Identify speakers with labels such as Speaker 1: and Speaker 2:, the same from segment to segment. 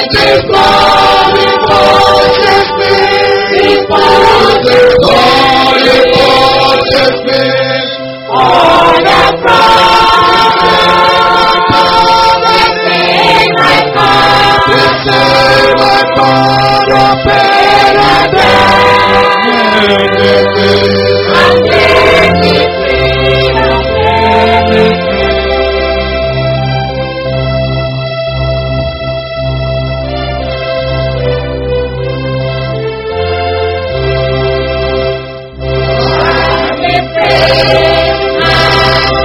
Speaker 1: this glory purchase me. This glory purchase me.
Speaker 2: For the promise in my God.
Speaker 1: This is my God of paradise. This is
Speaker 2: And let me free of everything. I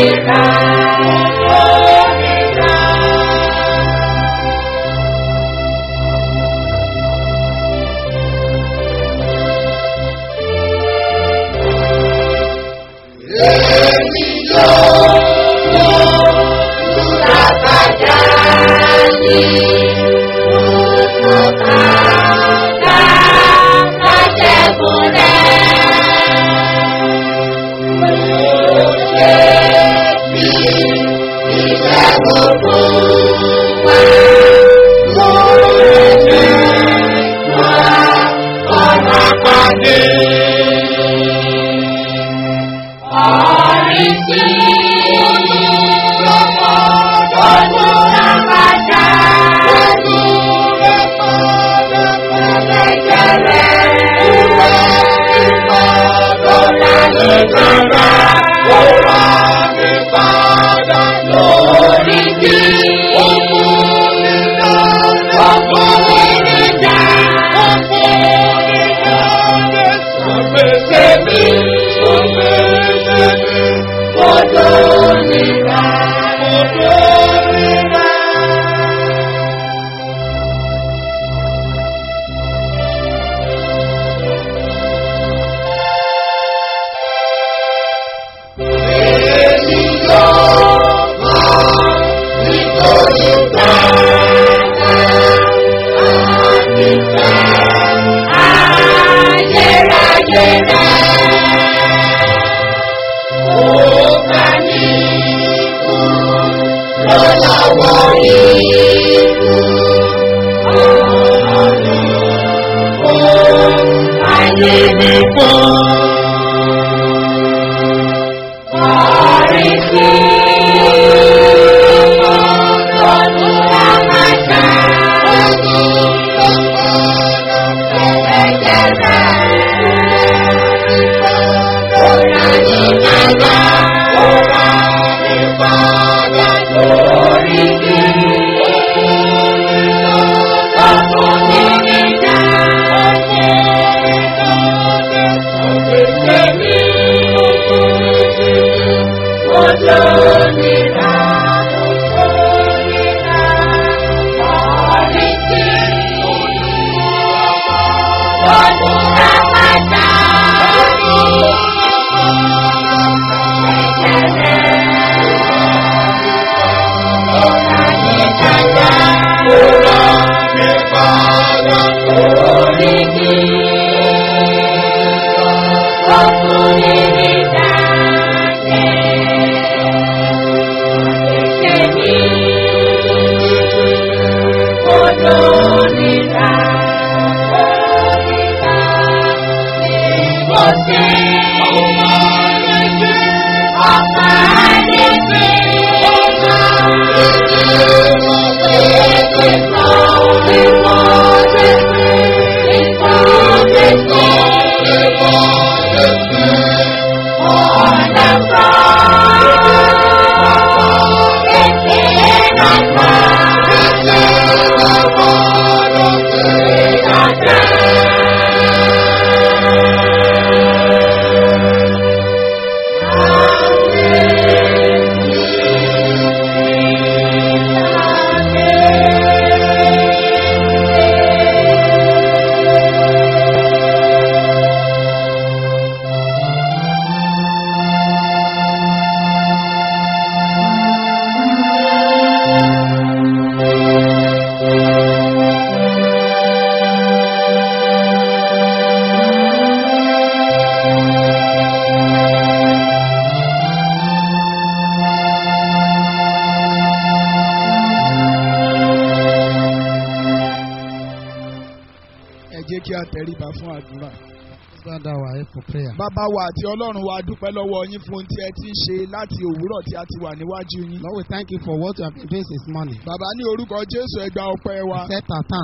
Speaker 3: ẹ jẹ́ kí a tẹríba fún àdúrà.
Speaker 4: Stand down our head for prayer.
Speaker 3: Bàbá wa àti Ọlọ́run wa dúpẹ́ lọ́wọ́ yín fún ohun tí ẹ ti ń ṣe láti òwúrọ̀ tí a ti wà níwájú yín.
Speaker 4: Lord, we thank you for what you have been doing this morning.
Speaker 3: Bàbá ní orúkọ Jésù ẹ gba ọpẹ́ wa.
Speaker 4: Accept our thanks.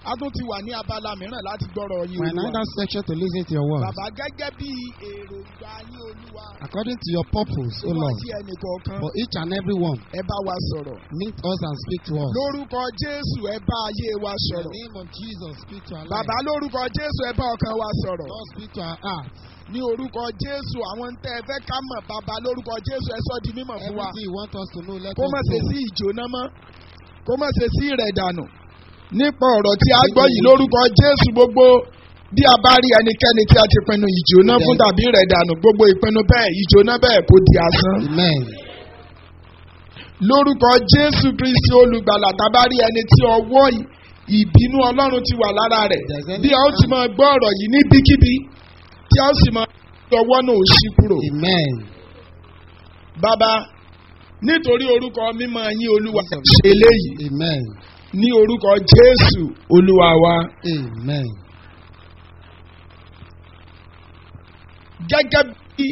Speaker 3: a tún ti wà ní abala mìíràn láti gbọ́rọ̀ yín
Speaker 4: We're in
Speaker 3: olúwa.
Speaker 4: another section to listen to your words.
Speaker 3: bàbá gẹ́gẹ́ bí èròǹgbà yín olúwa.
Speaker 4: According to your purpose, O
Speaker 3: wá
Speaker 4: Lord,
Speaker 3: sí ẹnì kọ̀ọ̀kan
Speaker 4: for each and every one,
Speaker 3: ẹ bá wa sọ̀rọ̀.
Speaker 4: meet us and speak to us.
Speaker 3: lórúkọ jésù ẹ bá ayé wa
Speaker 4: In the
Speaker 3: sọ̀rọ̀.
Speaker 4: name of Jesus, speak to our
Speaker 3: bàbá
Speaker 4: lives.
Speaker 3: lórúkọ jésù ẹ bá ọkàn wa sọ̀rọ̀.
Speaker 4: Lord, speak to our hearts.
Speaker 3: ní orúkọ jésù àwọn ń tẹ́ ẹ fẹ́ ká mọ̀ bàbá lórúkọ jésù ẹ sọ di mímọ̀ fún wa.
Speaker 4: Everything you want us to know, let
Speaker 3: kó
Speaker 4: us
Speaker 3: má ṣe
Speaker 4: know.
Speaker 3: sí ìjóná mọ́ kó má ṣe sí ìrẹ̀dànù nípa ọ̀rọ̀ tí a gbọ́ yìí lórúkọ jésù gbogbo bí a bá rí ẹnikẹ́ni tí a ti pinnu ìjóná fún tàbí ìrẹ̀dànù gbogbo ìpinnu bẹ́ẹ̀ ìjóná bẹ́ẹ̀ kó di asán.
Speaker 4: Amen.
Speaker 3: lórúkọ jésù kristi olùgbàlà tàbá rí ẹni tí ọwọ́ ì- ìbínú ọlọ́run ti wà lára rẹ̀ bí a ó ti máa gbọ́ ọ̀rọ̀ yìí níbikíbi tí a ó sì máa gbọ́ ọwọ́ náà ó ṣí kúrò.
Speaker 4: Amen.
Speaker 3: bàbá nítorí orúkọ mímọ́ yín olúwa ṣe eléyìí
Speaker 4: Amen.
Speaker 3: ní orúkọ jésù olúwa wa
Speaker 4: Amen.
Speaker 3: gẹ́gẹ́ bí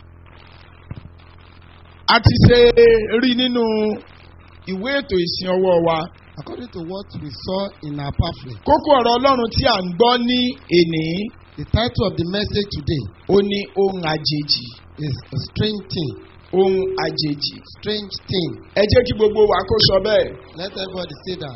Speaker 3: a ti ṣe rí nínú ìwé ètò ìsìn ọwọ́ wa
Speaker 4: According to what we saw in our pamphlet,
Speaker 3: kókó ọ̀rọ̀ ọlọ́run tí à ń gbọ́ ní èní
Speaker 4: the title of the message today
Speaker 3: ó ní ohun àjèjì
Speaker 4: is a strange thing.
Speaker 3: ohun àjèjì
Speaker 4: Strange thing.
Speaker 3: ẹ jẹ́ kí gbogbo wa kó sọ bẹ́ẹ̀
Speaker 4: Let everybody say that.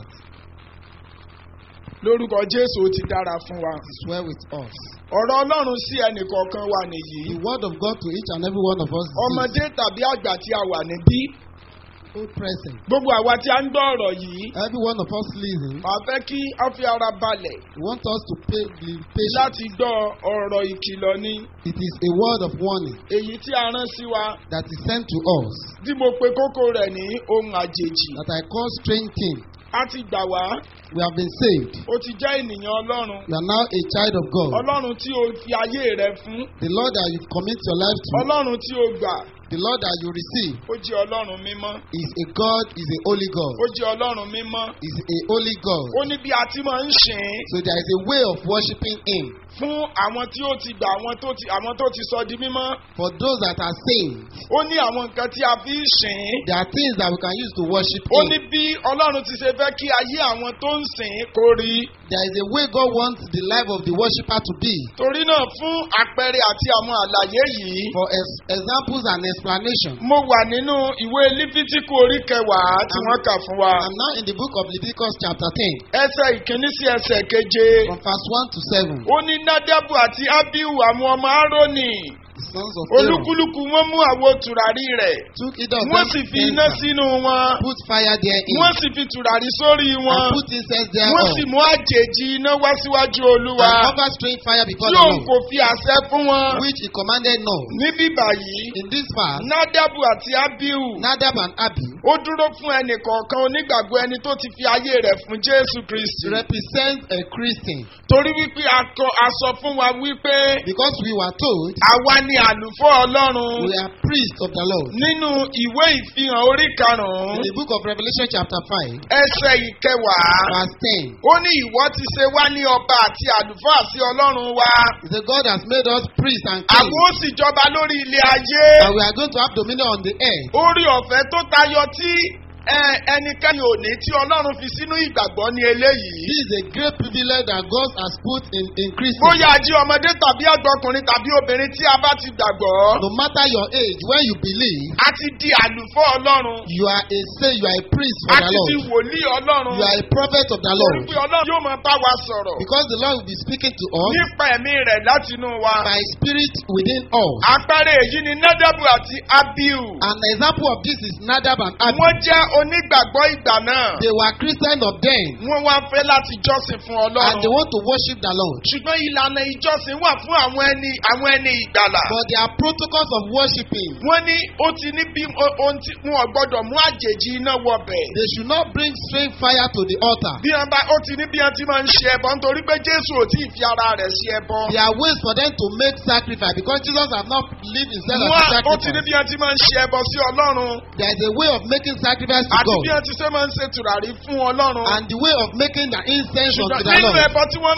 Speaker 3: lórúkọ jésù ó ti dára fún wa
Speaker 4: It is well with us.
Speaker 3: ọ̀rọ̀ ọlọ́run sí ẹnìkọ̀ọ̀kan wa nìyí
Speaker 4: The word of God to each and every one of us is
Speaker 3: ọmọdé tàbí àgbà tí a wà níbí
Speaker 4: full present.
Speaker 3: gbogbo àwa tí a ń gbọ́ ọ̀rọ̀ yìí
Speaker 4: Every one of us listening,
Speaker 3: màá fẹ́ kí a fi ara balẹ̀
Speaker 4: we want us to pay, be patient.
Speaker 3: láti gbọ́ ọ̀rọ̀ ìkìlọ̀ ni
Speaker 4: It is a word of warning
Speaker 3: èyí tí a rán sí wa
Speaker 4: that is sent to us
Speaker 3: tí mo pe kókó rẹ̀ ní ohun àjèjì
Speaker 4: that I call strange thing.
Speaker 3: a ti gbà wá
Speaker 4: We have been saved.
Speaker 3: ó ti jẹ́ ènìyàn ọlọ́run
Speaker 4: You are now a child of God.
Speaker 3: ọlọ́run tí o fi ayé rẹ fún
Speaker 4: The Lord that you commit your life to,
Speaker 3: ọlọ́run tí o gbà
Speaker 4: the Lord that you receive,
Speaker 3: ó jẹ́ ọlọ́run mímọ́
Speaker 4: is a God, is a holy God,
Speaker 3: ó jẹ́ ọlọ́run mímọ́
Speaker 4: is a holy God.
Speaker 3: ó ní bí a ti máa ń sìn ín
Speaker 4: So there is a way of worshiping Him.
Speaker 3: fún àwọn tí ó ti gbà àwọn tó ti àwọn tó ti sọ di mímọ́
Speaker 4: For those that are saved,
Speaker 3: ó ní àwọn nǹkan tí a fi ń sìn ín
Speaker 4: there are things that we can use to worship
Speaker 3: ó ní
Speaker 4: Him.
Speaker 3: bí ọlọ́run ti ṣe fẹ́ kí ayé àwọn tó ń sìn ín kó rí
Speaker 4: There is a way God wants the life of the worshipper to be.
Speaker 3: torí náà fún àpẹẹrẹ àti àwọn àlàyé yìí
Speaker 4: For ex- examples and explanation,
Speaker 3: mo wà nínú ìwé lífítíkù orí kẹwàá tí wọ́n kà fún wa
Speaker 4: I'm now in the book of Leviticus chapter 10,
Speaker 3: ẹsẹ̀ ìkíní sí ẹsẹ̀ keje
Speaker 4: from verse 1 to 7.
Speaker 3: ó ní nádẹ́bù àti ábíù àwọn ọmọ árónì
Speaker 4: The sons of Aaron
Speaker 3: olúkúlùkù wọn mú àwo tùràrí rẹ̀
Speaker 4: took either of
Speaker 3: wọ́n
Speaker 4: them
Speaker 3: sì fi iná
Speaker 4: censer,
Speaker 3: sínú wọn
Speaker 4: put fire therein,
Speaker 3: wọ́n sì fi tùràrí sórí wọn
Speaker 4: and put incense
Speaker 3: wọ́n
Speaker 4: thereon,
Speaker 3: sì mú àjèjì iná wá síwájú olúwa
Speaker 4: and offer strange fire before
Speaker 3: tí
Speaker 4: the
Speaker 3: òun
Speaker 4: Lord,
Speaker 3: kò fi àṣẹ fún wọn
Speaker 4: which he commanded not.
Speaker 3: níbí báyìí
Speaker 4: In this verse,
Speaker 3: nádẹ́bù àti ábíù
Speaker 4: Nadab and Abi
Speaker 3: ó dúró fún ẹnìkọ̀ọ̀kan onígbàgbọ́ ẹni tó ti fi ayé rẹ̀ fún jésù kristi
Speaker 4: represent a Christian
Speaker 3: torí wípé a kọ- a sọ fún wa wípé
Speaker 4: because we were told
Speaker 3: àwa ni àlùfọ́ ọlọ́run
Speaker 4: we are priests of the Lord.
Speaker 3: nínú ìwé ìfihàn orí
Speaker 4: In
Speaker 3: karùn-ún
Speaker 4: the book of Revelation chapter 5,
Speaker 3: ẹsẹ̀ ìkẹwàá
Speaker 4: verse 10,
Speaker 3: ó ní ìwọ ti ṣe wá ní ọba àti àlùfáà sí ọlọ́run wa
Speaker 4: it says God has made us priests and kings,
Speaker 3: àwọn ó sì jọba lórí ilé ayé
Speaker 4: and we are going to have dominion on the earth.
Speaker 3: orí ọ̀fẹ́ tó tayọ tí ẹ, ẹnikẹ́ni ò ní tí ọlọ́run fi sínú ìgbàgbọ́ ní eléyìí
Speaker 4: This is a great privilege that God has put in, in Christians.
Speaker 3: bóyá ají ọmọdé tàbí àgbọkùnrin tàbí obìnrin tí a bá ti gbàgbọ́
Speaker 4: No matter your age, when you believe,
Speaker 3: a ti di àlùfọ́ ọlọ́run
Speaker 4: you are a say, you are a priest
Speaker 3: a
Speaker 4: for the
Speaker 3: ti di
Speaker 4: Lord.
Speaker 3: wòlíì ọlọ́run
Speaker 4: You are a prophet of the
Speaker 3: torí
Speaker 4: Lord.
Speaker 3: pé ọlọ́run yóò máa bá wa sọ̀rọ̀
Speaker 4: Because the Lord will be speaking to us
Speaker 3: nípa ẹ̀mí rẹ̀ látinú wa.
Speaker 4: by spirit within us.
Speaker 3: àpẹẹrẹ èyí ni nádàbù àti abiu.
Speaker 4: An example of this is Nadab and Abi.
Speaker 3: wọ́n jẹ́ onígbàgbọ́ ìgbà náà.
Speaker 4: They were Christians of then,
Speaker 3: wọ́n wá fẹ́ láti jọ́sìn fún
Speaker 4: and they
Speaker 3: ọlọ́run.
Speaker 4: want to worship the Lord.
Speaker 3: ṣùgbọ́n ìlànà ìjọsìn wà fún àwọn ẹni àwọn ẹni ìgbàlà.
Speaker 4: But there are protocols of worshiping.
Speaker 3: wọ́n ní ó ti ní bí o- ohun tí wọn ò gbọ́dọ̀ mú àjèjì iná wọbẹ̀.
Speaker 4: They should not bring strange fire to the altar.
Speaker 3: bí wọn bá ó ti ní bí wọn ti máa ń ṣe ẹbọ nítorí pé jésù ò tí ì fi ara rẹ̀ ṣe ẹbọ.
Speaker 4: There are ways for them to make sacrifice because Jesus has not lived himself as a
Speaker 3: wọ́n ó ti ní
Speaker 4: sacrifice.
Speaker 3: bí wọn ti máa ń ṣe ẹbọ sí ọlọ́run.
Speaker 4: There is a way of making sacrifice to
Speaker 3: àti
Speaker 4: God
Speaker 3: bí wọn ti ṣe máa ń ṣe tùràrí fún ọlọ́run.
Speaker 4: and the way of making the incense unto
Speaker 3: ṣùgbọ́n
Speaker 4: the
Speaker 3: nínú
Speaker 4: Lord.
Speaker 3: ẹbọ tí wọ́n máa ń ṣe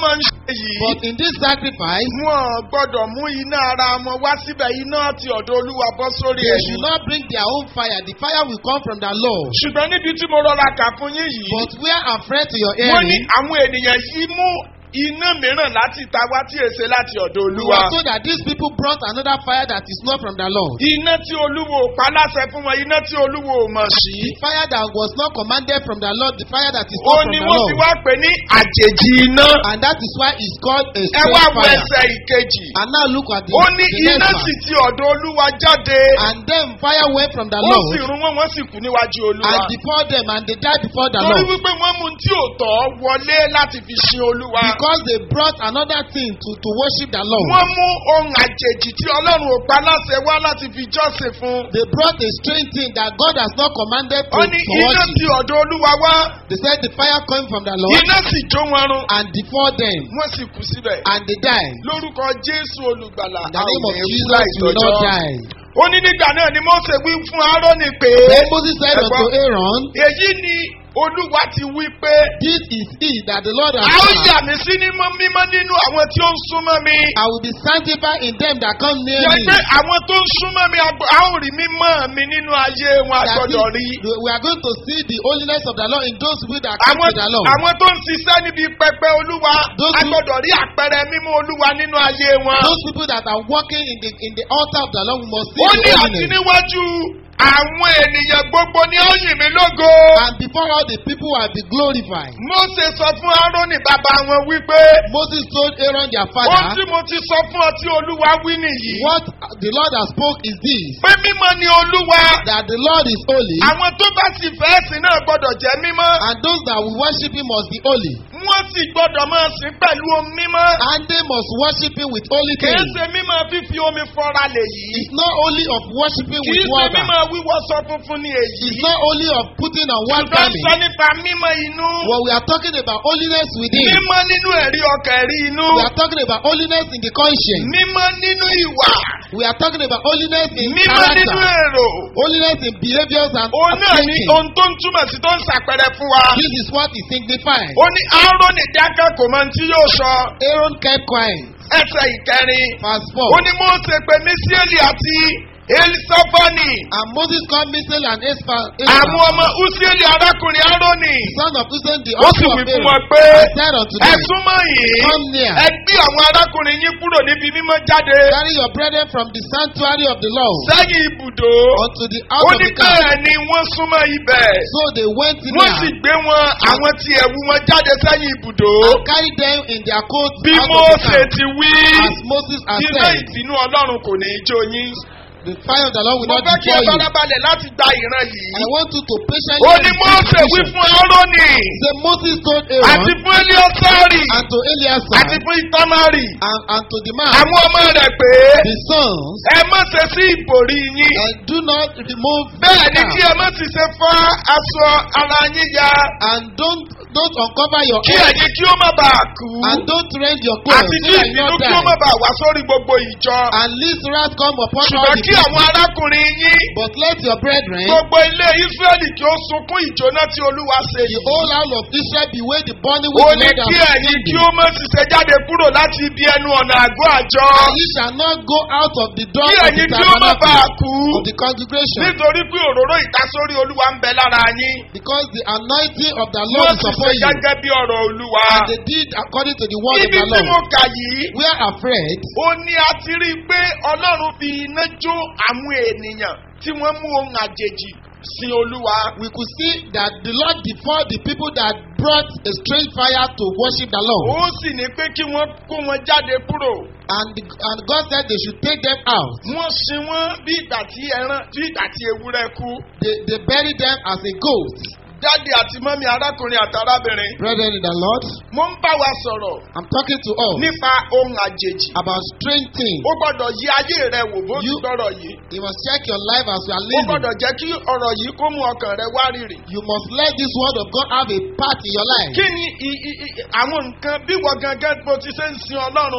Speaker 3: yìí.
Speaker 4: But in this sacrifice,
Speaker 3: wọn gbọ́dọ̀ mú iná ara wọn wá síbẹ̀ iná ti ọ̀dọ̀ olúwa bọ́ sórí
Speaker 4: they
Speaker 3: ẹ̀yìn.
Speaker 4: should not bring their own fire. The fire will come from the Lord.
Speaker 3: ṣùgbọ́n níbi tí mo rọra kà fún yín yìí.
Speaker 4: But where I'm friend to your
Speaker 3: wọ́n ní
Speaker 4: hearing,
Speaker 3: àwọn ènìyàn yìí mú iná mìíràn láti ta wá tí èsè láti ọ̀dọ̀
Speaker 4: we
Speaker 3: olúwa.
Speaker 4: were told that these people brought another fire that is not from the Lord.
Speaker 3: iná tí olúwo ò pa láṣẹ fún wọn iná tí olúwo ò mọ̀ sí.
Speaker 4: The fire that was not commanded from the Lord, the fire that is
Speaker 3: ó
Speaker 4: not from
Speaker 3: ní
Speaker 4: the
Speaker 3: wọ́n fi
Speaker 4: Lord.
Speaker 3: wá pè ní àjèjì iná.
Speaker 4: And that is why it's called a
Speaker 3: ẹ wá
Speaker 4: strange
Speaker 3: wo
Speaker 4: fire.
Speaker 3: ẹsẹ̀ ìkejì.
Speaker 4: And now look at the,
Speaker 3: ó ní
Speaker 4: the
Speaker 3: iná
Speaker 4: next
Speaker 3: sì
Speaker 4: one.
Speaker 3: ti ọ̀dọ̀ olúwa jáde.
Speaker 4: And then fire went from the
Speaker 3: ó sì
Speaker 4: Lord
Speaker 3: run wọn wọ́n sì kú níwájú olúwa.
Speaker 4: and before them and they died before the
Speaker 3: torí
Speaker 4: Lord.
Speaker 3: wípé wọ́n mú un tí ò tọ́ wọlé láti fi sin olúwa.
Speaker 4: Because they brought another thing to, to worship the Lord.
Speaker 3: wọ́n mú ohun àjèjì tí ọlọ́run ò pa láṣẹ wá láti fi jọ́sìn fún.
Speaker 4: They brought a strange thing that God has not commanded to,
Speaker 3: ó ní
Speaker 4: to
Speaker 3: iná
Speaker 4: worship.
Speaker 3: ti ọ̀dọ̀ olúwa wá.
Speaker 4: They said the fire coming from the Lord
Speaker 3: iná sì jó wọn run.
Speaker 4: and before them
Speaker 3: wọ́n sì kú síbẹ̀.
Speaker 4: and they died.
Speaker 3: lórúkọ jésù olùgbàlà
Speaker 4: In the name of
Speaker 3: àwọn èèyàn
Speaker 4: Jesus, you will not
Speaker 3: láìtọ́jọ́.
Speaker 4: die.
Speaker 3: ó ní nígbà náà ni mose wí fún aaroni pé.
Speaker 4: Then Moses said
Speaker 3: Ẹ̀gbọ́n,
Speaker 4: unto Aaron,
Speaker 3: èyí ni olúwa ti wí pé.
Speaker 4: This is it that the Lord has
Speaker 3: a ó
Speaker 4: done.
Speaker 3: yà mí sí mímọ́ mímọ́ nínú àwọn tí ó ń súnmọ́ mi.
Speaker 4: I will be sanctified in them that come near
Speaker 3: yẹ
Speaker 4: me.
Speaker 3: pé àwọn tó ń súnmọ́ mi àgbọ̀- a ó rí mímọ́ mi nínú ayé wọn
Speaker 4: That
Speaker 3: àgbọ̀dọ̀
Speaker 4: is,
Speaker 3: rí.
Speaker 4: we are going to see the holiness of the Lord in those people that come
Speaker 3: àwọn
Speaker 4: to the Lord.
Speaker 3: àwọn tó ń ṣiṣẹ́ níbi pẹpẹ olúwa
Speaker 4: Those
Speaker 3: a
Speaker 4: who-
Speaker 3: gbọ́dọ̀ rí àpẹẹrẹ mímọ́ olúwa nínú ayé wọn.
Speaker 4: Those people that are walking in the in the altar of the Lord, we must see
Speaker 3: ó
Speaker 4: the
Speaker 3: ní àti
Speaker 4: holiness.
Speaker 3: níwájú àwọn ènìyàn gbogbo ní ó yìn mí lógo.
Speaker 4: And before all the people will be glorified.
Speaker 3: Mósè sọ fún Árónì bàbá wọn wípé
Speaker 4: Moses told Aaron their
Speaker 3: ohun
Speaker 4: father,
Speaker 3: tí mo ti sọ fún ọ tí olúwa wí nìyí.
Speaker 4: What the Lord has spoke is this
Speaker 3: pé mímọ́ ni olúwa
Speaker 4: that the Lord is holy,
Speaker 3: àwọn tó bá sì fẹ́ sìn náà gbọ́dọ̀ jẹ́ mímọ́.
Speaker 4: and those that will worship him must be holy.
Speaker 3: wọ́n sì gbọ́dọ̀ máa sìn pẹ̀lú omi mímọ́.
Speaker 4: And they must worship him with holy
Speaker 3: kìí
Speaker 4: things.
Speaker 3: ṣe mímọ́ fífi omi fọ́ra lè yìí.
Speaker 4: It's not only of worshiping
Speaker 3: kìí
Speaker 4: with
Speaker 3: ṣe
Speaker 4: water.
Speaker 3: mímọ́ wíwọṣọ funfun ní èyí.
Speaker 4: It's not only of putting on one
Speaker 3: ṣùgbọ́n sọ
Speaker 4: garment.
Speaker 3: nípa mímọ́ inú.
Speaker 4: What we are talking about holiness within.
Speaker 3: mímọ́ nínú ẹ̀rí ọkàn ẹ̀rí inú.
Speaker 4: We are talking about holiness in the conscience.
Speaker 3: mímọ́ nínú ìwà.
Speaker 4: We are talking about holiness in
Speaker 3: mímọ́ nínú
Speaker 4: character.
Speaker 3: èrò.
Speaker 4: Holiness in behaviors and
Speaker 3: òun náà ní
Speaker 4: thinking.
Speaker 3: ohun tó ń túmọ̀ sí tó ń ṣàpẹrẹ fún wa.
Speaker 4: This is what is signified.
Speaker 3: ó ní Áárónì dákẹ́ kò mọ ohun tí yóò sọ.
Speaker 4: Aaron kept quiet.
Speaker 3: ẹsẹ̀ ìkẹrin.
Speaker 4: Verse
Speaker 3: ó
Speaker 4: 4.
Speaker 3: ní Mósè pé mísíẹ́lì àti elisafani.
Speaker 4: And Moses called Mishael and Espa,
Speaker 3: àwọn ọmọ usieli arákùnrin Áárónì.
Speaker 4: son of Usain, the
Speaker 3: ó sì
Speaker 4: uncle
Speaker 3: wí
Speaker 4: of
Speaker 3: fún
Speaker 4: Aaron,
Speaker 3: wọn pé
Speaker 4: and said unto
Speaker 3: ẹ
Speaker 4: them,
Speaker 3: súnmọ́ yìí.
Speaker 4: Come near,
Speaker 3: ẹ gbé àwọn arákùnrin yín kúrò níbi mímọ́ jáde.
Speaker 4: carry your brethren from the sanctuary of the Lord
Speaker 3: sẹ́yìn ibùdó.
Speaker 4: unto the
Speaker 3: ó
Speaker 4: house of
Speaker 3: ní
Speaker 4: the camp.
Speaker 3: bẹ́ẹ̀ ni wọ́n súnmọ́ ibẹ̀.
Speaker 4: So they went
Speaker 3: wọ́n sì
Speaker 4: near
Speaker 3: gbé wọn àwọn tí ẹ̀wù wọn jáde sẹ́yìn ibùdó.
Speaker 4: and carried them in their coats
Speaker 3: bí
Speaker 4: out of the
Speaker 3: Mósè
Speaker 4: camp.
Speaker 3: ti wí.
Speaker 4: As Moses had
Speaker 3: iná
Speaker 4: said,
Speaker 3: ìbínú ọlọ́run kò ní í jó yín.
Speaker 4: the fire of the Lord will
Speaker 3: mo
Speaker 4: not
Speaker 3: fẹ́ kí ẹ
Speaker 4: destroy you.
Speaker 3: farabalẹ̀ láti gba ìran
Speaker 4: I
Speaker 3: yìí.
Speaker 4: want you to
Speaker 3: ó
Speaker 4: patiently
Speaker 3: ní
Speaker 4: receive
Speaker 3: Mósè
Speaker 4: the
Speaker 3: wí
Speaker 4: vision.
Speaker 3: fún Áárónì
Speaker 4: Say Moses told
Speaker 3: àti
Speaker 4: Aaron
Speaker 3: fún Eliosari
Speaker 4: and to Eleazar
Speaker 3: àti fún Itamari
Speaker 4: and, and to the man,
Speaker 3: àwọn ọmọ rẹ̀ pé
Speaker 4: the sons,
Speaker 3: ẹ má ṣe sí ìbòrí yín.
Speaker 4: and do not remove
Speaker 3: bẹ́ẹ̀ ni
Speaker 4: the
Speaker 3: kí ẹ má sì ṣe fá aṣọ ara yín ya
Speaker 4: and don't don't uncover your
Speaker 3: kí
Speaker 4: head
Speaker 3: ẹ̀yin kí ó má bàa kú
Speaker 4: and don't rend your clothes
Speaker 3: àti
Speaker 4: so
Speaker 3: kí
Speaker 4: that you
Speaker 3: ìbínú
Speaker 4: not
Speaker 3: kí ó má
Speaker 4: die.
Speaker 3: bàa wá sórí gbogbo ìjọ.
Speaker 4: And least wrath come upon all
Speaker 3: ṣùgbọ́n
Speaker 4: the
Speaker 3: kí àwọn
Speaker 4: people.
Speaker 3: arákùnrin yín
Speaker 4: But let your brethren,
Speaker 3: gbogbo ilé Ísírẹ́lì kí ó sunkún ìjóná tí Olúwa ṣe
Speaker 4: the
Speaker 3: yìí.
Speaker 4: whole house of Israel, beware the burning
Speaker 3: ó
Speaker 4: which the
Speaker 3: ní
Speaker 4: Lord
Speaker 3: kí
Speaker 4: has
Speaker 3: ẹ̀yin kí
Speaker 4: given
Speaker 3: ó má sì ṣe jáde kúrò láti ibi ẹnu ọ̀nà àgọ́ àjọ.
Speaker 4: And ye shall not go out of the door
Speaker 3: kí
Speaker 4: of the
Speaker 3: ẹ̀yin kí ó má bàa
Speaker 4: tabernacle
Speaker 3: kú.
Speaker 4: of the congregation,
Speaker 3: nítorí pé òróró ìtasórí Olúwa ń bẹ lára yín.
Speaker 4: because the anointing of the
Speaker 3: wọ́n
Speaker 4: Lord is
Speaker 3: sì ṣe
Speaker 4: upon you.
Speaker 3: gẹ́gẹ́ bí ọ̀rọ̀ Olúwa.
Speaker 4: And they did according to the word of
Speaker 3: ibi
Speaker 4: the
Speaker 3: tí mo
Speaker 4: Lord.
Speaker 3: kà yìí.
Speaker 4: We are afraid
Speaker 3: ó ní a ti rí i pé ọlọ́run fi iná jó àwọn ènìyàn tí wọ́n mú ohun àjèjì sin olúwa.
Speaker 4: we could see that the Lord deferred the people that brought a strange fire to worship the Lord.
Speaker 3: ó sì ní pé kí wọ́n kó wọn jáde kúrò.
Speaker 4: And, the, and God said they should take them out.
Speaker 3: wọ́n sin wọ́n bí ìgbà tí ẹran bí ìgbà tí ewúrẹ́ kú.
Speaker 4: They, they buried them as a goat.
Speaker 3: dáàdi àti mọ́mí arákùnrin àti arábìnrin.
Speaker 4: Brethren in the Lord,
Speaker 3: mo ń bá wa sọ̀rọ̀
Speaker 4: I'm talking to us
Speaker 3: nípa ohun àjèjì.
Speaker 4: about strange things.
Speaker 3: ó gbọ́dọ̀ yí ayé rẹ wò bó ti
Speaker 4: You-
Speaker 3: gbọ́rọ̀ yìí.
Speaker 4: You must check your life as you are
Speaker 3: ó
Speaker 4: living.
Speaker 3: gbọ́dọ̀ jẹ́ kí ọ̀rọ̀ yìí kó mú ọkàn rẹ wá rírì.
Speaker 4: You must let this word of God have a part in your life.
Speaker 3: kí ni i- i- i- àwọn nǹkan bí wọ́n gangan bó ti ṣe ń sin ọlọ́run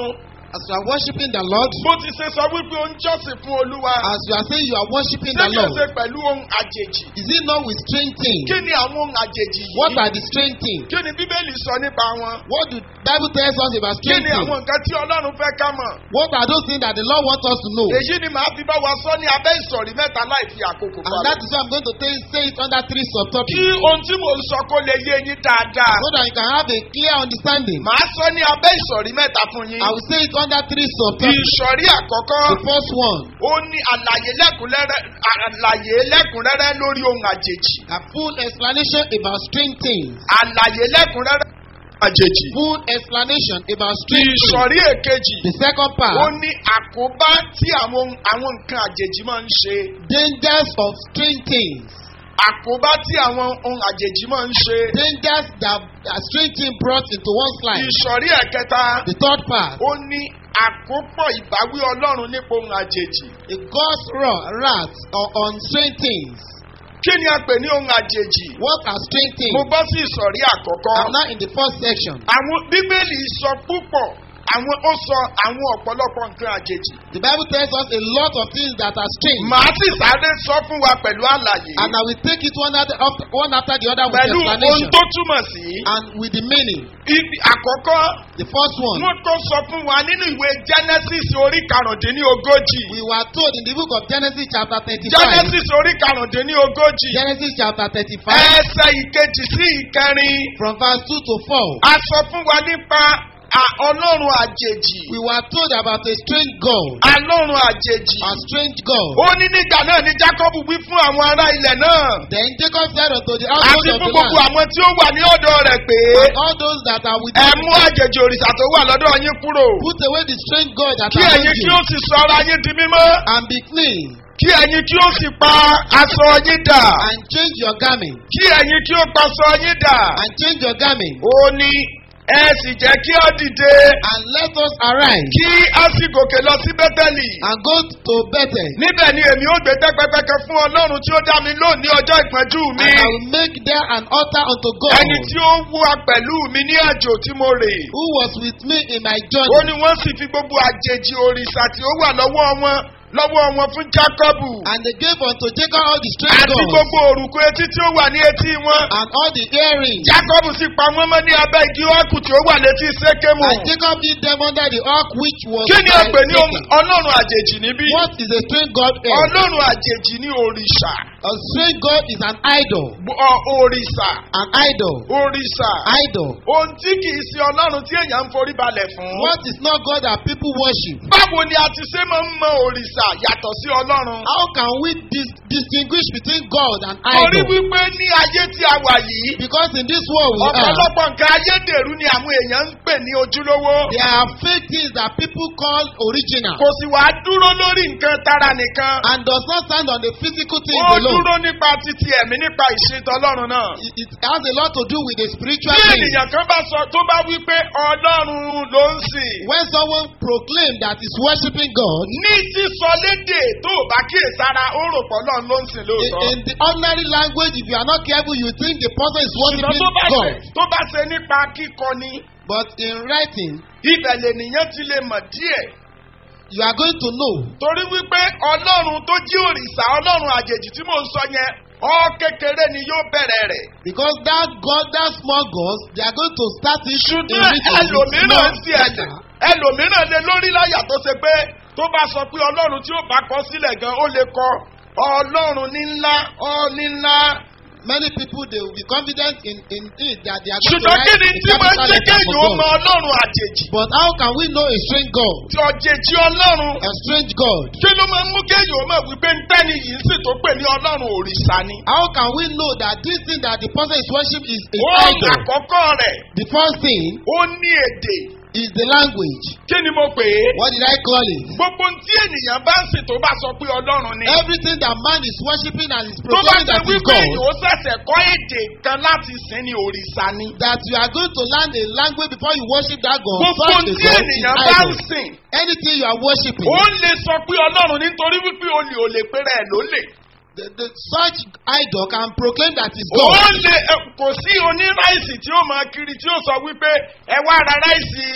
Speaker 4: As you are worshiping the Lord,
Speaker 3: bó ti ṣe sọ wípé ó ń jọ́sìn fún olúwa.
Speaker 4: as you are saying you are worshiping
Speaker 3: ṣé
Speaker 4: the
Speaker 3: kìí
Speaker 4: Lord,
Speaker 3: ṣe pẹ̀lú ohun àjèjì?
Speaker 4: is it not with strange things?
Speaker 3: kí ni àwọn ohun àjèjì yìí?
Speaker 4: What are the strange things?
Speaker 3: kí ni bíbélì sọ nípa wọn?
Speaker 4: What do Bible tells us about
Speaker 3: kí
Speaker 4: strange
Speaker 3: ni àwọn
Speaker 4: things?
Speaker 3: nǹkan tí ọlọ́run fẹ́ ká mọ̀?
Speaker 4: What are those things that the Lord wants us to know?
Speaker 3: èyí ni màá fi bá wa sọ ní abẹ́ ìsọ̀rí mẹ́ta láì fi àkókò
Speaker 4: And
Speaker 3: falẹ̀.
Speaker 4: that is why I'm going to tell, say it under three
Speaker 3: kí
Speaker 4: subtopics
Speaker 3: ohun tí mò ń sọ kó lè yé yín dáadáa.
Speaker 4: so that you can have a clear understanding.
Speaker 3: màá sọ ní abẹ́ ìsọ̀rí mẹ́ta fún yín.
Speaker 4: I will say it under three subtopics.
Speaker 3: ìsọ̀rí àkọ́kọ́
Speaker 4: The first one,
Speaker 3: ó ní àlàyé lẹ́kùnrẹ́rẹ́ àlàyé lẹ́kùnrẹ́rẹ́ lórí ohun àjèjì.
Speaker 4: a full explanation about strange things.
Speaker 3: àlàyé lẹ́kùnrẹ́rẹ́ àjèjì.
Speaker 4: Full explanation about strange things.
Speaker 3: ìsọ̀rí èkejì
Speaker 4: The second
Speaker 3: ó
Speaker 4: part,
Speaker 3: ní àkóbá tí àwọn àwọn nǹkan àjèjì máa ń ṣe.
Speaker 4: dangers of strange things.
Speaker 3: àkóbá tí àwọn ohun àjèjì máa ń ṣe.
Speaker 4: Dangers that a strange thing brought into one's life.
Speaker 3: ìsọ̀rí ẹ̀kẹta
Speaker 4: The third part,
Speaker 3: ó ní àkópọ̀ ìbáwí ọlọ́run nípa ohun àjèjì.
Speaker 4: a God's wrath wrath on- on strange things.
Speaker 3: kí ni a pè ní ohun àjèjì?
Speaker 4: What are strange things?
Speaker 3: mo bọ́ sí ìsọ̀rí àkọ́kọ́.
Speaker 4: I'm now in the first section.
Speaker 3: àwọn bíbélì sọ púpọ̀ àwọn ó sọ àwọn ọ̀pọ̀lọpọ̀ nǹkan àjèjì.
Speaker 4: The Bible tells us a lot of things that are strange.
Speaker 3: màá sì sáré sọ fún wa pẹ̀lú àlàyé.
Speaker 4: And I will take it one after, one after the other with
Speaker 3: pẹ̀lú ohun
Speaker 4: explanation.
Speaker 3: tó túmọ̀ sí.
Speaker 4: And with the meaning.
Speaker 3: ibi àkọ́kọ́
Speaker 4: The first one,
Speaker 3: wọ́n tó sọ fún wa nínú ìwé genesis orí karùndínlógójì.
Speaker 4: we were told in the book of Genesis chapter 35.
Speaker 3: genesis orí karùndínlógójì.
Speaker 4: Genesis chapter 35.
Speaker 3: ẹsẹ̀ ìkejì sí ìkẹrin.
Speaker 4: From verse 2 to 4.
Speaker 3: a sọ fún wa nípa à- ọlọ́run àjèjì.
Speaker 4: We were told about a strange God.
Speaker 3: ọlọ́run àjèjì.
Speaker 4: A strange God.
Speaker 3: ó ní nígbà náà ni jacob wí fún àwọn ará ilẹ̀ náà.
Speaker 4: Then Jacob said unto the
Speaker 3: àti
Speaker 4: household of
Speaker 3: fún
Speaker 4: the
Speaker 3: gbogbo
Speaker 4: land,
Speaker 3: àwọn tí ó wà ní ọ̀dọ̀ rẹ̀ pé
Speaker 4: and all those that are with
Speaker 3: ẹ
Speaker 4: you,
Speaker 3: mú àjèjì òrìṣà tó wà lọ́dọ̀ yín kúrò.
Speaker 4: put away the strange God that
Speaker 3: kí
Speaker 4: are
Speaker 3: ẹ̀yin
Speaker 4: among
Speaker 3: kí
Speaker 4: you,
Speaker 3: ó sì sọ ara yín di mímọ́.
Speaker 4: and be clean,
Speaker 3: kí ẹ̀yin kí ó sì pa aṣọ yín dà.
Speaker 4: and change your garment,
Speaker 3: kí ẹ̀yin kí ó pa aṣọ yín dà.
Speaker 4: and change your garment,
Speaker 3: ó ní ẹ sì jẹ́ kí ó dìde.
Speaker 4: and let us arise,
Speaker 3: kí a sì gòkè lọ sí bẹ́tẹ̀lì.
Speaker 4: and go to Bethel,
Speaker 3: níbẹ̀ ni èmi ó gbé tẹ́pẹ́pẹ́kẹ́ fún ọlọ́run tí ó dá mi lónìí ọjọ́ ìpọ́njú mi.
Speaker 4: and I will make there an altar unto God,
Speaker 3: ẹni tí ó wá pẹ̀lú mi ní àjò tí mo rè.
Speaker 4: who was with me in my
Speaker 3: ó
Speaker 4: journey,
Speaker 3: ní wọ́n sì fi gbogbo àjèjì òrìṣà tí ó wà lọ́wọ́ wọn lọ́wọ́ wọn fún jákọ́bù.
Speaker 4: and they gave unto Jacob all the strange
Speaker 3: àti
Speaker 4: gods,
Speaker 3: gbogbo òrùkọ etí tí ó wà ní etí wọn.
Speaker 4: and all the earrings,
Speaker 3: jákọ́bù sì pa wọ́n mọ́ ní abẹ́ igi ọ́kù tí ó wà létí sékémù.
Speaker 4: and Jacob hid them under the ark which was
Speaker 3: kí ni
Speaker 4: by
Speaker 3: a pè ní
Speaker 4: Satan.
Speaker 3: ọlọ́run àjèjì níbí?
Speaker 4: What is a strange God? is?
Speaker 3: ọlọ́run àjèjì ní òrìṣà.
Speaker 4: A strange God is an idol.
Speaker 3: Ọ òrìṣà.
Speaker 4: An idol.
Speaker 3: òrìṣà.
Speaker 4: Idol.
Speaker 3: ohun tí kì í ṣe ọlọ́run tí èèyàn ń forí balẹ̀ fún.
Speaker 4: What is not God that people worship?
Speaker 3: báwo ni a ti ṣe máa ń mọ òrìṣà yàtọ̀ sí ọlọ́run?
Speaker 4: How can we dis- distinguish between God and
Speaker 3: torí
Speaker 4: idol?
Speaker 3: wípé ní ayé tí a wà yìí.
Speaker 4: Because in this world we are,
Speaker 3: ọ̀pọ̀lọpọ̀ nǹkan ayédèrú ni àwọn èèyàn ń pè ní ojúlówó.
Speaker 4: there are fake things that people call original
Speaker 3: kò sì wá dúró lórí nǹkan tara nìkan.
Speaker 4: and does not stand on the physical things
Speaker 3: ó
Speaker 4: alone.
Speaker 3: dúró nípa títí ẹ̀mí nípa ìṣètò ọlọ́run náà.
Speaker 4: It, it has a lot to do with the spiritual
Speaker 3: bí
Speaker 4: things.
Speaker 3: ènìyàn kan bá sọ tó bá wí pé ọlọ́run ló ń sìn.
Speaker 4: When someone proclaims that is worshiping God,
Speaker 3: ní sísọ lédè tó o bá kíyèsára ó rò pọ̀ náà ló ń sìn
Speaker 4: in,
Speaker 3: lóòótọ́.
Speaker 4: in the ordinary language, if you are not careful, you think the person is
Speaker 3: ṣùgbọ́n
Speaker 4: worshiping
Speaker 3: tó bá ṣe
Speaker 4: God.
Speaker 3: tó bá ṣe nípa kíkọ ni
Speaker 4: But in writing,
Speaker 3: ibẹ̀ lènìyàn ti lè mọ̀ díẹ̀.
Speaker 4: you are going to know
Speaker 3: torí wípé ọlọ́run tó jí òrìṣà ọlọ́run àjèjì tí mò ń sọ yẹn ọ kékeré ni yóò bẹ̀rẹ̀ rẹ̀.
Speaker 4: because that God, that small God, they are going to start it in
Speaker 3: ṣùgbọ́n
Speaker 4: written with
Speaker 3: ẹlòmíràn
Speaker 4: small
Speaker 3: sí ẹ̀jẹ̀
Speaker 4: letter.
Speaker 3: ẹlòmíràn lè lórí láyà tó ṣe pé tó bá sọ pé ọlọ́run tí ó bá kọ sílẹ̀ gan ó lè kọ ọlọ́run ní ńlá ọ ní ńlá.
Speaker 4: Many people they will be confident in in it that they are going to
Speaker 3: ṣùgbọ́n kí
Speaker 4: write
Speaker 3: ni
Speaker 4: a
Speaker 3: tí máa ń
Speaker 4: capital
Speaker 3: jẹ́
Speaker 4: letter
Speaker 3: kéèyàn ó
Speaker 4: for
Speaker 3: mọ
Speaker 4: God.
Speaker 3: ọlọ́run àjèjì
Speaker 4: But how can we know a strange God,
Speaker 3: tí ọ̀jèjì ọlọ́run
Speaker 4: a strange God?
Speaker 3: kí ló máa ń mú kéèyàn ó mọ̀ wípé ntẹ́ni yìí ń sì tó pè ní ọlọ́run òrìṣà ni.
Speaker 4: How can we know that this thing that the person is worship is a
Speaker 3: ohun
Speaker 4: idol?
Speaker 3: àkọ́kọ́ rẹ̀
Speaker 4: The first thing
Speaker 3: ó ní èdè
Speaker 4: is the language.
Speaker 3: kí ni mo pè é.
Speaker 4: What did I call it?
Speaker 3: gbogbo tí ènìyàn bá ń sìn tó bá sọ pé ọlọ́run ni.
Speaker 4: Everything that man is worshiping and is
Speaker 3: tó bá
Speaker 4: proclaiming
Speaker 3: ṣe
Speaker 4: that is
Speaker 3: wípé
Speaker 4: God.
Speaker 3: yóò ṣẹ̀ṣẹ̀ kọ́ èdè kan láti sìn ní òrìṣà ni.
Speaker 4: That you are going to learn a language before you worship that God.
Speaker 3: gbogbo
Speaker 4: Such a
Speaker 3: tí
Speaker 4: God is
Speaker 3: ènìyàn bá ń
Speaker 4: idol.
Speaker 3: sìn.
Speaker 4: Anything you are worshiping,
Speaker 3: ó lè sọ pé ọlọ́run nítorí wípé olè ò lè pèrè ẹ̀ ló lè.
Speaker 4: the, the, such idol can proclaim that is
Speaker 3: ó
Speaker 4: God.
Speaker 3: lè ẹ, kò sí oníráìsì tí ó máa kiri tí ó sọ wípé ẹ wá ra ráìsì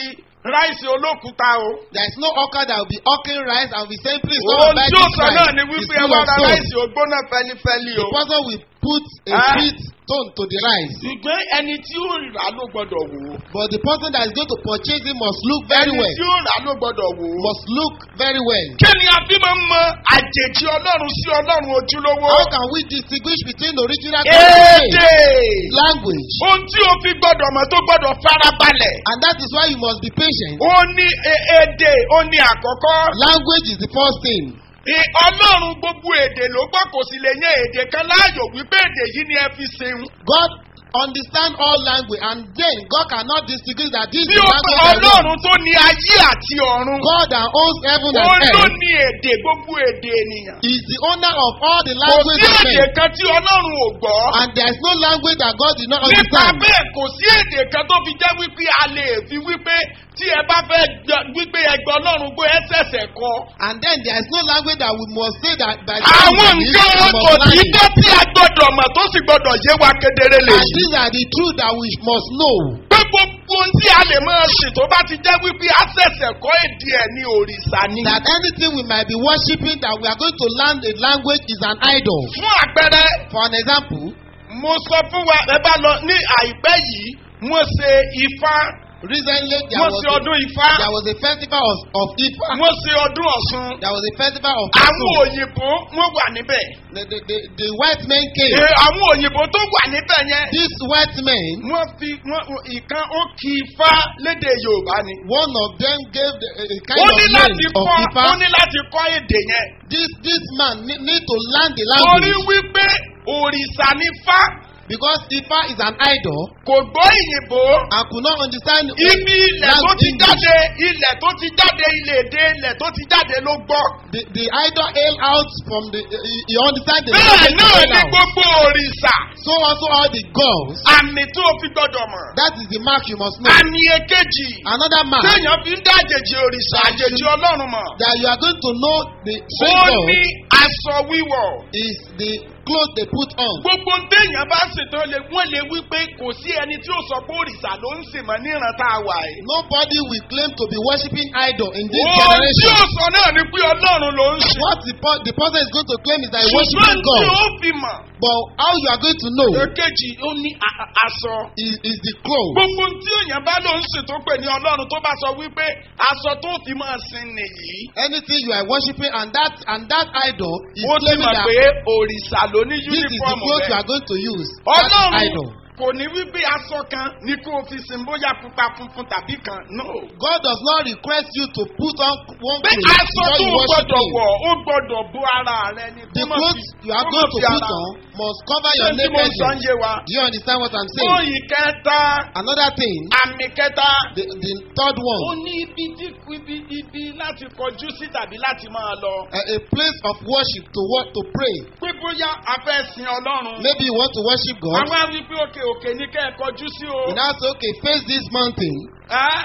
Speaker 3: ráìsì olókùúta o.
Speaker 4: There is no hawker that will be hawking rice and be saying, please come
Speaker 3: ohun
Speaker 4: and buy
Speaker 3: tí ó
Speaker 4: this
Speaker 3: sọ
Speaker 4: rice.
Speaker 3: náà ni
Speaker 4: It's
Speaker 3: wípé ẹ
Speaker 4: full
Speaker 3: wá
Speaker 4: of
Speaker 3: ra
Speaker 4: stone.
Speaker 3: ráìsì ògbóná fẹlifẹli o.
Speaker 4: The person will put a
Speaker 3: Ah.
Speaker 4: sweet stone to the rice.
Speaker 3: ṣùgbọ́n ẹni tí ó rà ló gbọ́dọ̀ wò ó.
Speaker 4: But the person that is going to purchase it must look very
Speaker 3: ẹni
Speaker 4: well.
Speaker 3: tí ó rà ló gbọ́dọ̀ wò ó.
Speaker 4: Must look very well.
Speaker 3: kí ni a fi máa ń mọ àjèjì ọlọ́run sí ọlọ́run ojúlówó.
Speaker 4: How can we distinguish between the original God and
Speaker 3: èdè.
Speaker 4: fake? language?
Speaker 3: ohun tí o fi gbọ́dọ̀ mọ̀ tó gbọ́dọ̀ farabalẹ̀.
Speaker 4: And that is why you must be patient.
Speaker 3: ó ní e- èdè ó ní àkọ́kọ́.
Speaker 4: Language is the first thing.
Speaker 3: Ì- ọlọ́run gbogbo èdè ló gbọ́ kò sì lè yan èdè kan láàyò wípé èdè yìí ni ẹ fi sin.
Speaker 4: God understand all language and then God cannot distinguish that this
Speaker 3: bí
Speaker 4: is
Speaker 3: ó
Speaker 4: language I know.
Speaker 3: ọlọ́run tó ní ayé àti ọ̀run.
Speaker 4: God that owns heaven
Speaker 3: ó
Speaker 4: and
Speaker 3: ló
Speaker 4: earth
Speaker 3: ní èdè gbogbo èdè ènìyàn.
Speaker 4: is the owner of all the
Speaker 3: kò
Speaker 4: language
Speaker 3: sí
Speaker 4: of
Speaker 3: èdè
Speaker 4: men.
Speaker 3: kan tí ọlọ́run ò gbọ́.
Speaker 4: And there is no language that God did not
Speaker 3: nípa
Speaker 4: understand.
Speaker 3: bẹ́ẹ̀ kò sí èdè kan tó fi jẹ́ wípé a lè fi wípé tí ẹ bá fẹ́ gbọ́- wípé ẹgbẹ́ ọlọ́run gbé ẹ ṣẹ̀ṣẹ̀ kọ.
Speaker 4: And then there is no language that we must say that by the
Speaker 3: àwọn
Speaker 4: time we
Speaker 3: nǹkan
Speaker 4: read, we must
Speaker 3: kò
Speaker 4: learn
Speaker 3: sí
Speaker 4: it.
Speaker 3: tó tí a gbọ́dọ̀ mọ̀ tó sì gbọ́dọ̀ yé wa kedere lè
Speaker 4: And
Speaker 3: yí.
Speaker 4: these are the truth that we must know.
Speaker 3: pé gbogbo ohun tí a lè máa ṣe tó bá ti jẹ́ wípé a ṣẹ̀ṣẹ̀ kọ́ èdè ẹ̀ ní òrìṣà ni.
Speaker 4: That anything we might be worshiping that we are going to learn a language is an idol.
Speaker 3: fún àpẹẹrẹ
Speaker 4: For an example,
Speaker 3: mo sọ fún wa ẹ bá lọ ní àìpẹ́ yìí wọ́n ṣe ifá
Speaker 4: recently there
Speaker 3: wọ́n
Speaker 4: was
Speaker 3: ṣe
Speaker 4: a,
Speaker 3: ọdún ifá
Speaker 4: there was a festival of, of Ifa.
Speaker 3: wọ́n ṣe ọdún ọ̀ṣun
Speaker 4: There was a festival of
Speaker 3: àwọn
Speaker 4: Osun.
Speaker 3: òyìnbó wọ́n wà níbẹ̀.
Speaker 4: The, the, the, the white men came.
Speaker 3: Ee, àwọn òyìnbó tó wà níbẹ̀ yẹn.
Speaker 4: These white men,
Speaker 3: wọ́n fi wọ́n ìkan ó kí ifá lédè yorùbá ni.
Speaker 4: one of them gave the, a, a kind
Speaker 3: ó
Speaker 4: of
Speaker 3: ní
Speaker 4: name
Speaker 3: láti
Speaker 4: of
Speaker 3: kọ́
Speaker 4: Ifa.
Speaker 3: ó ní láti kọ́ èdè yẹn.
Speaker 4: This, this man need, need to learn the
Speaker 3: torí
Speaker 4: language
Speaker 3: wípé òrìṣà ní fá
Speaker 4: because Ifa is an idol
Speaker 3: kò gbọ́ ìyìnbó.
Speaker 4: and could not understand
Speaker 3: ibi ilẹ̀ tó
Speaker 4: language
Speaker 3: ti
Speaker 4: English.
Speaker 3: jáde ilẹ̀ tó ti jáde ilẹ̀ èdè ilẹ̀ tó ti jáde ló gbọ́.
Speaker 4: The, the idol hail out from the, uh, you understand the
Speaker 3: bẹ́ẹ̀
Speaker 4: language
Speaker 3: náà
Speaker 4: hail
Speaker 3: ni
Speaker 4: out.
Speaker 3: gbogbo òrìṣà
Speaker 4: So also all the gods,
Speaker 3: àmì tó fi gbọ́dọ̀ mọ̀.
Speaker 4: that is the mark you must know.
Speaker 3: àmì èkejì
Speaker 4: Another mark
Speaker 3: téèyàn fi ń dá àjèjì òrìṣà àjèjì ọlọ́run mọ̀.
Speaker 4: that you are going to know the
Speaker 3: ó
Speaker 4: strange
Speaker 3: ní
Speaker 4: God
Speaker 3: aṣọ wíwọ̀.
Speaker 4: is the clothes they put on.
Speaker 3: gbogbo téèyàn bá ṣètò lè wọ́n lè wí pé kò sí ẹni tí ó sọ pé òrìṣà ló ń sìn mọ́ níran tá a wà yìí.
Speaker 4: Nobody will claim to be worshiping idol in this
Speaker 3: ohun tí
Speaker 4: generation.
Speaker 3: ó sọ náà ni pé ọlọ́run ló ń sìn.
Speaker 4: What the, per- the person is going to claim is that he
Speaker 3: ṣùgbọ́n
Speaker 4: worshiping
Speaker 3: tí
Speaker 4: God.
Speaker 3: ó fi mọ̀.
Speaker 4: But how you are going to know
Speaker 3: èkejì ó ní a- a- aṣọ.
Speaker 4: is, is the clothes.
Speaker 3: gbogbo tí èèyàn bá ló ń sìn tó pè ní ọlọ́run tó bá sọ wípé aṣọ tó fi máa sin nìyí.
Speaker 4: Anything you are worshiping and that and that idol is
Speaker 3: ó ti
Speaker 4: claiming
Speaker 3: mọ̀
Speaker 4: that
Speaker 3: pé òrìṣà ló ní
Speaker 4: this is the
Speaker 3: yúnífọ́ọ̀mù
Speaker 4: clothes you
Speaker 3: rẹ̀.
Speaker 4: are going to use. That is
Speaker 3: ọlọ́run
Speaker 4: idol.
Speaker 3: kò ní wípé aṣọ kan ní kó o fi sin bóyá pupa funfun tàbí kan no.
Speaker 4: God does not request you to put on one
Speaker 3: pé
Speaker 4: clothes
Speaker 3: aṣọ
Speaker 4: before
Speaker 3: tó
Speaker 4: you
Speaker 3: o
Speaker 4: worship
Speaker 3: gbọdọ̀
Speaker 4: Him.
Speaker 3: wọ̀ ó gbọdọ̀ bó ara rẹ ni.
Speaker 4: The
Speaker 3: kó má
Speaker 4: clothes
Speaker 3: fi-
Speaker 4: you are
Speaker 3: kó má
Speaker 4: going to
Speaker 3: fi
Speaker 4: put
Speaker 3: ara-
Speaker 4: on must cover
Speaker 3: Ṣé
Speaker 4: your
Speaker 3: tí mo ń sọ ń
Speaker 4: nakedness.
Speaker 3: yé wa?
Speaker 4: Do you understand what I'm saying?
Speaker 3: Oyin kẹta,
Speaker 4: Another thing,
Speaker 3: àmì kẹta.
Speaker 4: the, the third
Speaker 3: Ó
Speaker 4: one,
Speaker 3: ní ibi tí ibi ibi láti kọjú sí tàbí láti máa lọ.
Speaker 4: a, a place of worship to work to pray.
Speaker 3: Pé bóyá a fẹ́ sin Ọlọ́run.
Speaker 4: Maybe you want to worship God.
Speaker 3: Àwọn á wí pé òkè òkè ní kẹ́ ẹ kọjú sí o.
Speaker 4: You now say, okay, face this mountain.
Speaker 3: Ẹ́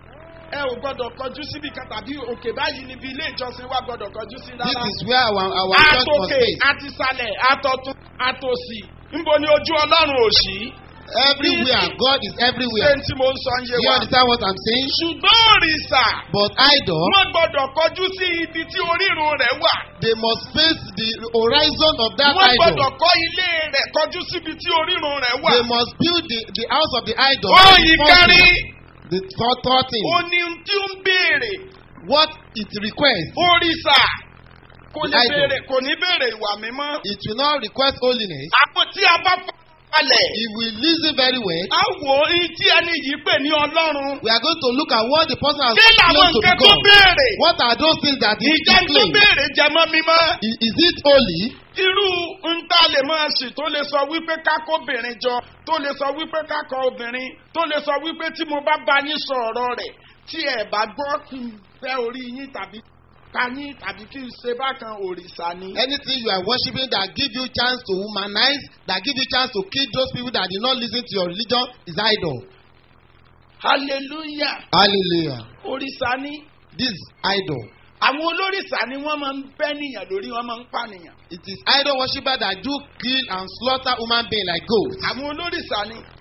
Speaker 3: ẹ ò gbọ́dọ̀ kọjú síbi kan tàbí òkè báyìí níbi ilé ìjọsìn wa gbọ́dọ̀ kọjú sí
Speaker 4: This
Speaker 3: rárá.
Speaker 4: is where our, our church must
Speaker 3: Àtòkè
Speaker 4: face.
Speaker 3: àtisàlẹ̀ àtọ̀tún àtòsì. Níbo ni ojú Ọlọ́run ò sí?
Speaker 4: Everywhere. God is
Speaker 3: Ṣé
Speaker 4: everywhere.
Speaker 3: n tí mo ń sọ ń yé
Speaker 4: Do you
Speaker 3: wa?
Speaker 4: understand what I'm saying?
Speaker 3: Ṣùgbọ́n òrìṣà.
Speaker 4: But idol,
Speaker 3: Wọ́n gbọ́dọ̀ kọjú sí ibi tí orírun rẹ̀ wà.
Speaker 4: they must face the horizon of that
Speaker 3: Wọ́n gbọ́dọ̀
Speaker 4: idol.
Speaker 3: kọ́ ilé rẹ̀ kọjú síbi tí orírun rẹ̀ wà.
Speaker 4: They must build the, the house of the idol.
Speaker 3: Oyin
Speaker 4: before
Speaker 3: kẹrin.
Speaker 4: them. The third, third thing,
Speaker 3: Ó ní ohun tí ó ń béèrè.
Speaker 4: what it requests,
Speaker 3: Òrìṣà kò ní
Speaker 4: The idol.
Speaker 3: béèrè kò ní béèrè ìwà mímọ́.
Speaker 4: it will not request holiness.
Speaker 3: Àpò tí a bá falẹ̀.
Speaker 4: If we listen very well,
Speaker 3: A wò ó ní tí ẹni yìí pè ní Ọlọ́run.
Speaker 4: we are going to look at what the person has
Speaker 3: Kí làwọn
Speaker 4: claimed to be
Speaker 3: nǹkan tó
Speaker 4: God.
Speaker 3: béèrè?
Speaker 4: What are those things that he, he
Speaker 3: Ìjẹ́ tó
Speaker 4: claimed?
Speaker 3: béèrè jẹmọ́ mímọ́.
Speaker 4: Is, is it holy?
Speaker 3: Irú ń tá lè máa sì tó lè sọ wípé kákóbìnrin jọ tó lè sọ wípé kákọ obìnrin tó lè sọ wípé tí mo bá bá yín sọ ọ̀rọ̀ rẹ̀ tí ẹ̀ bá gbọ́ kí n fẹ́ orí yín tàbí ká yín tàbí kí n ṣe bákan òrìṣà ni.
Speaker 4: Anything you are worshiping that give you chance to humanize, that give you chance to kill those people that did not listen to your religion is idol.
Speaker 3: hallelujah
Speaker 4: Hallelujah.
Speaker 3: òrìṣà ni.
Speaker 4: This is idol.
Speaker 3: àwọn olórìṣà ni wọ́n máa ń bẹ́ nìyàn lórí wọ́n máa ń pànìyàn.
Speaker 4: It is idol worshiper that do kill and slaughter human being like goats.
Speaker 3: àwọn olórìṣà ni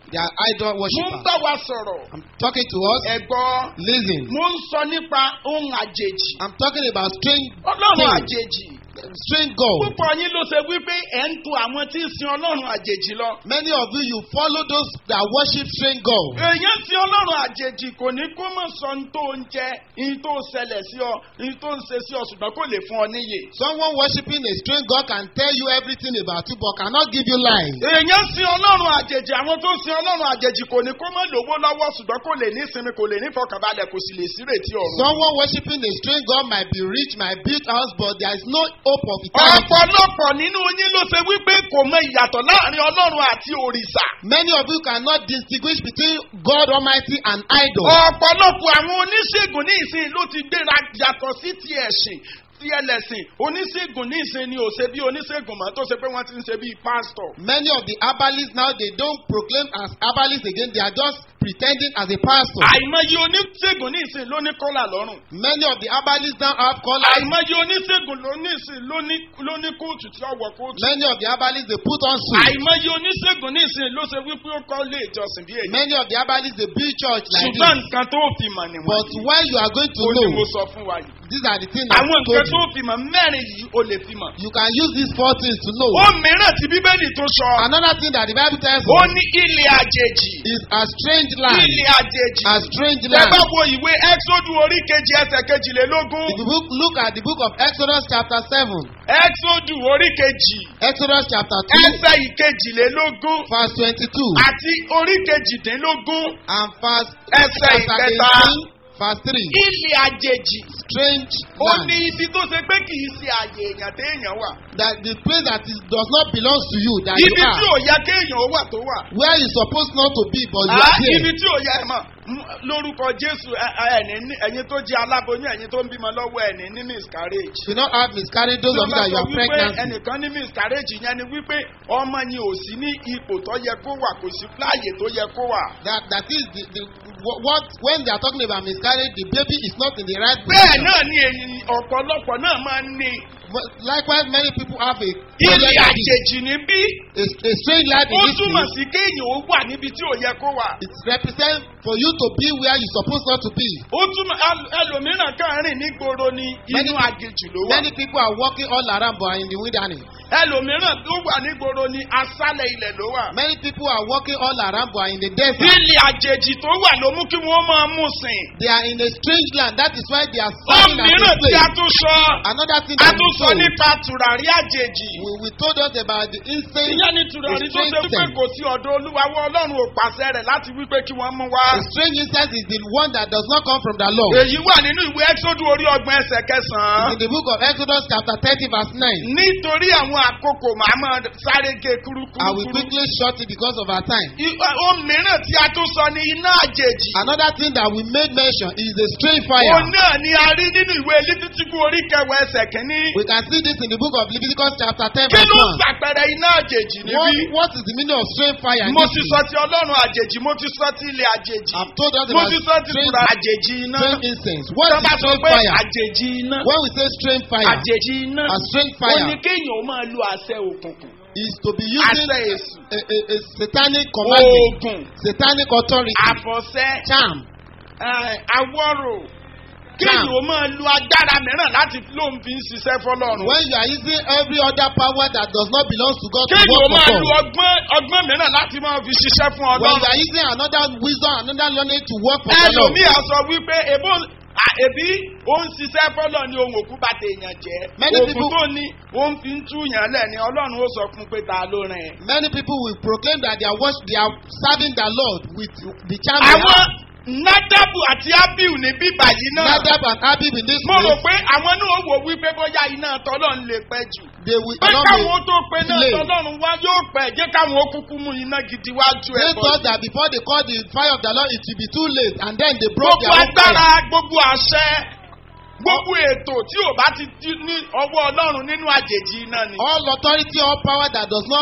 Speaker 4: They are idol
Speaker 3: mo ń
Speaker 4: worshippers.
Speaker 3: bá wa sọ̀rọ̀
Speaker 4: I'm talking to us.
Speaker 3: ẹ̀gbọ́n
Speaker 4: Listen.
Speaker 3: mo ń sọ nípa ohun àjèjì
Speaker 4: I'm talking about strange,
Speaker 3: ọlọ́run
Speaker 4: Hmm.
Speaker 3: àjèjì
Speaker 4: strange God.
Speaker 3: púpọ̀ yín ló ṣe wípé ẹ̀ ń tu àwọn tí ń sin ọlọ́run àjèjì lọ.
Speaker 4: Many of you, you follow those that worship strange God.
Speaker 3: èèyàn sin ọlọ́run àjèjì kò ní kó mọ̀ sọ ní tó ń jẹ ní tó ń ṣẹlẹ̀ sí ọ ní tó ń ṣe sí ọ ṣùgbọ́n kò lè fún ọ níyè.
Speaker 4: Someone worshiping a strange God can tell you everything about you, but cannot give you life.
Speaker 3: èèyàn sin ọlọ́run àjèjì àwọn tó sin ọlọ́run àjèjì kò ní kó mọ̀ lówó lọ́wọ́ ṣùgbọ́n kò lè ní ìsinmi kò lè ní ìfọkànbalẹ̀ kò sì lè sírètí ọ̀run.
Speaker 4: Someone worshiping a strange God might be rich, might build house, but there is no hope of eternity.
Speaker 3: ọ̀pọ̀lọpọ̀ nínú yín ló ṣe wípé kò mọ ìyàtọ̀ láàrin ọlọ́run àti òrìṣà.
Speaker 4: Many of you cannot distinguish between God Almighty and idol.
Speaker 3: ọ̀pọ̀lọpọ̀ àwọn oníṣègùn ní ìsìn ló ti gbéra yàtọ̀ sí ti ẹ̀sìn ti ẹlẹ́sìn oníṣègùn ní ìsìn ni ò ṣe bí oníṣègùn mọ́ tó ṣe pé wọ́n ti ń ṣe bí pásítọ̀.
Speaker 4: Many of the herbalists now they don't proclaim as herbalists again, they are just pretending as a pastor.
Speaker 3: àìmọye oníṣègùn ní ìsìn ló ní kọ́là lọ́rùn.
Speaker 4: Many of the herbalists now have collars.
Speaker 3: àìmọye oníṣègùn ló ní ìsìn ló ní ló ní kóòtù tí ó wọ kóòtù.
Speaker 4: Many of the herbalists they put on suits.
Speaker 3: àìmọye oníṣègùn ní ìsìn ló ṣe wípé ó kọ́ ilé ìjọsìn bí èyí.
Speaker 4: Many of the herbalists they build church like
Speaker 3: ṣùgbọ́n
Speaker 4: this.
Speaker 3: nǹkan tó fi mọ̀
Speaker 4: But
Speaker 3: nìwọ̀n.
Speaker 4: when you are going to
Speaker 3: ó ní mo
Speaker 4: know,
Speaker 3: sọ fún wa yìí.
Speaker 4: these are the things that
Speaker 3: àwọn
Speaker 4: I
Speaker 3: nǹkan
Speaker 4: told
Speaker 3: tó
Speaker 4: you.
Speaker 3: fi mọ̀ mẹ́rin yìí ó lè fi mọ̀.
Speaker 4: You can use these four things to know.
Speaker 3: ó mìíràn tí bíbélì tó sọ.
Speaker 4: Another thing that the Bible tells
Speaker 3: ó
Speaker 4: us
Speaker 3: ní ilẹ̀ àjèjì.
Speaker 4: is a strange land.
Speaker 3: ilẹ̀ àjèjì.
Speaker 4: A strange
Speaker 3: Tẹ
Speaker 4: land.
Speaker 3: bá wo ìwé Ẹ́xódù orí kejì ẹsẹ̀ kejìlélógún.
Speaker 4: If you look, look at the book of Exodus chapter 7,
Speaker 3: Ẹ́xódù orí kejì
Speaker 4: Exodus chapter 2,
Speaker 3: ẹsẹ̀ ìkejìlélógún
Speaker 4: verse 22,
Speaker 3: àti orí kejìdínlógún
Speaker 4: and verse
Speaker 3: ẹsẹ̀
Speaker 4: chapter
Speaker 3: ìkẹta.
Speaker 4: 18, verse 3.
Speaker 3: Ilẹ̀ àjèjì.
Speaker 4: Strange
Speaker 3: Ó
Speaker 4: land.
Speaker 3: ní ibi tó ṣe pé kì í ṣe àyè èèyàn téèyàn wà.
Speaker 4: That the place that is, does not belong to you, that you
Speaker 3: Ibi tí
Speaker 4: are.
Speaker 3: ò yẹ kéèyàn ó wà tó wà.
Speaker 4: Where you supposed not to be, but you
Speaker 3: Ah,
Speaker 4: are
Speaker 3: Ibi
Speaker 4: there.
Speaker 3: tí ò yẹ ẹ mọ̀ m- lórúkọ Jésù ẹ- ẹ- ẹni ní- ẹ̀yin tó jẹ́ aláboyún ẹ̀yin tó ń bímọ lọ́wọ́ ẹni ní miscarriage.
Speaker 4: You not have miscarriage, those
Speaker 3: Tí
Speaker 4: of
Speaker 3: wọ́n
Speaker 4: you
Speaker 3: bá
Speaker 4: that you
Speaker 3: sọ
Speaker 4: are
Speaker 3: wípé
Speaker 4: pregnant.
Speaker 3: ẹnìkan ní miscarriage yẹn ni wípé ọmọ yẹn ò sí ní ipò tó yẹ kó wà kò sí láàyè tó yẹ kó wà.
Speaker 4: That that is the, the wh- what when they are talking about miscarriage, the baby is not in the right
Speaker 3: Bẹ́ẹ̀
Speaker 4: position.
Speaker 3: náà ni èyí ọ̀pọ̀lọpọ̀ náà máa ń ní
Speaker 4: But likewise, many people have a
Speaker 3: ilé
Speaker 4: problem like this.
Speaker 3: àjèjì níbí.
Speaker 4: a, a strange life
Speaker 3: Ó
Speaker 4: in this
Speaker 3: túmọ̀
Speaker 4: place.
Speaker 3: sí kéèyàn ó wà níbi tí ò yẹ kó wà.
Speaker 4: It represents for you to be where you supposed not to be.
Speaker 3: Ó túmọ̀ ẹl- ẹlòmíràn kan rìn nígboro ní inú
Speaker 4: Many-
Speaker 3: àjèjì ló wà.
Speaker 4: Many people are walking all around but are in the wilderness.
Speaker 3: Ẹlòmíràn tó wà nígboro ní aṣálẹ̀ ilẹ̀ ló wà.
Speaker 4: Many people are walking all around but are in the desert.
Speaker 3: Ilé àjèjì tó wà ló mú kí wọ́n máa mú sìn.
Speaker 4: They are in a strange land. That is why they are serving as a
Speaker 3: Òmíràn tí a
Speaker 4: slave.
Speaker 3: tún sọ.
Speaker 4: Another thing
Speaker 3: A
Speaker 4: that we
Speaker 3: tún sọ
Speaker 4: told,
Speaker 3: nípa tùràrí àjèjì.
Speaker 4: we, we told us about the incense.
Speaker 3: Ìyẹn ni tùràrí tó ṣe wípé kò sí ọ̀dọ̀ olúwawọ́ ọlọ́run ò pàṣẹ rẹ̀ láti wípé kí wọ́n mú wá.
Speaker 4: The strange incense is the one that does not come from the Lord.
Speaker 3: Èyí wà nínú ìwé Ẹ́xódù orí ọgbọ̀n ẹsẹ̀ kẹsàn-án.
Speaker 4: In the book of Exodus chapter 30 verse 9.
Speaker 3: Nítorí àwọn àkókò màá máa sáré gé
Speaker 4: I will
Speaker 3: kúrúkúrú.
Speaker 4: quickly short it because of our time.
Speaker 3: Ohun mìíràn tí a tún sọ ni iná àjèjì.
Speaker 4: Another thing that we made mention is the strange
Speaker 3: Òun
Speaker 4: fire.
Speaker 3: náà ni a rí nínú ìwé Lítítíkù orí kẹwàá ẹsẹ̀ kínní.
Speaker 4: We can see this in the book of Leviticus chapter 10
Speaker 3: Kí
Speaker 4: verse
Speaker 3: ló
Speaker 4: 1.
Speaker 3: ṣàpẹẹrẹ iná àjèjì
Speaker 4: What,
Speaker 3: níbí?
Speaker 4: what is the meaning of strange fire? in
Speaker 3: Mo
Speaker 4: this
Speaker 3: ti
Speaker 4: place?
Speaker 3: sọ ti ọlọ́run àjèjì, mo ti sọ ti ilẹ̀ àjèjì.
Speaker 4: I've told us
Speaker 3: Mo
Speaker 4: about
Speaker 3: ti sọ ti
Speaker 4: strange,
Speaker 3: tura àjèjì iná.
Speaker 4: strange incense. What
Speaker 3: Tọ́
Speaker 4: is
Speaker 3: bá sọ
Speaker 4: strange
Speaker 3: pé
Speaker 4: fire?
Speaker 3: àjèjì iná.
Speaker 4: When we say strange fire,
Speaker 3: Àjèjì iná.
Speaker 4: a strange
Speaker 3: Ó ní
Speaker 4: fire
Speaker 3: kéèyàn ó máa lo àṣẹ òkùnkùn.
Speaker 4: is to be using
Speaker 3: Àṣẹ èṣù.
Speaker 4: a, a, a satanic commandment,
Speaker 3: Oògùn.
Speaker 4: satanic authority,
Speaker 3: Àfọ̀ṣẹ.
Speaker 4: charm.
Speaker 3: eh, Awọ́rò. Kéèyàn ó máa lo agbára mìíràn láti lóun fi ń ṣiṣẹ́ fọlọ́run.
Speaker 4: When you are using every other power that does not belong to God to
Speaker 3: Kéèyàn ó
Speaker 4: work
Speaker 3: máa
Speaker 4: for
Speaker 3: lo
Speaker 4: God.
Speaker 3: ọgbọ́n ọgbọ́n mìíràn láti máa fi ṣiṣẹ́ fún
Speaker 4: When you
Speaker 3: ọlọ́run.
Speaker 4: are using another wisdom, another learning to work for the Lord.
Speaker 3: ẹlòmíì á sọ wípé èbó à, èbí ó ń ṣiṣẹ́ fọ́lọ̀ ní ohun òkú bá ti èèyàn jẹ́
Speaker 4: Many
Speaker 3: òkú
Speaker 4: people-
Speaker 3: tó ní ó ń fi ń túyàn lẹ̀ ni ọlọ́run ó sọ fún pé ta ló rìn ẹ́.
Speaker 4: Many people will proclaim that they are worship, they are serving the Lord with the charm they
Speaker 3: àwọn
Speaker 4: have.
Speaker 3: nádàbù àti ábíù ní bíbà yìí náà
Speaker 4: Nadab and Abib in this
Speaker 3: mo rò
Speaker 4: place,
Speaker 3: pé àwọn náà wò wípé bóyá iná tọ́lọ̀ ń lè pẹ́ jù
Speaker 4: they will
Speaker 3: pé
Speaker 4: not
Speaker 3: káwọn
Speaker 4: be
Speaker 3: tó pe náà
Speaker 4: delay.
Speaker 3: tọ́lọ́run wá yóò pẹ́ jẹ́ káwọn ó kúkú mú iná gidi wá ju
Speaker 4: They
Speaker 3: ẹ̀ bọ̀
Speaker 4: thought that before they call the fire of the Lord, it will be too late, and then they broke
Speaker 3: gbogbo
Speaker 4: their own fire.
Speaker 3: agbára gbogbo àṣẹ gbogbo ètò tí ò bá ti di ní ọwọ́ ọlọ́run nínú àjèjì iná ni.
Speaker 4: All authority, all power that does not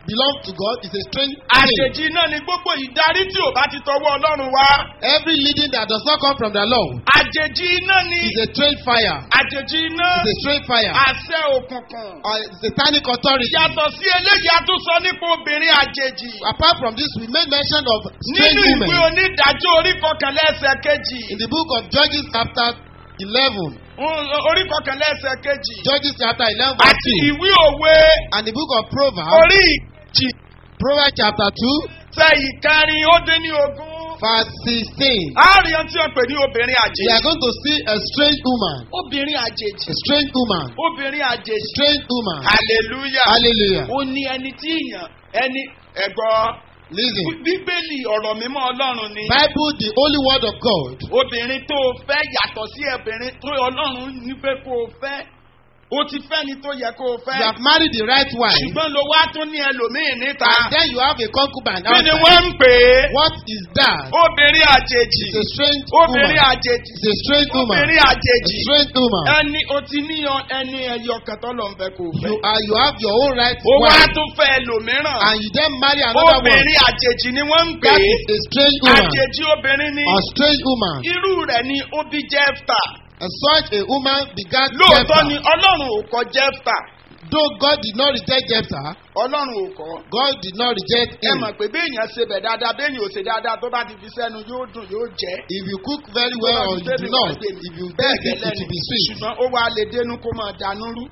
Speaker 4: belongs to God is a strange thing.
Speaker 3: àjèjì náà ni gbogbo ìdarí tí ò bá ti tọwọ́ ọlọ́run wá.
Speaker 4: Every leading that does not come from the Lord
Speaker 3: àjèjì náà ni
Speaker 4: is a strange fire.
Speaker 3: àjèjì iná
Speaker 4: Is a strange fire.
Speaker 3: àṣẹ òkùnkùn.
Speaker 4: Or satanic authority.
Speaker 3: yàtọ̀ sí eléyìí a tún sọ nípa obìnrin àjèjì.
Speaker 4: Apart from this, we made mention of strange
Speaker 3: nínú ìwé
Speaker 4: women
Speaker 3: onídàájọ́ orí kọkànlá ẹsẹ̀ kejì.
Speaker 4: in the book of Judges chapter eleven.
Speaker 3: Mm, orí kọkànlá ẹsẹ̀ kejì.
Speaker 4: Judges chapter eleven verse
Speaker 3: àti
Speaker 4: two.
Speaker 3: ìwé òwe
Speaker 4: And the book of Proverbs.
Speaker 3: orí ìjì
Speaker 4: Proverbs chapter two
Speaker 3: tẹ ìkẹrin ó dín ní ogún.
Speaker 4: verse sixteen.
Speaker 3: àárín tí wọ́n pè ní obìnrin
Speaker 4: We are
Speaker 3: àjèjì.
Speaker 4: going to see a strange woman.
Speaker 3: obìnrin àjèjì.
Speaker 4: A strange woman.
Speaker 3: obìnrin àjèjì.
Speaker 4: Strange woman.
Speaker 3: hallelujah.
Speaker 4: Hallelujah.
Speaker 3: ó ní ẹni tí ìyàn ẹni ẹ̀gbọ́n
Speaker 4: Listen.
Speaker 3: bíbélì ọ̀rọ̀ mímọ́ ọlọ́run ni.
Speaker 4: Bible, the holy word of God.
Speaker 3: obìnrin tó o fẹ́ yàtọ̀ sí obìnrin tó ọlọ́run ní pé kó o fẹ́ o ti fẹ́ ni tó yẹ kó o
Speaker 4: You
Speaker 3: fẹ́.
Speaker 4: have married the right wife.
Speaker 3: ṣùgbọ́n ló wá tún ní ẹlòmíì níta.
Speaker 4: And then you have a concubine
Speaker 3: kí ni
Speaker 4: outside.
Speaker 3: wọ́n ń pè é?
Speaker 4: What is that?
Speaker 3: obìnrin àjèjì.
Speaker 4: It's a strange woman.
Speaker 3: obìnrin àjèjì.
Speaker 4: It's a strange woman.
Speaker 3: obìnrin
Speaker 4: A
Speaker 3: àjèjì.
Speaker 4: strange woman.
Speaker 3: ẹni o ti ní ọ- ẹni ẹyọ kan tó lọ ń fẹ́ kó o fẹ́.
Speaker 4: You are you have your own right
Speaker 3: ó wá
Speaker 4: wife.
Speaker 3: tún fẹ́ ẹlòmíràn.
Speaker 4: And you then marry another one.
Speaker 3: obìnrin àjèjì ni wọ́n ń pè
Speaker 4: That
Speaker 3: é.
Speaker 4: is a strange woman.
Speaker 3: àjèjì obìnrin ni.
Speaker 4: A strange woman.
Speaker 3: irú rẹ̀ ni ó bí jẹ́fta.
Speaker 4: And such a woman begat
Speaker 3: lóòótọ́
Speaker 4: Jephthah.
Speaker 3: ni ọlọ́run ò kọ jẹ́fta.
Speaker 4: Though God did not reject Jephthah,
Speaker 3: ọlọ́run ò kọ́.
Speaker 4: God did not reject
Speaker 3: ẹ
Speaker 4: him.
Speaker 3: mọ̀ pé béèyàn ṣe bẹ̀ dáadáa béèyàn ò ṣe dáadáa tó bá ti fi sẹ́nu yóò dùn yóò jẹ́.
Speaker 4: If you cook very well or you do not, if you
Speaker 3: bẹ́ẹ̀
Speaker 4: bake it,
Speaker 3: gẹ́lẹ́
Speaker 4: it will be
Speaker 3: ni
Speaker 4: sweet.
Speaker 3: ṣùgbọ́n ó wá lè dénú kó máa dànù rú.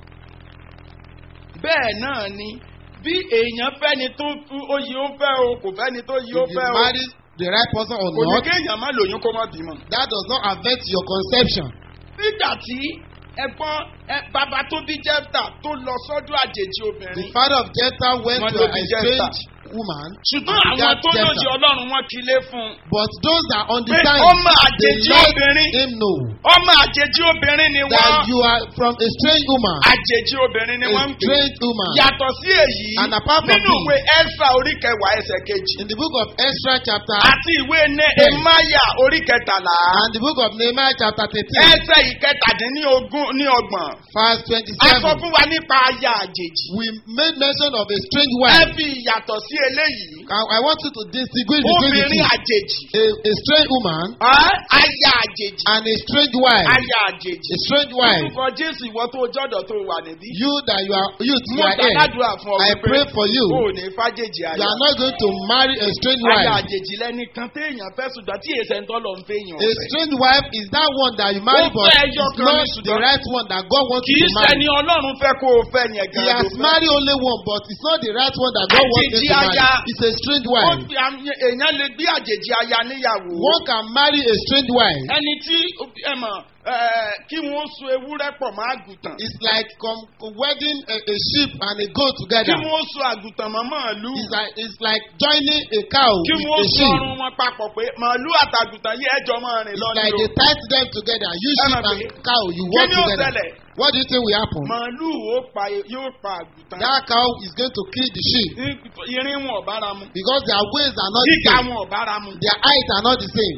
Speaker 3: bẹ́ẹ̀ náà ni bí èèyàn fẹ́ni tó tú oyè ó fẹ́ o kò fẹ́ni tó yí ó
Speaker 4: If you
Speaker 3: fẹ́ o
Speaker 4: marry the right person or
Speaker 3: kò ní
Speaker 4: not,
Speaker 3: kéèyàn má lóyún kó má bímọ.
Speaker 4: that does not affect your conception.
Speaker 3: nígbà tí ẹ̀gbọ́n ẹ bàbá tó bí jẹ́fta tó lọ sọ́dọ̀ àjèjì
Speaker 4: The
Speaker 3: obìnrin
Speaker 4: father of Jephthah went
Speaker 3: Wọ́n
Speaker 4: to
Speaker 3: ló
Speaker 4: a
Speaker 3: bí Jephthah.
Speaker 4: strange woman.
Speaker 3: ṣùgbọ́n
Speaker 4: and
Speaker 3: àwọn
Speaker 4: begat
Speaker 3: tó lóye
Speaker 4: Jephthah.
Speaker 3: ọlọ́run wọn kì í lé fún un.
Speaker 4: But those that
Speaker 3: pé
Speaker 4: understand,
Speaker 3: ọmọ
Speaker 4: they
Speaker 3: àjèjì
Speaker 4: let
Speaker 3: obìnrin
Speaker 4: him know
Speaker 3: ọmọ àjèjì obìnrin ni
Speaker 4: that
Speaker 3: wọ́n
Speaker 4: you are from a strange woman.
Speaker 3: àjèjì obìnrin ni
Speaker 4: A
Speaker 3: wọ́n ń pè é.
Speaker 4: strange woman.
Speaker 3: yàtọ̀ sí èyí
Speaker 4: And apart from
Speaker 3: nínú
Speaker 4: this-
Speaker 3: ìwé ẹ́sà orí kẹwàá ẹsẹ̀ kejì
Speaker 4: In the book of Ezra chapter
Speaker 3: àti ìwé nehemaya orí kẹtàlá
Speaker 4: and the book of Nehemiah chapter thirteen
Speaker 3: ẹsẹ̀ ìkẹtàdínlógún ní ọgbọ̀n
Speaker 4: verse
Speaker 3: a sọ
Speaker 4: twenty-seven,
Speaker 3: fún wa nípa aya àjèjì
Speaker 4: we made mention of a strange
Speaker 3: ẹ
Speaker 4: wife.
Speaker 3: fi ìyàtọ̀ sí eléyìí
Speaker 4: I, I want you to distinguish between the
Speaker 3: obìnrin
Speaker 4: two.
Speaker 3: àjèjì
Speaker 4: A, a strange woman
Speaker 3: ẹ́, aya àjèjì
Speaker 4: and a strange wife.
Speaker 3: aya àjèjì
Speaker 4: A strange wife.
Speaker 3: orúkọ jésù ìwọ tó jọ́dọ̀ tó wà níbí
Speaker 4: You that you are youth, you
Speaker 3: mo
Speaker 4: are here.
Speaker 3: gbàdúrà fún ọ
Speaker 4: I
Speaker 3: wípé
Speaker 4: pray for you.
Speaker 3: o ò ní fàjèjì
Speaker 4: You
Speaker 3: aya
Speaker 4: are not going to marry a strange
Speaker 3: aya
Speaker 4: wife.
Speaker 3: àjèjì lẹ́ni kan téèyàn fẹ́ ṣùgbọ́n tí èsẹ̀ ń tọ́lọ̀ ń fẹ́ yàn
Speaker 4: A strange wife is that one that you marry,
Speaker 3: Ó
Speaker 4: but
Speaker 3: fẹ́
Speaker 4: it's
Speaker 3: ẹyọ kan
Speaker 4: not
Speaker 3: ní
Speaker 4: the
Speaker 3: ṣùgbọ́n
Speaker 4: right one that God wants
Speaker 3: kì
Speaker 4: you
Speaker 3: í
Speaker 4: to marry.
Speaker 3: ṣẹni ọlọ́run fẹ́ kó o fẹ́ yẹn
Speaker 4: He
Speaker 3: gan
Speaker 4: has married only one, but it's not the right one that God wants him
Speaker 3: Àjèjì
Speaker 4: to marry.
Speaker 3: aya.
Speaker 4: It's a strange
Speaker 3: Ó
Speaker 4: wife.
Speaker 3: fi àmì- èèyàn lè gbé àjèjì aya níyàwó
Speaker 4: One can marry a strange wife.
Speaker 3: ẹni tí ẹ mọ̀ ẹ, kí wọ́n so ewúrẹ́ pọ̀ mọ́ àgùntàn
Speaker 4: It's like com- wedding a, a sheep and a goat
Speaker 3: kí
Speaker 4: together.
Speaker 3: wọ́n so àgùntàn mọ́ màálù
Speaker 4: It's like it's like joining a cow
Speaker 3: kí
Speaker 4: with
Speaker 3: wọ́n
Speaker 4: a
Speaker 3: so
Speaker 4: sheep.
Speaker 3: ọrùn wọn papọ̀ pé màálù àtàgùntàn yìí ẹjọ́ máa rìn
Speaker 4: It's
Speaker 3: lọ
Speaker 4: like
Speaker 3: ní
Speaker 4: they
Speaker 3: o
Speaker 4: tie them together. You
Speaker 3: Ẹ
Speaker 4: sheep
Speaker 3: máa
Speaker 4: and
Speaker 3: pè é.
Speaker 4: cow, you
Speaker 3: kí
Speaker 4: walk
Speaker 3: ni ó
Speaker 4: together.
Speaker 3: ṣẹlẹ̀
Speaker 4: What do you think will happen?
Speaker 3: màálù ó pa yóò pa àgùntàn
Speaker 4: That cow is going to kill the sheep
Speaker 3: irin wọn ò bára mu
Speaker 4: because their ways are not the
Speaker 3: gíga
Speaker 4: same.
Speaker 3: wọn ò bára mu
Speaker 4: Their height are not the same.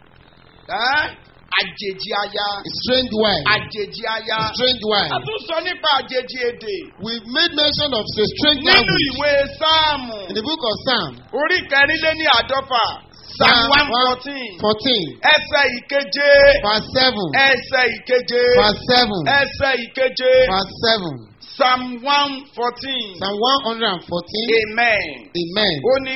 Speaker 3: Ẹ́, àjèjì aya
Speaker 4: A strange wife.
Speaker 3: àjèjì aya
Speaker 4: A strange wife.
Speaker 3: a tún sọ nípa àjèjì èdè
Speaker 4: We've made mention of a strange
Speaker 3: nínú
Speaker 4: language
Speaker 3: ìwé sáàmù
Speaker 4: in the book of Psalm.
Speaker 3: orí kẹrìnléní àádọ́fà psalm one fourteen
Speaker 4: 14,
Speaker 3: ẹsẹ̀ ìkeje
Speaker 4: verse 7.
Speaker 3: ẹsẹ̀ ìkeje
Speaker 4: Verse 7.
Speaker 3: ẹsẹ̀ ìkeje
Speaker 4: Verse 7.
Speaker 3: psalm one fourteen
Speaker 4: Psalm 114.
Speaker 3: amen
Speaker 4: Amen.
Speaker 3: ó ní.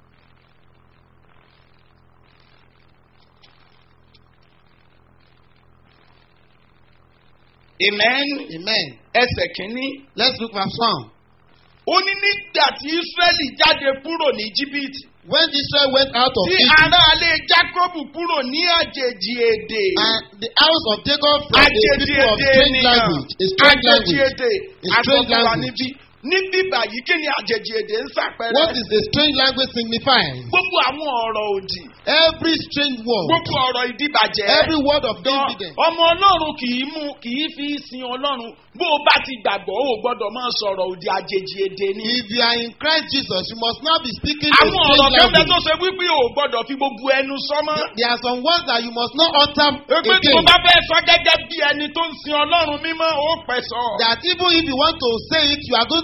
Speaker 3: amen
Speaker 4: Amen.
Speaker 3: ẹsẹ̀ kínní
Speaker 4: Let's look at Psalm.
Speaker 3: ó ní nígbà tí israẹli jáde kúrò ní jìbìtì
Speaker 4: When Israel went out of
Speaker 3: tí
Speaker 4: Egypt,
Speaker 3: aráalé jacob kúrò ní àjèjì èdè
Speaker 4: and the house of Jacob from a
Speaker 3: àjèjì
Speaker 4: people of
Speaker 3: èdè
Speaker 4: strange
Speaker 3: ènìyàn
Speaker 4: language, a strange
Speaker 3: àjèjì
Speaker 4: language.
Speaker 3: èdè
Speaker 4: A strange
Speaker 3: àsọfúnwa
Speaker 4: language.
Speaker 3: níbí níbí báyìí kí ni àjèjì èdè ń ṣàpẹẹrẹ
Speaker 4: What is the strange language signifying?
Speaker 3: gbogbo àwọn ọ̀rọ̀ òdì
Speaker 4: Every strange word,
Speaker 3: gbogbo ọ̀rọ̀ ìdíbàjẹ́
Speaker 4: every word of
Speaker 3: Gan-
Speaker 4: evidence.
Speaker 3: ọmọ ọlọ́run kì í mú kì í fi sin ọlọ́run bó o bá ti gbàgbọ́ o gbọ́dọ̀ máa sọ̀rọ̀ òdì àjèjì èdè ni.
Speaker 4: If you are in Christ Jesus, you must not be speaking a
Speaker 3: àwọn ọ̀rọ̀
Speaker 4: strange
Speaker 3: kẹ́kẹ́ tó
Speaker 4: language.
Speaker 3: ṣe wípé o gbọ́dọ̀ fi gbogbo ẹnu sọ́mọ́.
Speaker 4: There are some words that you must not utter
Speaker 3: pé tí o
Speaker 4: again.
Speaker 3: bá fẹ́ sọ gẹ́gẹ́ bí ẹni tó ń sin ọlọ́run mímọ́ ó pẹ̀ sọ.
Speaker 4: That even if you want to say it, you are going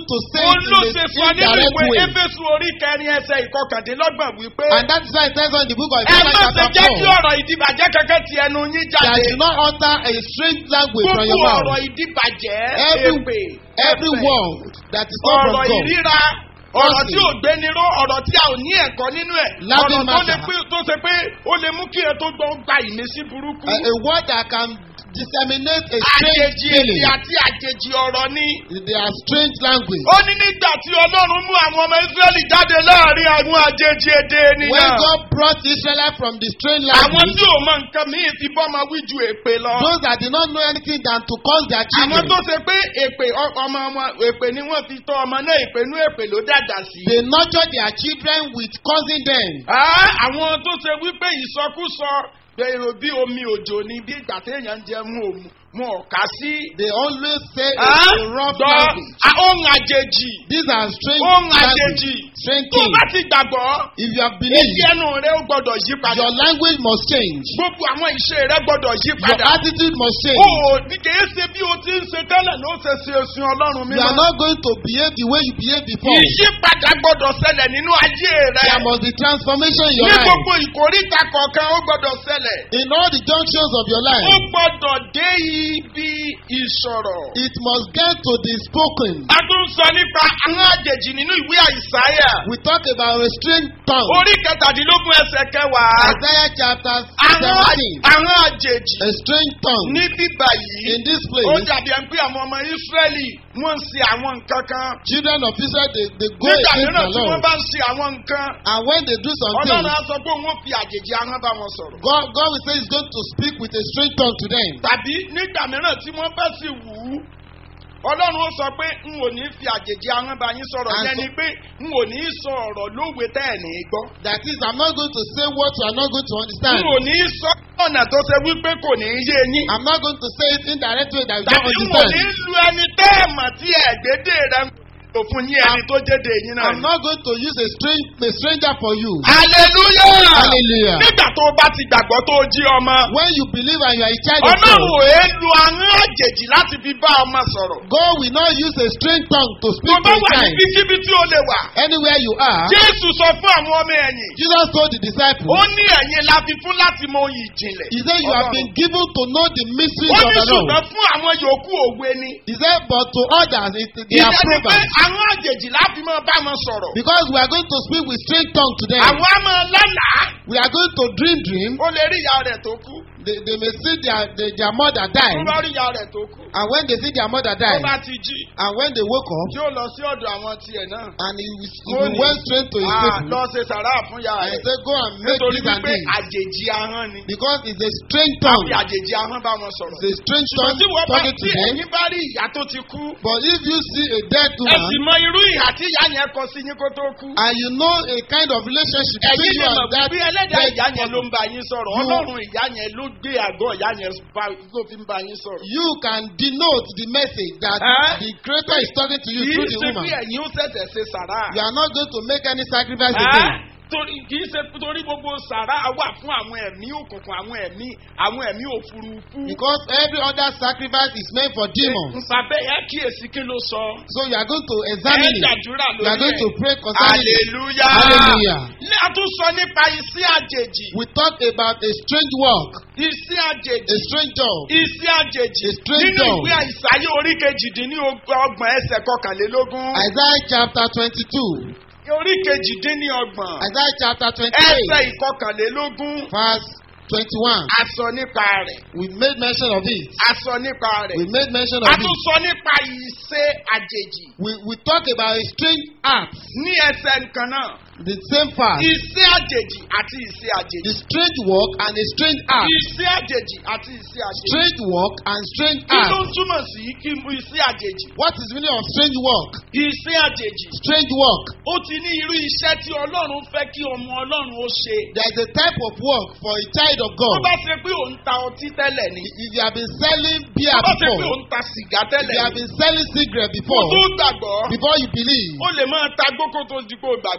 Speaker 4: to say
Speaker 3: Òun
Speaker 4: it
Speaker 3: ló
Speaker 4: in
Speaker 3: ṣe
Speaker 4: a
Speaker 3: sọ nínú
Speaker 4: indirect
Speaker 3: ìwé
Speaker 4: way.
Speaker 3: Éfésù orí kẹrin ẹsẹ̀ ìkọkàndínlọ́gbọ̀n wípé
Speaker 4: And that is why it says on the book of
Speaker 3: ẹ má
Speaker 4: Ephesians
Speaker 3: ṣe
Speaker 4: chapter
Speaker 3: jẹ́ kí
Speaker 4: 4
Speaker 3: ọ̀rọ̀ ìdìbàjẹ́ kankan ti ẹnu yín
Speaker 4: that
Speaker 3: jáde.
Speaker 4: do not utter a strange language from your
Speaker 3: Gbogbo ọ̀rọ̀
Speaker 4: mouth.
Speaker 3: ìdìbàjẹ́
Speaker 4: Every,
Speaker 3: èpè
Speaker 4: every
Speaker 3: ẹ̀fẹ̀,
Speaker 4: word that is not from
Speaker 3: ọ̀rọ̀
Speaker 4: God.
Speaker 3: ìríra ọ̀rọ̀ tí ò gbéniró ọ̀rọ̀ tí a ò ní ẹ̀kọ́ nínú ẹ̀
Speaker 4: Laughing
Speaker 3: ọ̀rọ̀ tó lè
Speaker 4: matter.
Speaker 3: pé tó ṣe pé ó lè mú kí ẹ tó gbọ́ gba ìmísí burúkú.
Speaker 4: A, a word that can disseminate a strange
Speaker 3: àjèjì èdè
Speaker 4: feeling.
Speaker 3: àti àjèjì ọ̀rọ̀ ni.
Speaker 4: They are strange language.
Speaker 3: ó ní nígbà tí ọlọ́run mú àwọn ọmọ israẹli jáde láàrin àwọn àjèjì èdè
Speaker 4: When
Speaker 3: ènìyàn.
Speaker 4: God brought Israel from the strange
Speaker 3: àwọn
Speaker 4: language,
Speaker 3: tí ò mọ nǹkan míì fi bọ́mọ wí ju èpè lọ.
Speaker 4: those that did not know anything than to cause their
Speaker 3: àwọn
Speaker 4: children,
Speaker 3: tó ṣe pé èpè ọ- ọmọ wọn èpè ni wọ́n fi tọ́ ọmọ náà èpè nú èpè ló dàgbà sí.
Speaker 4: they nurture their children with causing them.
Speaker 3: Ah, àwọn tó ṣe wípé ìsọkúsọ èrò bí omi òjò ni bí ìgbà téèyàn ń jẹ mú òmu mú ọ̀ká sí.
Speaker 4: They always say
Speaker 3: Ah,
Speaker 4: it's a rough
Speaker 3: gbọ́
Speaker 4: language.
Speaker 3: ah, ohun àjèjì
Speaker 4: These are strange
Speaker 3: ohun
Speaker 4: language.
Speaker 3: àjèjì
Speaker 4: Strange
Speaker 3: tó bá
Speaker 4: things.
Speaker 3: ti gbàgbọ́
Speaker 4: If you have
Speaker 3: èyí
Speaker 4: believed,
Speaker 3: ẹnu rẹ ó gbọdọ̀ yí padà
Speaker 4: your language must change.
Speaker 3: gbogbo àwọn ìṣe rẹ gbọdọ̀ yí
Speaker 4: Your
Speaker 3: padà.
Speaker 4: attitude must
Speaker 3: o
Speaker 4: change.
Speaker 3: ò ní kìí ṣe bí o ti ń ṣe tẹ́lẹ̀ ló ṣe ṣe òsìn ọlọ́run
Speaker 4: You are
Speaker 3: mímọ́.
Speaker 4: not going to behave the way you behaved before.
Speaker 3: ìyípadà gbọdọ̀ ṣẹlẹ̀ nínú ayé rẹ.
Speaker 4: There must be transformation in your
Speaker 3: ní
Speaker 4: life.
Speaker 3: gbogbo ìkórìtà kọ̀ọ̀kan ó gbọdọ̀ ṣẹlẹ̀.
Speaker 4: In all the junctions of your
Speaker 3: ó
Speaker 4: life,
Speaker 3: gbọdọ̀ dé ibi ìsọ̀rọ̀.
Speaker 4: it must get to the spoken.
Speaker 3: a tún sọ nípa àwọn àjèjì nínú ìwé àìsáyà.
Speaker 4: We talk about a strange tongue.
Speaker 3: orí kẹtàdínlógún ẹsẹ̀ kẹwàá.
Speaker 4: Isaiah chapter
Speaker 3: àwọn
Speaker 4: 17.
Speaker 3: àwọn àjèjì
Speaker 4: A strange tongue.
Speaker 3: ní bíbà yìí.
Speaker 4: In this
Speaker 3: ó
Speaker 4: place,
Speaker 3: dàbí ẹni pé àwọn ọmọ ìsírẹ́lì wọ́n ń ṣe àwọn nǹkan kan.
Speaker 4: children of Israel, they, they go
Speaker 3: nígbà
Speaker 4: against
Speaker 3: mìíràn
Speaker 4: the
Speaker 3: tí wọ́n
Speaker 4: Lord.
Speaker 3: bá ń ṣe àwọn nǹkan.
Speaker 4: And when they do something,
Speaker 3: ọlọ́run á sọ pé òun ó fi àjèjì ahọ́n bá wọn sọ̀rọ̀.
Speaker 4: God, God will say He's going to speak with a strange tongue to them.
Speaker 3: tàbí nígbà mìíràn tí wọ́n bá sì wù ú ọlọ́run ó sọ pé n ò ní fi àjèjì ahọ́n bá yín sọ̀rọ̀
Speaker 4: And
Speaker 3: yẹn
Speaker 4: so-
Speaker 3: ni pé n ò ní sọ ọ̀rọ̀ lówe tẹ́ ẹ̀ ní gbọ́.
Speaker 4: That is, I'm not going to say what you are not going to
Speaker 3: n
Speaker 4: understand.
Speaker 3: ò ní sọ ọ̀nà tó ṣe wípé kò ní yé yín.
Speaker 4: I'm not going to say it in direct way that you
Speaker 3: tàbí
Speaker 4: don't
Speaker 3: n ò ní
Speaker 4: understand.
Speaker 3: lu ẹni tẹ́ ẹ̀ mọ̀ tí ẹ̀gbẹ́dẹ́ rẹ̀ ń lò fún yín ẹni tó jéde yín náà.
Speaker 4: I'm not going to use a strange a stranger for you.
Speaker 3: hallelujah.
Speaker 4: Hallelujah.
Speaker 3: nígbà tó o bá ti gbàgbọ́ tó o jí ọmọ.
Speaker 4: When you believe and you are a child of
Speaker 3: ọlọ́run
Speaker 4: God,
Speaker 3: ò é lu ahọ́n àjèjì láti fi bá ọmọ sọ̀rọ̀.
Speaker 4: God will not use a strange tongue to
Speaker 3: tó
Speaker 4: speak
Speaker 3: bá
Speaker 4: to a
Speaker 3: wà
Speaker 4: child.
Speaker 3: níbikíbi tí o lè wà.
Speaker 4: Anywhere you are,
Speaker 3: jésù sọ fún àwọn ọmọ ẹ̀yìn.
Speaker 4: Jesus told the disciples,
Speaker 3: ó ní ẹ̀yin la fi fún láti mọ oyin ìjìnlẹ̀.
Speaker 4: He said, You have been given to know the mysteries
Speaker 3: ó
Speaker 4: of
Speaker 3: ní
Speaker 4: the Lord.
Speaker 3: ṣùgbọ́n fún àwọn yòókù òwe ni.
Speaker 4: He said, But to others, it, they are
Speaker 3: ìyẹn ni pé
Speaker 4: proverbs.
Speaker 3: àwọn àjèjì láti máa bá wọn sọ̀rọ̀.
Speaker 4: Because we are going to speak with strange tongue to them.
Speaker 3: àwọn á máa lálàá.
Speaker 4: We are going to dream dream.
Speaker 3: ó lè rí ìyá rẹ̀ tó kú.
Speaker 4: They, they may see their, their, their mother die.
Speaker 3: tó bá rí ìyá rẹ̀ tó kú.
Speaker 4: And when they see their mother
Speaker 3: tó
Speaker 4: die,
Speaker 3: bá ti jí.
Speaker 4: and when they woke up,
Speaker 3: tí ó lọ sí ọ̀dọ̀ àwọn tiẹ̀ náà.
Speaker 4: and he, he
Speaker 3: Ó ní,
Speaker 4: went straight to his
Speaker 3: "Ah,
Speaker 4: people,
Speaker 3: lọ ṣe sàrà fún ìyá
Speaker 4: and he
Speaker 3: rẹ̀.
Speaker 4: said, Go and make
Speaker 3: nítorí
Speaker 4: this and
Speaker 3: wípé
Speaker 4: this.
Speaker 3: àjèjì ahọ́n ni.
Speaker 4: Because it's a strange
Speaker 3: fi
Speaker 4: tongue.
Speaker 3: àjèjì ahọ́n bá wọn sọ̀rọ̀.
Speaker 4: It's a strange
Speaker 3: ṣùgbọ́n
Speaker 4: tongue
Speaker 3: tí wọ́n bá
Speaker 4: talking to
Speaker 3: tí
Speaker 4: them.
Speaker 3: ẹ̀yin bá rí ìyá tó ti kú.
Speaker 4: But if you see a dead
Speaker 3: ẹ sì
Speaker 4: woman,
Speaker 3: mọ irú ìhà tí ìyá yẹn kọ sí yín kó tó kú.
Speaker 4: and you know a kind of relationship
Speaker 3: ẹ̀yin
Speaker 4: between
Speaker 3: lè
Speaker 4: you
Speaker 3: mọ̀
Speaker 4: and that
Speaker 3: bí ẹlẹ́dàá
Speaker 4: dead
Speaker 3: ìyá yẹn ló
Speaker 4: person,
Speaker 3: ń bá yín sọ̀rọ̀
Speaker 4: You-
Speaker 3: ọlọ́run ìyá yẹn ló gbé àgọ́ ìyá yẹn bá- ló fi ń bá yín sọ̀rọ̀.
Speaker 4: you can denote the message that
Speaker 3: Eh?
Speaker 4: the creator is talking to you
Speaker 3: kì í
Speaker 4: through the
Speaker 3: ṣe
Speaker 4: woman.
Speaker 3: pé ẹ̀yin ó ṣẹ̀ṣẹ̀ ṣe sàrà.
Speaker 4: You are not going to make any sacrifice
Speaker 3: Ẹ́?
Speaker 4: again.
Speaker 3: torí kì í ṣe torí gbogbo sàrà wà fún àwọn ẹ̀mí òkùnkùn àwọn ẹ̀mí àwọn ẹ̀mí òfurufú.
Speaker 4: Because every other sacrifice is meant for demons.
Speaker 3: Nsàbẹ̀ ẹ kíyèsí kí ló sọ.
Speaker 4: So you are going to examine
Speaker 3: ẹ
Speaker 4: it.
Speaker 3: gbàdúrà
Speaker 4: You are
Speaker 3: lórí
Speaker 4: going to
Speaker 3: ẹ̀.
Speaker 4: pray concerning it.
Speaker 3: hallelujah.
Speaker 4: Hallelujah.
Speaker 3: ní àtúnṣọ nípa iṣẹ́ àjèjì.
Speaker 4: We talk about a strange work,
Speaker 3: iṣẹ́ àjèjì.
Speaker 4: a strange job.
Speaker 3: iṣẹ́ àjèjì.
Speaker 4: A strange
Speaker 3: nínú
Speaker 4: dog.
Speaker 3: ìwé àìsàyé orí kejìdínlọ́gbọ̀n ẹsẹ̀ kọkànlélógún.
Speaker 4: Isaiah chapter 22.
Speaker 3: orí kejìdínlọ́gbọ̀n
Speaker 4: Isaiah chapter
Speaker 3: ẹsẹ̀
Speaker 4: 28,
Speaker 3: ìkọkànlélógún.
Speaker 4: verse 21.
Speaker 3: a sọ nípa rẹ̀.
Speaker 4: We made mention of it.
Speaker 3: a sọ nípa rẹ̀.
Speaker 4: We made mention
Speaker 3: a
Speaker 4: of
Speaker 3: tún
Speaker 4: it.
Speaker 3: sọ nípa iṣẹ́ àjèjì.
Speaker 4: We, we talk about a strange act,
Speaker 3: ní ẹsẹ̀ nǹkan náà.
Speaker 4: the same fact,
Speaker 3: iṣẹ́ àjèjì àti iṣẹ́ àjèjì.
Speaker 4: the strange work and a strange act.
Speaker 3: iṣẹ́ àjèjì àti iṣẹ́ àjèjì.
Speaker 4: Strange work and strange
Speaker 3: kí ló ń
Speaker 4: act.
Speaker 3: túmọ̀ sí kí n bu iṣẹ́ àjèjì?
Speaker 4: What is the meaning of strange work?
Speaker 3: iṣẹ́ àjèjì.
Speaker 4: Strange work.
Speaker 3: ó ti ní irú iṣẹ́ tí ọlọ́run fẹ́ kí ọmọ ọlọ́run ó ṣe.
Speaker 4: There is a type of work for a child of
Speaker 3: tó
Speaker 4: God.
Speaker 3: bá ṣe pé òun ta ọtí tẹ́lẹ̀ ni.
Speaker 4: If you have been selling beer
Speaker 3: tó bá ṣe pé
Speaker 4: before,
Speaker 3: òun ta sìgá
Speaker 4: if
Speaker 3: tẹ́lẹ̀
Speaker 4: you have
Speaker 3: ni.
Speaker 4: been selling cigarette
Speaker 3: kó
Speaker 4: before,
Speaker 3: tó gbàgbọ́.
Speaker 4: before you believe,
Speaker 3: ó lè máa ta gbókò tó di kó gbàgbọ́.
Speaker 4: even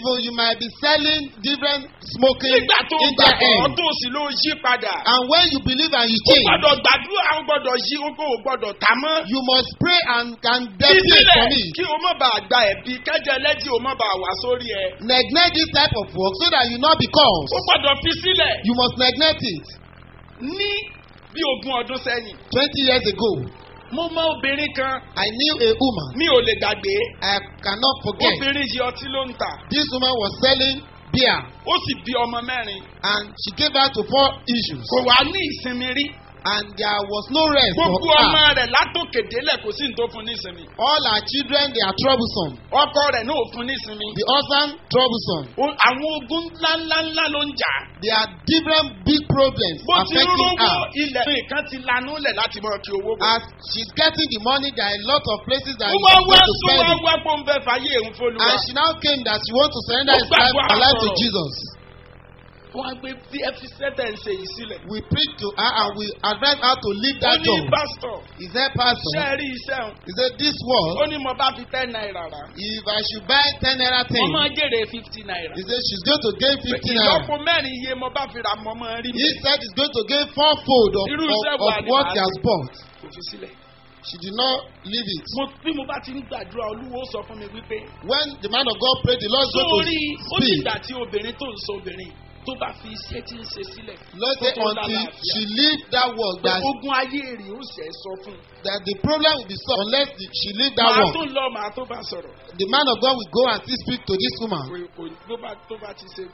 Speaker 4: Even you might be selling different smoking
Speaker 3: nígbà tó
Speaker 4: in their
Speaker 3: gbàgbọ́
Speaker 4: end.
Speaker 3: tó sì ló yí padà.
Speaker 4: And when you believe and you
Speaker 3: o
Speaker 4: change,
Speaker 3: gbọ́dọ̀ gbàdúrà o gbọ́dọ̀ yí o kò gbọ́dọ̀ tà mọ́.
Speaker 4: you must pray and can definitely
Speaker 3: ìsílẹ̀
Speaker 4: from it.
Speaker 3: kí o má bàa gba ẹ̀bí kẹ́jẹ lẹ́jì o má bàa wá sórí ẹ.
Speaker 4: Neglect this type of work so that you not be
Speaker 3: o
Speaker 4: caused.
Speaker 3: gbọ́dọ̀ fi sílẹ̀
Speaker 4: You must neglect it.
Speaker 3: ní bí ogún ọdún sẹ́yìn.
Speaker 4: Twenty years ago,
Speaker 3: mo mọ obìnrin kan
Speaker 4: I knew a woman.
Speaker 3: mi ò lè gbàgbé.
Speaker 4: I cannot forget.
Speaker 3: obìnrin yìí ọtí ló ń tà.
Speaker 4: This woman was selling beer
Speaker 3: ó sì bí ọmọ mẹ́rin.
Speaker 4: and she gave birth to four issues.
Speaker 3: kò wá ní ìsinmi rí.
Speaker 4: And there was no rest for
Speaker 3: gbogbo
Speaker 4: her.
Speaker 3: ọmọ rẹ̀ látòkè délẹ̀ kò sí ní tó fún ní ìsinmi.
Speaker 4: All her children they are troublesome.
Speaker 3: ọkọ rẹ̀ náà ò fún ní ìsinmi.
Speaker 4: The husband troublesome.
Speaker 3: O- àwọn ogun ńláńláńlá ló ń jà.
Speaker 4: There are different big problems
Speaker 3: bó ti
Speaker 4: affecting
Speaker 3: rówó
Speaker 4: her.
Speaker 3: ilẹ̀ nǹkan ti lanú lẹ̀ láti mọ̀ kí owó bọ̀.
Speaker 4: As she's getting the money, there are a lot of places that
Speaker 3: ó
Speaker 4: she's
Speaker 3: wá wá
Speaker 4: going to
Speaker 3: sún
Speaker 4: spend
Speaker 3: wá
Speaker 4: it.
Speaker 3: wá pé ń fẹ́ fàyè òun fọlùwà.
Speaker 4: And she now came that she wants to surrender
Speaker 3: Ó
Speaker 4: his life,
Speaker 3: gbàgbọ́
Speaker 4: her life to
Speaker 3: àsọ̀rọ̀.
Speaker 4: Jesus.
Speaker 3: wọ́n á gbé bí ẹ fi sẹ́tẹ̀ ń ṣe yìí sílẹ̀.
Speaker 4: We preach to her and we advise her to leave
Speaker 3: ó
Speaker 4: that
Speaker 3: ní
Speaker 4: job.
Speaker 3: pásítọ̀
Speaker 4: He said, Pastor,
Speaker 3: ṣé ẹ rí iṣẹ́ òun.
Speaker 4: he said, this
Speaker 3: ó
Speaker 4: world,
Speaker 3: ní mo bá fi ten naira rà.
Speaker 4: if I should buy 10 naira
Speaker 3: mo
Speaker 4: thing,
Speaker 3: máa jèrè fifty naira.
Speaker 4: he said she's going to gain 50 naira.
Speaker 3: ìlọ́po mẹ́rin iye mo bá fi ra mọ́ mọ́ rí mi.
Speaker 4: He said he's going to gain fourfold of,
Speaker 3: Irú
Speaker 4: of,
Speaker 3: iṣẹ́
Speaker 4: of
Speaker 3: wo ni
Speaker 4: what
Speaker 3: màá
Speaker 4: he has
Speaker 3: ṣe?
Speaker 4: bought.
Speaker 3: kò fi sílẹ̀.
Speaker 4: She did not leave it.
Speaker 3: mo bí mo bá ti ń gbàdúrà olúwo sọ fún mi wípé.
Speaker 4: When the man of God prayed, the Lord is going
Speaker 3: sórí
Speaker 4: to
Speaker 3: ó ní
Speaker 4: speak.
Speaker 3: ìgbà tí obìnrin tó ń sọ obìnrin tó bá fi iṣẹ́ tí ń ṣe sílẹ̀.
Speaker 4: Lord
Speaker 3: kó
Speaker 4: say
Speaker 3: tó
Speaker 4: until
Speaker 3: lálàáfíà.
Speaker 4: she leave that work,
Speaker 3: pé
Speaker 4: that,
Speaker 3: ogun ayé rè ó ṣe é sọ fún un.
Speaker 4: that the problem will be solved unless the, she leave that
Speaker 3: màá
Speaker 4: work.
Speaker 3: tó lọ màá tó bá sọ̀rọ̀.
Speaker 4: The man of God will go and still speak to this woman.
Speaker 3: kò kò tó bá tó bá ti ṣe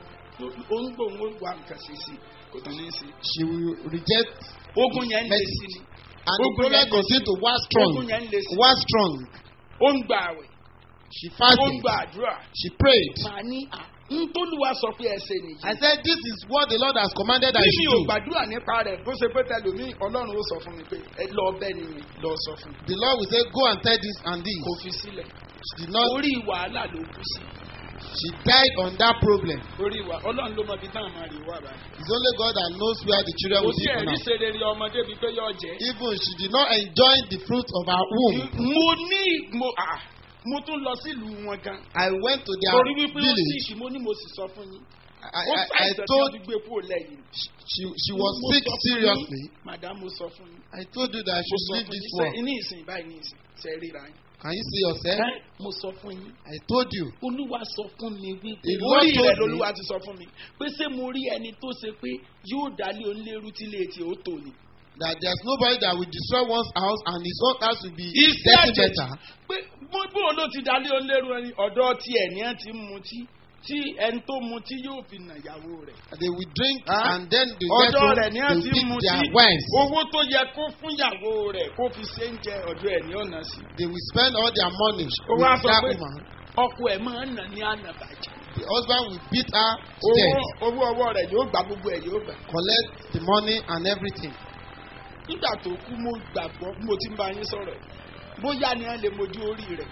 Speaker 3: ó ń gbòǹgbò wà nǹkan ṣe sí kò tán ní í sí.
Speaker 4: She will reject
Speaker 3: ogun yẹn ń le sí ni.
Speaker 4: and the
Speaker 3: Ogun
Speaker 4: problem
Speaker 3: yẹn-
Speaker 4: continue to wax strong.
Speaker 3: ogun yẹn ń le sí.
Speaker 4: Wax strong.
Speaker 3: ó ń gba àwẹ̀
Speaker 4: She
Speaker 3: ó ń
Speaker 4: fasted.
Speaker 3: gba àdúrà.
Speaker 4: She prayed.
Speaker 3: màá ní à ń tólúwa sọ pé ẹ ṣe nìyí.
Speaker 4: I said, This is what the Lord has commanded that
Speaker 3: bí
Speaker 4: you
Speaker 3: mi ò
Speaker 4: should do.
Speaker 3: gbàdúrà nípa rẹ̀ bó ṣe pé tẹlómi ọlọ́run ó sọ fún mi pé ẹ lọ bẹ́ẹ̀ ni mi lọ sọ fún mi.
Speaker 4: The Lord will say, Go and tell this and this.
Speaker 3: kò fi sílẹ̀.
Speaker 4: She did not,
Speaker 3: orí wàhálà ló kú sí.
Speaker 4: she died on that problem.
Speaker 3: orí wa ọlọ́run ló mọ ibi táwọn máa rí wà báyìí.
Speaker 4: It's only God that knows where the children
Speaker 3: kò
Speaker 4: will
Speaker 3: sí
Speaker 4: be for
Speaker 3: ẹ̀rí
Speaker 4: now.
Speaker 3: ṣe rere ọmọdé bíi pé yóò jẹ́.
Speaker 4: Even she did not enjoy the fruit of her womb.
Speaker 3: mo ní mo ah mo tún lọ sílùú wọn gan.
Speaker 4: I went to their
Speaker 3: torí wípé ó sì
Speaker 4: village.
Speaker 3: ṣì mo ní mo sì sọ fún yín.
Speaker 4: I,
Speaker 3: ó
Speaker 4: I, I
Speaker 3: ṣàìsàn tí
Speaker 4: told
Speaker 3: wọ́n fi gbé kúrò lẹ́yìn.
Speaker 4: she, she was
Speaker 3: Mo
Speaker 4: sick
Speaker 3: sọ fún
Speaker 4: seriously.
Speaker 3: yín, madam mo sọ fún yín.
Speaker 4: I told you that she
Speaker 3: mo
Speaker 4: should
Speaker 3: sọ
Speaker 4: leave
Speaker 3: fún
Speaker 4: this
Speaker 3: yín
Speaker 4: work.
Speaker 3: sẹ́ ní ìsìn báyìí ní ìsìn ṣe ríra yín.
Speaker 4: Can you see yourself?
Speaker 3: Ẹ́, mo sọ fún yín.
Speaker 4: I told you.
Speaker 3: olúwa sọ fún mi wípé
Speaker 4: The Lord
Speaker 3: orí
Speaker 4: told
Speaker 3: rẹ
Speaker 4: me-
Speaker 3: lolúwa ti sọ fún mi pé ṣé mo rí ẹni tó ṣe pé yóò dálé onílérú tí ilé etí ó tò ní.
Speaker 4: that there's nobody that will destroy one's house and his own house will be
Speaker 3: Iṣẹ́
Speaker 4: getting
Speaker 3: àjèjì
Speaker 4: better.
Speaker 3: pé bó bó ló ti dálé onílérú ẹni ọ̀dọ́ tiẹ̀ ní ẹ̀ ti ń mutí tí ẹni tó mutí yóò fi nà ìyàwó rẹ̀.
Speaker 4: They will drink
Speaker 3: Huh?
Speaker 4: and then they get
Speaker 3: ọ̀dọ́
Speaker 4: home,
Speaker 3: rẹ̀ ní
Speaker 4: they
Speaker 3: ẹ̀
Speaker 4: will
Speaker 3: ti ń
Speaker 4: beat
Speaker 3: mutí
Speaker 4: their wives.
Speaker 3: owó tó yẹ kó fún ìyàwó rẹ̀ kó fi ṣe ń jẹ ọ̀dọ́ ẹ̀ ní ọ̀nà sí.
Speaker 4: They will spend all their money
Speaker 3: ó wá
Speaker 4: with
Speaker 3: sọ
Speaker 4: that
Speaker 3: pé
Speaker 4: woman.
Speaker 3: ọkọ ẹ̀ máa ń nà ní ànàbàjẹ́.
Speaker 4: The husband will beat her to
Speaker 3: owó
Speaker 4: death,
Speaker 3: owó ọwọ́ rẹ̀ yóò gbà gbogbo ẹ̀ yóò gbà.
Speaker 4: collect the money and everything.
Speaker 3: nígbà tó kú mo gbàgbọ́ bí mo ti ń bá yín sọ̀rọ̀ yìí. bóyá ni wọ́n lè mojú orí rẹ̀.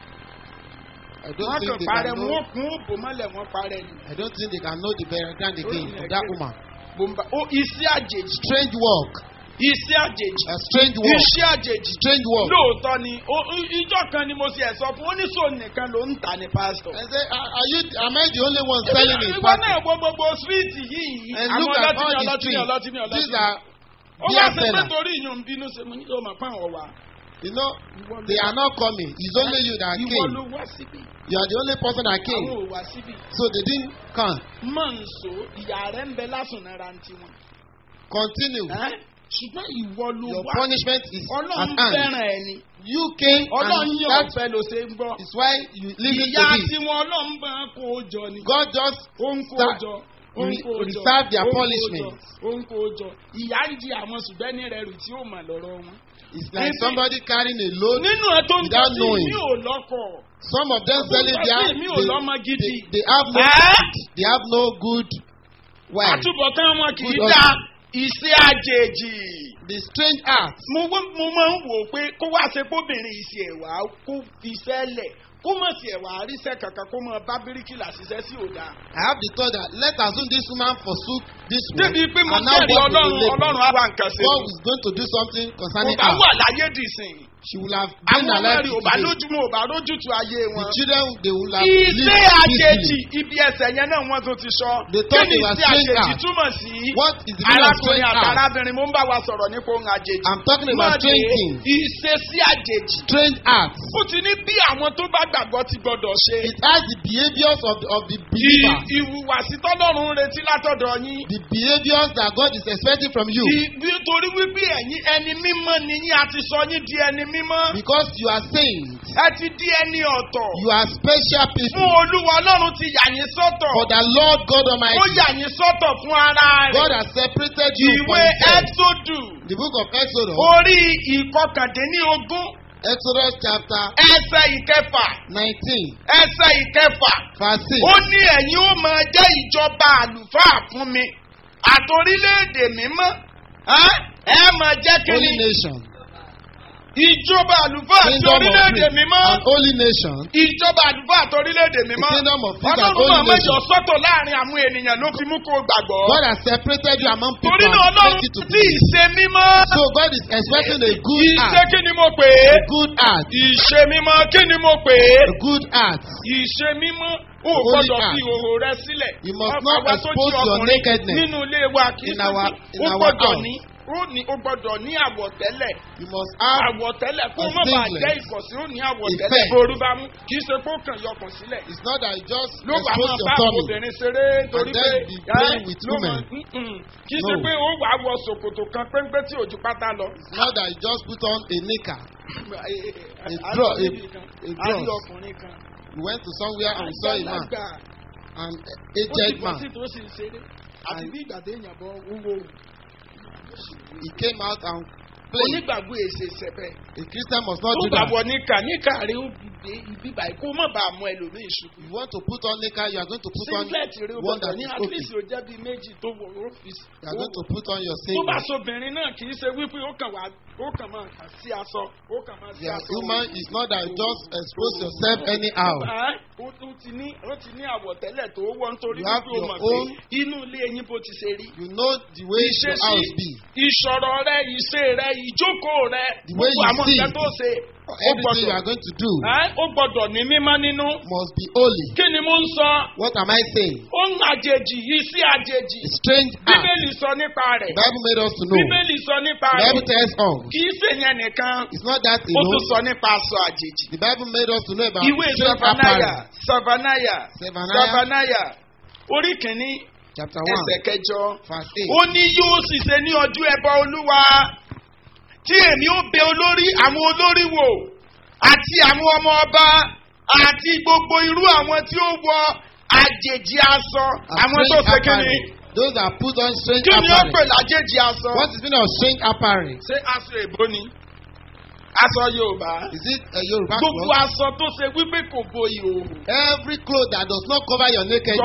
Speaker 4: I don't
Speaker 3: wọ́n
Speaker 4: think
Speaker 3: kàn
Speaker 4: they
Speaker 3: parẹ́
Speaker 4: can know.
Speaker 3: wọ́n kún òbò mọ́lẹ̀ wọ́n parẹ́ ni.
Speaker 4: I don't think they can know the background again
Speaker 3: Oh,
Speaker 4: of
Speaker 3: yeah,
Speaker 4: that
Speaker 3: yeah.
Speaker 4: woman.
Speaker 3: Bùnbà ó iṣẹ́ àjèjì.
Speaker 4: Strange work.
Speaker 3: iṣẹ́ àjèjì.
Speaker 4: A strange work.
Speaker 3: iṣẹ́ àjèjì.
Speaker 4: Strange work.
Speaker 3: lóòótọ́ ni ó- ó- ìjọ kan ni mo ṣe ẹ̀ sọ fún oníṣòwò nìkan ló ń tà ní pásítọ̀.
Speaker 4: I say, are are you? Am I the only one selling it?
Speaker 3: ìwọ náà wo gbogbo síríìtì yìí.
Speaker 4: And
Speaker 3: àwọn
Speaker 4: look at
Speaker 3: ọlọ́tí
Speaker 4: all
Speaker 3: ní
Speaker 4: the
Speaker 3: ọlọ́tí ní ọlọ́tí ní
Speaker 4: streets.
Speaker 3: ọlọ́tí.
Speaker 4: These are
Speaker 3: ó wá
Speaker 4: beer
Speaker 3: sí pé
Speaker 4: sellers.
Speaker 3: torí ìyún bínú ṣe mo ní kí o máa fáwọn wà.
Speaker 4: You know, they are not coming. It's only you that
Speaker 3: ìwọ
Speaker 4: came.
Speaker 3: ló wá síbí.
Speaker 4: You are the only person that
Speaker 3: àwọn
Speaker 4: came.
Speaker 3: ò wá síbí.
Speaker 4: So they didn't come.
Speaker 3: mọ̀ ń so ìyá rẹ̀ ń bẹ lásùn náírà ń tiwọn.
Speaker 4: Continue.
Speaker 3: Ẹ́, ṣùgbọ́n ìwọ ló
Speaker 4: Your
Speaker 3: wá.
Speaker 4: punishment is at
Speaker 3: ọlọ́run
Speaker 4: hand.
Speaker 3: fẹ́ràn ẹ̀ ni.
Speaker 4: You came
Speaker 3: ọlọ́run
Speaker 4: and
Speaker 3: yóò
Speaker 4: that
Speaker 3: fẹ́ ló ṣe ń gbọ́.
Speaker 4: is why you listen
Speaker 3: ìyá
Speaker 4: to this.
Speaker 3: tiwọn ọlọ́run bá ń kó o jọ ni.
Speaker 4: God just
Speaker 3: ó ń kó o
Speaker 4: start-
Speaker 3: jọ. ó ń kó o jọ.
Speaker 4: reserve their
Speaker 3: ó ń kó o
Speaker 4: punishment.
Speaker 3: jọ, ó ń kó o jọ. ìyá ń di àwọn ṣùgbọ́n ní rẹ̀ rù tí ó mà lọ́rọ̀ wọn.
Speaker 4: it's like
Speaker 3: Maybe-
Speaker 4: somebody carrying a load.
Speaker 3: nínú ẹ tó ń
Speaker 4: Without
Speaker 3: tọ́jú
Speaker 4: knowing.
Speaker 3: mi ò lọ́kọ̀.
Speaker 4: Some of them selling their
Speaker 3: mi ò
Speaker 4: they,
Speaker 3: lọ́mọ
Speaker 4: they,
Speaker 3: gidi.
Speaker 4: they have no
Speaker 3: Ẹ́?
Speaker 4: they have no good wife.
Speaker 3: àtúbọ̀tán wọn kì í
Speaker 4: Good
Speaker 3: dá
Speaker 4: husband.
Speaker 3: iṣẹ́ àjèjì.
Speaker 4: The strange act.
Speaker 3: mo wá- mo máa ń wò ó pé kó wá ṣe kóbìnrin ìṣe ẹ̀wà kó fi iṣẹ́ lẹ̀ kó mọ̀ sí ẹ̀wà àríṣẹ́ kankan kó mọ̀ bá bíríkìlà ṣiṣẹ́ sí òdà.
Speaker 4: I have the thought that let assume this woman forsook this woman
Speaker 3: débi pé mo
Speaker 4: and now
Speaker 3: jẹ́rìí
Speaker 4: God
Speaker 3: ọlọ́run
Speaker 4: will labor.
Speaker 3: ọlọ́run á wá nǹkan ṣe.
Speaker 4: God is going to do something
Speaker 3: kò
Speaker 4: concerning
Speaker 3: bá
Speaker 4: her.
Speaker 3: wà láyé dìsìn
Speaker 4: she will have been
Speaker 3: àwọn ọmọ
Speaker 4: alive
Speaker 3: rẹ̀ ò bá
Speaker 4: today.
Speaker 3: lójúmọ́ ò bá lójútu ayé
Speaker 4: The
Speaker 3: wọn.
Speaker 4: children they will have
Speaker 3: Ìṣe
Speaker 4: lived
Speaker 3: àjèjì
Speaker 4: peacefully.
Speaker 3: ibi ẹsẹ̀ yẹn náà wọ́n tún ti sọ.
Speaker 4: They
Speaker 3: Kí
Speaker 4: thought
Speaker 3: ni
Speaker 4: they were
Speaker 3: ìṣe
Speaker 4: strange
Speaker 3: àjèjì
Speaker 4: acts.
Speaker 3: túmọ̀ sí?
Speaker 4: What is the meaning of
Speaker 3: Arákùnrin
Speaker 4: strange
Speaker 3: àti
Speaker 4: acts?
Speaker 3: arábìnrin mo ń bá wa sọ̀rọ̀ nípa ohun àjèjì.
Speaker 4: I'm talking about
Speaker 3: Má
Speaker 4: strange
Speaker 3: dé
Speaker 4: things.
Speaker 3: ìṣesí àjèjì.
Speaker 4: Strange acts.
Speaker 3: Ó ti ní bí àwọn tó bá gbàgbọ́ ti gbọdọ̀ ṣe.
Speaker 4: It has the behaviors of the, of the
Speaker 3: Ì-
Speaker 4: believer.
Speaker 3: Ìhùwàsí tọ́lọ́run ń retí látọ̀dọ̀ yín.
Speaker 4: The behaviors that God is expecting from you.
Speaker 3: Ì- Nítorí wípé ẹ̀yin ẹni mímọ́ ni yín a ti sọ yín di ẹni mímọ́.
Speaker 4: Because you are saints.
Speaker 3: Ẹ ti di ẹni ọ̀tọ̀.
Speaker 4: You are special
Speaker 3: Fún
Speaker 4: people.
Speaker 3: Olúwa Ọlọ́run ti yà yín sọ́tọ̀.
Speaker 4: For the Lord God
Speaker 3: Ó
Speaker 4: Almighty.
Speaker 3: yà yín sọ́tọ̀ fún ara
Speaker 4: God
Speaker 3: rẹ̀.
Speaker 4: has separated you for
Speaker 3: Ìwé
Speaker 4: himself.
Speaker 3: Ẹ́sódù
Speaker 4: The book of Exodus.
Speaker 3: orí ìkọkàndínlógún
Speaker 4: Exodus chapter
Speaker 3: ẹsẹ̀ ìkẹfà
Speaker 4: 19
Speaker 3: ẹsẹ̀ ìkẹfà.
Speaker 4: verse 6.
Speaker 3: Ó ní ẹ̀yin ó máa jẹ́ ìjọba àlùfáà fún mi. Àtòrílẹ̀-èdè mímọ́. Ẹ́ ẹ máa jẹ́ kí
Speaker 4: Holy
Speaker 3: ni?
Speaker 4: nation.
Speaker 3: Ìjọba àlùfáà àti
Speaker 4: Kingdom of
Speaker 3: orílẹ̀-èdè
Speaker 4: priests
Speaker 3: mímọ́.
Speaker 4: and holy nation.
Speaker 3: Ìjọba àlùfáà àti orílẹ̀-èdè
Speaker 4: The
Speaker 3: mímọ́.
Speaker 4: kingdom of priests and
Speaker 3: Ọlọ́run
Speaker 4: holy
Speaker 3: máa mẹ́jọ
Speaker 4: nation.
Speaker 3: sọ́tọ̀ láàrin àwọn ènìyàn ló fi mú kó o gbàgbọ́.
Speaker 4: God has separated you among people
Speaker 3: Torí náà
Speaker 4: and
Speaker 3: Ọlọ́run
Speaker 4: expect you to
Speaker 3: tí
Speaker 4: believe.
Speaker 3: ìṣe mímọ́.
Speaker 4: So God is expecting a good
Speaker 3: Ìṣe
Speaker 4: act.
Speaker 3: kí ni mo pè é?
Speaker 4: A good act.
Speaker 3: Ìṣe mímọ́ kí ni mo pè é?
Speaker 4: A good act.
Speaker 3: Ìṣe mímọ́ o ò
Speaker 4: Holy
Speaker 3: gbọ́dọ̀
Speaker 4: act.
Speaker 3: fi ìhòòhò rẹ sílẹ̀.
Speaker 4: You must
Speaker 3: Ọkọ
Speaker 4: not
Speaker 3: wa tó
Speaker 4: expose
Speaker 3: jí
Speaker 4: your
Speaker 3: ọkùnrin
Speaker 4: nakedness
Speaker 3: Nínú ilé wa kì í
Speaker 4: in
Speaker 3: ṣe
Speaker 4: our-
Speaker 3: pé
Speaker 4: in
Speaker 3: o
Speaker 4: our
Speaker 3: gbọ́dọ̀
Speaker 4: house.
Speaker 3: ní ó ní o gbọ́dọ̀ ní àwọ̀tẹ́lẹ̀.
Speaker 4: You must have
Speaker 3: Àwọ̀tẹ́lẹ̀ kó
Speaker 4: a
Speaker 3: má bàa
Speaker 4: singlet.
Speaker 3: jẹ́ ìkọ̀sí ó ní àwọ̀tẹ́lẹ̀
Speaker 4: Ìfẹ́.
Speaker 3: ború bá mú kì í ṣe kó kàn yọkùn sílẹ̀.
Speaker 4: It's not that you just
Speaker 3: ló wà
Speaker 4: expose
Speaker 3: máa
Speaker 4: your
Speaker 3: bá
Speaker 4: tummy.
Speaker 3: obìnrin ṣeré torí
Speaker 4: And
Speaker 3: pé
Speaker 4: then be playing with
Speaker 3: ló mọ̀
Speaker 4: women.
Speaker 3: mm-mm. kì í ṣe
Speaker 4: No.
Speaker 3: pé ó wà á wọ ṣòkòtò kan péńpé tí òjú pátá lọ.
Speaker 4: It's not that you just put on a knicker.
Speaker 3: a
Speaker 4: draw, a- a
Speaker 3: a rí
Speaker 4: draw.
Speaker 3: ọkùnrin kan.
Speaker 4: We went to somewhere and we saw a man,
Speaker 3: àgbàlagbà
Speaker 4: an
Speaker 3: ó ti
Speaker 4: aged
Speaker 3: bọ́ sí
Speaker 4: man.
Speaker 3: tó sì ń ṣeré àti
Speaker 4: And-
Speaker 3: bí ìgbà téèyàn bọ́ wúwo
Speaker 4: He came out and played.
Speaker 3: onígbàgbọ́ èsè sẹ́bẹ̀.
Speaker 4: A Christian must not
Speaker 3: tó
Speaker 4: do that.
Speaker 3: gbàgbọ́ níkà níkà rí ó gbé ibi báyìí kó má bàa mú ẹlòmíì ṣubú.
Speaker 4: If you want to put on knicker, you are going to put on
Speaker 3: singlet rí ó
Speaker 4: one
Speaker 3: gbọ́dọ̀
Speaker 4: that
Speaker 3: ní
Speaker 4: is
Speaker 3: at
Speaker 4: open.
Speaker 3: least ó jẹ́ bíi méjì tó wọ ọ́fíìsì.
Speaker 4: You are going to put on your
Speaker 3: tó bá
Speaker 4: singlet.
Speaker 3: sobìnrin náà kì í ṣe wípé ó kàn wá ó kàn máa kà sí aṣọ ó kàn máa sí
Speaker 4: The
Speaker 3: aṣọ.
Speaker 4: woman is not that you just expose yourself anyhow.
Speaker 3: Ẹ́, ó tún ti ní ó ti ní àwọ̀tẹ́lẹ̀ tó wọ́ nítorí
Speaker 4: You have
Speaker 3: wípé ó
Speaker 4: your
Speaker 3: mọ̀
Speaker 4: own-
Speaker 3: pé inú ilé ẹyin bó ti ṣe rí.
Speaker 4: You know the way your house be.
Speaker 3: ìṣọ̀rọ̀ rẹ ìṣe rẹ ìjókòó rẹ
Speaker 4: The way
Speaker 3: gbogbo
Speaker 4: you
Speaker 3: àwọn
Speaker 4: see.
Speaker 3: nǹkan tó ṣe ó
Speaker 4: Everything you
Speaker 3: gbọdọ̀
Speaker 4: are going to do
Speaker 3: ẹ́, ó gbọdọ̀ ní mímọ́ nínú.
Speaker 4: must be holy.
Speaker 3: kí ni mo ń sọ?
Speaker 4: What am I saying?
Speaker 3: ó ń àjèjì yìí sí àjèjì.
Speaker 4: A strange act.
Speaker 3: bíbélì sọ nípa rẹ̀.
Speaker 4: The Bible made us to know.
Speaker 3: bíbélì sọ nípa
Speaker 4: The
Speaker 3: rẹ̀.
Speaker 4: Bible tells us.
Speaker 3: kì í ṣe yẹn nìkan.
Speaker 4: It's not that
Speaker 3: ó tún
Speaker 4: alone.
Speaker 3: sọ nípa aṣọ àjèjì.
Speaker 4: The Bible made us to know about
Speaker 3: ìwé
Speaker 4: strange
Speaker 3: safanaya
Speaker 4: apparel.
Speaker 3: safanaya
Speaker 4: Zephaniah
Speaker 3: safanaya orí kìíní
Speaker 4: chapter
Speaker 3: ẹsẹ̀
Speaker 4: 1
Speaker 3: kẹjọ.
Speaker 4: verse
Speaker 3: ó
Speaker 4: 8.
Speaker 3: ní yóò sì ṣe ní ọdún ẹbọ olúwa tí èmi ó bẹ olórí àwọn olórí wò àti àwọn ọmọ ọba àti gbogbo irú àwọn tí ó wọ àjèjì aṣọ
Speaker 4: A
Speaker 3: àwọn tó
Speaker 4: strange
Speaker 3: ṣe kí ni
Speaker 4: apparel. Those that put on strange
Speaker 3: kí ni ó pè
Speaker 4: apparel.
Speaker 3: lájèjì aṣọ
Speaker 4: What is meaning of strange apparel?
Speaker 3: ṣé aṣọ èbó ni aṣọ yorùbá
Speaker 4: Is it a Yoruba
Speaker 3: gbogbo
Speaker 4: cloth?
Speaker 3: aṣọ tó ṣe wípé kò bo ìhòòhò
Speaker 4: Every cloth that does not cover your nakedness.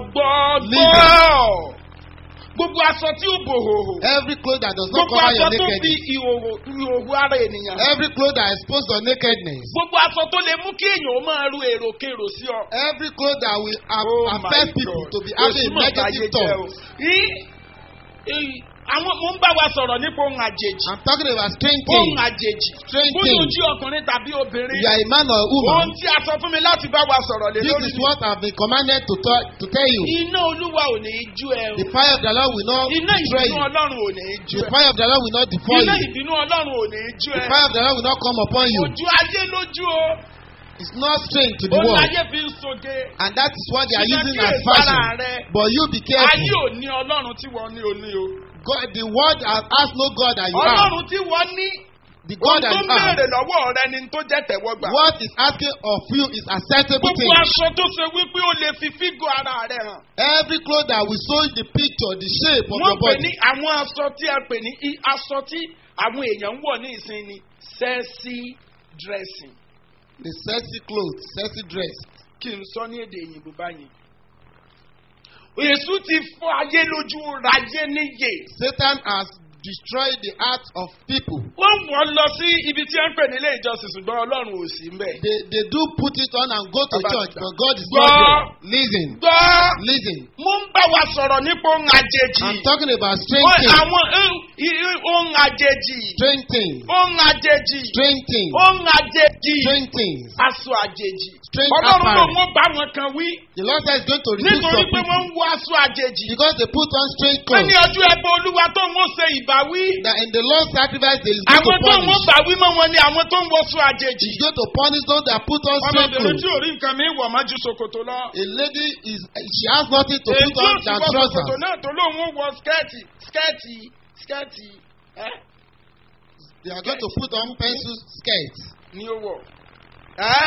Speaker 3: gbọgbọgbọ gbogbo aṣọ tí ó bò hòhò
Speaker 4: Every cloth that does not
Speaker 3: gbogbo
Speaker 4: cover
Speaker 3: aṣọ
Speaker 4: your
Speaker 3: tó fi
Speaker 4: nakedness.
Speaker 3: ìhòhò ìhòhò ara ènìyàn
Speaker 4: Every cloth that exposes your nakedness.
Speaker 3: gbogbo aṣọ tó lè mú kí èèyàn ó máa ru èròkèrò sí ọ.
Speaker 4: Every cloth that will a-
Speaker 3: Oh my
Speaker 4: affect people
Speaker 3: God.
Speaker 4: to be having
Speaker 3: Èsì mọ̀ báyé
Speaker 4: negative
Speaker 3: jẹ́ o.
Speaker 4: thoughts.
Speaker 3: Í- í- àwọn mo ń bá wa sọ̀rọ̀ nípa ohun àjèjì.
Speaker 4: I'm talking about strange
Speaker 3: ohun
Speaker 4: things.
Speaker 3: àjèjì.
Speaker 4: Strange
Speaker 3: bóyá
Speaker 4: things.
Speaker 3: ojú ọkùnrin tàbí obìnrin.
Speaker 4: You are a man or a
Speaker 3: ohun
Speaker 4: woman.
Speaker 3: tí a sọ fún mi láti bá wa sọ̀rọ̀ lé
Speaker 4: This
Speaker 3: lórí.
Speaker 4: is what I've been commanded to, tell to tell you.
Speaker 3: iná olúwa ò ní í jú ẹ o.
Speaker 4: The fire of the Lord will not
Speaker 3: iná
Speaker 4: destroy
Speaker 3: ìbínú
Speaker 4: you.
Speaker 3: ọlọ́run ò ní í jú
Speaker 4: The
Speaker 3: ẹ.
Speaker 4: fire of the Lord will not devour
Speaker 3: iná
Speaker 4: you.
Speaker 3: ìbínú ọlọ́run ò ní í jú
Speaker 4: The
Speaker 3: ẹ.
Speaker 4: fire of the Lord will not come upon you.
Speaker 3: ojú ayé lójú o.
Speaker 4: It's not strange to the
Speaker 3: ó
Speaker 4: world.
Speaker 3: láyé fi ń soge.
Speaker 4: And that is what they are
Speaker 3: Ṣùgbọ́n
Speaker 4: using
Speaker 3: kí
Speaker 4: as
Speaker 3: èso ara
Speaker 4: fashion.
Speaker 3: rẹ.
Speaker 4: But you be
Speaker 3: ayé
Speaker 4: careful.
Speaker 3: ò ní ọlọ́run tí wọ́n ní oní o.
Speaker 4: God, the world has has no God that you have.
Speaker 3: ọlọ́run tí wọ́n ní.
Speaker 4: The
Speaker 3: ohun
Speaker 4: God that
Speaker 3: tó
Speaker 4: you have.
Speaker 3: béèrè lọ́wọ́ rẹ ni tó jẹ́ tẹ̀wọ́gbà.
Speaker 4: What is asking of you is acceptable
Speaker 3: gbogbo
Speaker 4: thing.
Speaker 3: aṣọ tó ṣe wípé ó lè fi fígò ara rẹ hàn.
Speaker 4: Every cloth that will show the picture, the shape of
Speaker 3: wọ́n
Speaker 4: your
Speaker 3: pè ní
Speaker 4: body.
Speaker 3: àwọn aṣọ tí a pè ní i- aṣọ tí àwọn èèyàn ń wọ̀ ní ìsinmi sexy dressing.
Speaker 4: The sexy clothes, sexy dress.
Speaker 3: kí n sọ ní èdè òyìnbó báyìí. èṣù ti fọ́ ayé lójú rajé níyè.
Speaker 4: Satan has destroyed the hearts of people.
Speaker 3: wọ́n wọ́n lọ sí ibi tí wọ́n ń pè ní ilé ìjọsìn ṣùgbọ́n ọlọ́run ò sí mbẹ̀.
Speaker 4: They, they do put it on and go to
Speaker 3: Baba-
Speaker 4: church, but God is
Speaker 3: Gbọ́.
Speaker 4: not there. Listen.
Speaker 3: gbọ́
Speaker 4: Listen,
Speaker 3: mo ń bá wa sọ̀rọ̀ nípa ohun àjèjì.
Speaker 4: I'm talking about strange
Speaker 3: Ó-
Speaker 4: things.
Speaker 3: Àwọn eh, i- i- ohun àjèjì.
Speaker 4: Strange things.
Speaker 3: Ohun àjèjì.
Speaker 4: Strange things.
Speaker 3: Ohun àjèjì.
Speaker 4: Strange things.
Speaker 3: Aṣọ àjèjì.
Speaker 4: Strange
Speaker 3: Ọlọ́run ló
Speaker 4: apparel.
Speaker 3: wọ́n bá wọn kan wí.
Speaker 4: The Lord says going to reduce
Speaker 3: Nítorí
Speaker 4: some
Speaker 3: pé wọ́n
Speaker 4: people
Speaker 3: ń wọ aṣọ àjèjì.
Speaker 4: because they put on strange
Speaker 3: Wọ́n ní
Speaker 4: clothes.
Speaker 3: ọjọ́ ẹbọ olúwa tó ń wọ́n ṣe ìbáwí.
Speaker 4: That in the Lord's sacrifice they is going
Speaker 3: Àwọn
Speaker 4: to
Speaker 3: tó ń wọ́n
Speaker 4: punish.
Speaker 3: báwí mọ́ wọn ni àwọn tó ń wọ aṣọ àjèjì.
Speaker 4: He's going to punish those that put on strange
Speaker 3: Ọmọbìnrin tí
Speaker 4: clothes.
Speaker 3: ò rí nǹkan mi wọ̀ máa ju ṣòkòtò lọ.
Speaker 4: A lady is she has nothing to
Speaker 3: Èyí
Speaker 4: put
Speaker 3: tí ó
Speaker 4: on
Speaker 3: sì
Speaker 4: than
Speaker 3: wọ ṣòkòtò
Speaker 4: trousers.
Speaker 3: náà tó lóun ó wọ skẹ́ẹ̀tì skẹ́ẹ̀tì skẹ́ẹ̀tì ẹ́
Speaker 4: They are going to put on pencil skirts.
Speaker 3: ni ó wọ̀. Ẹ́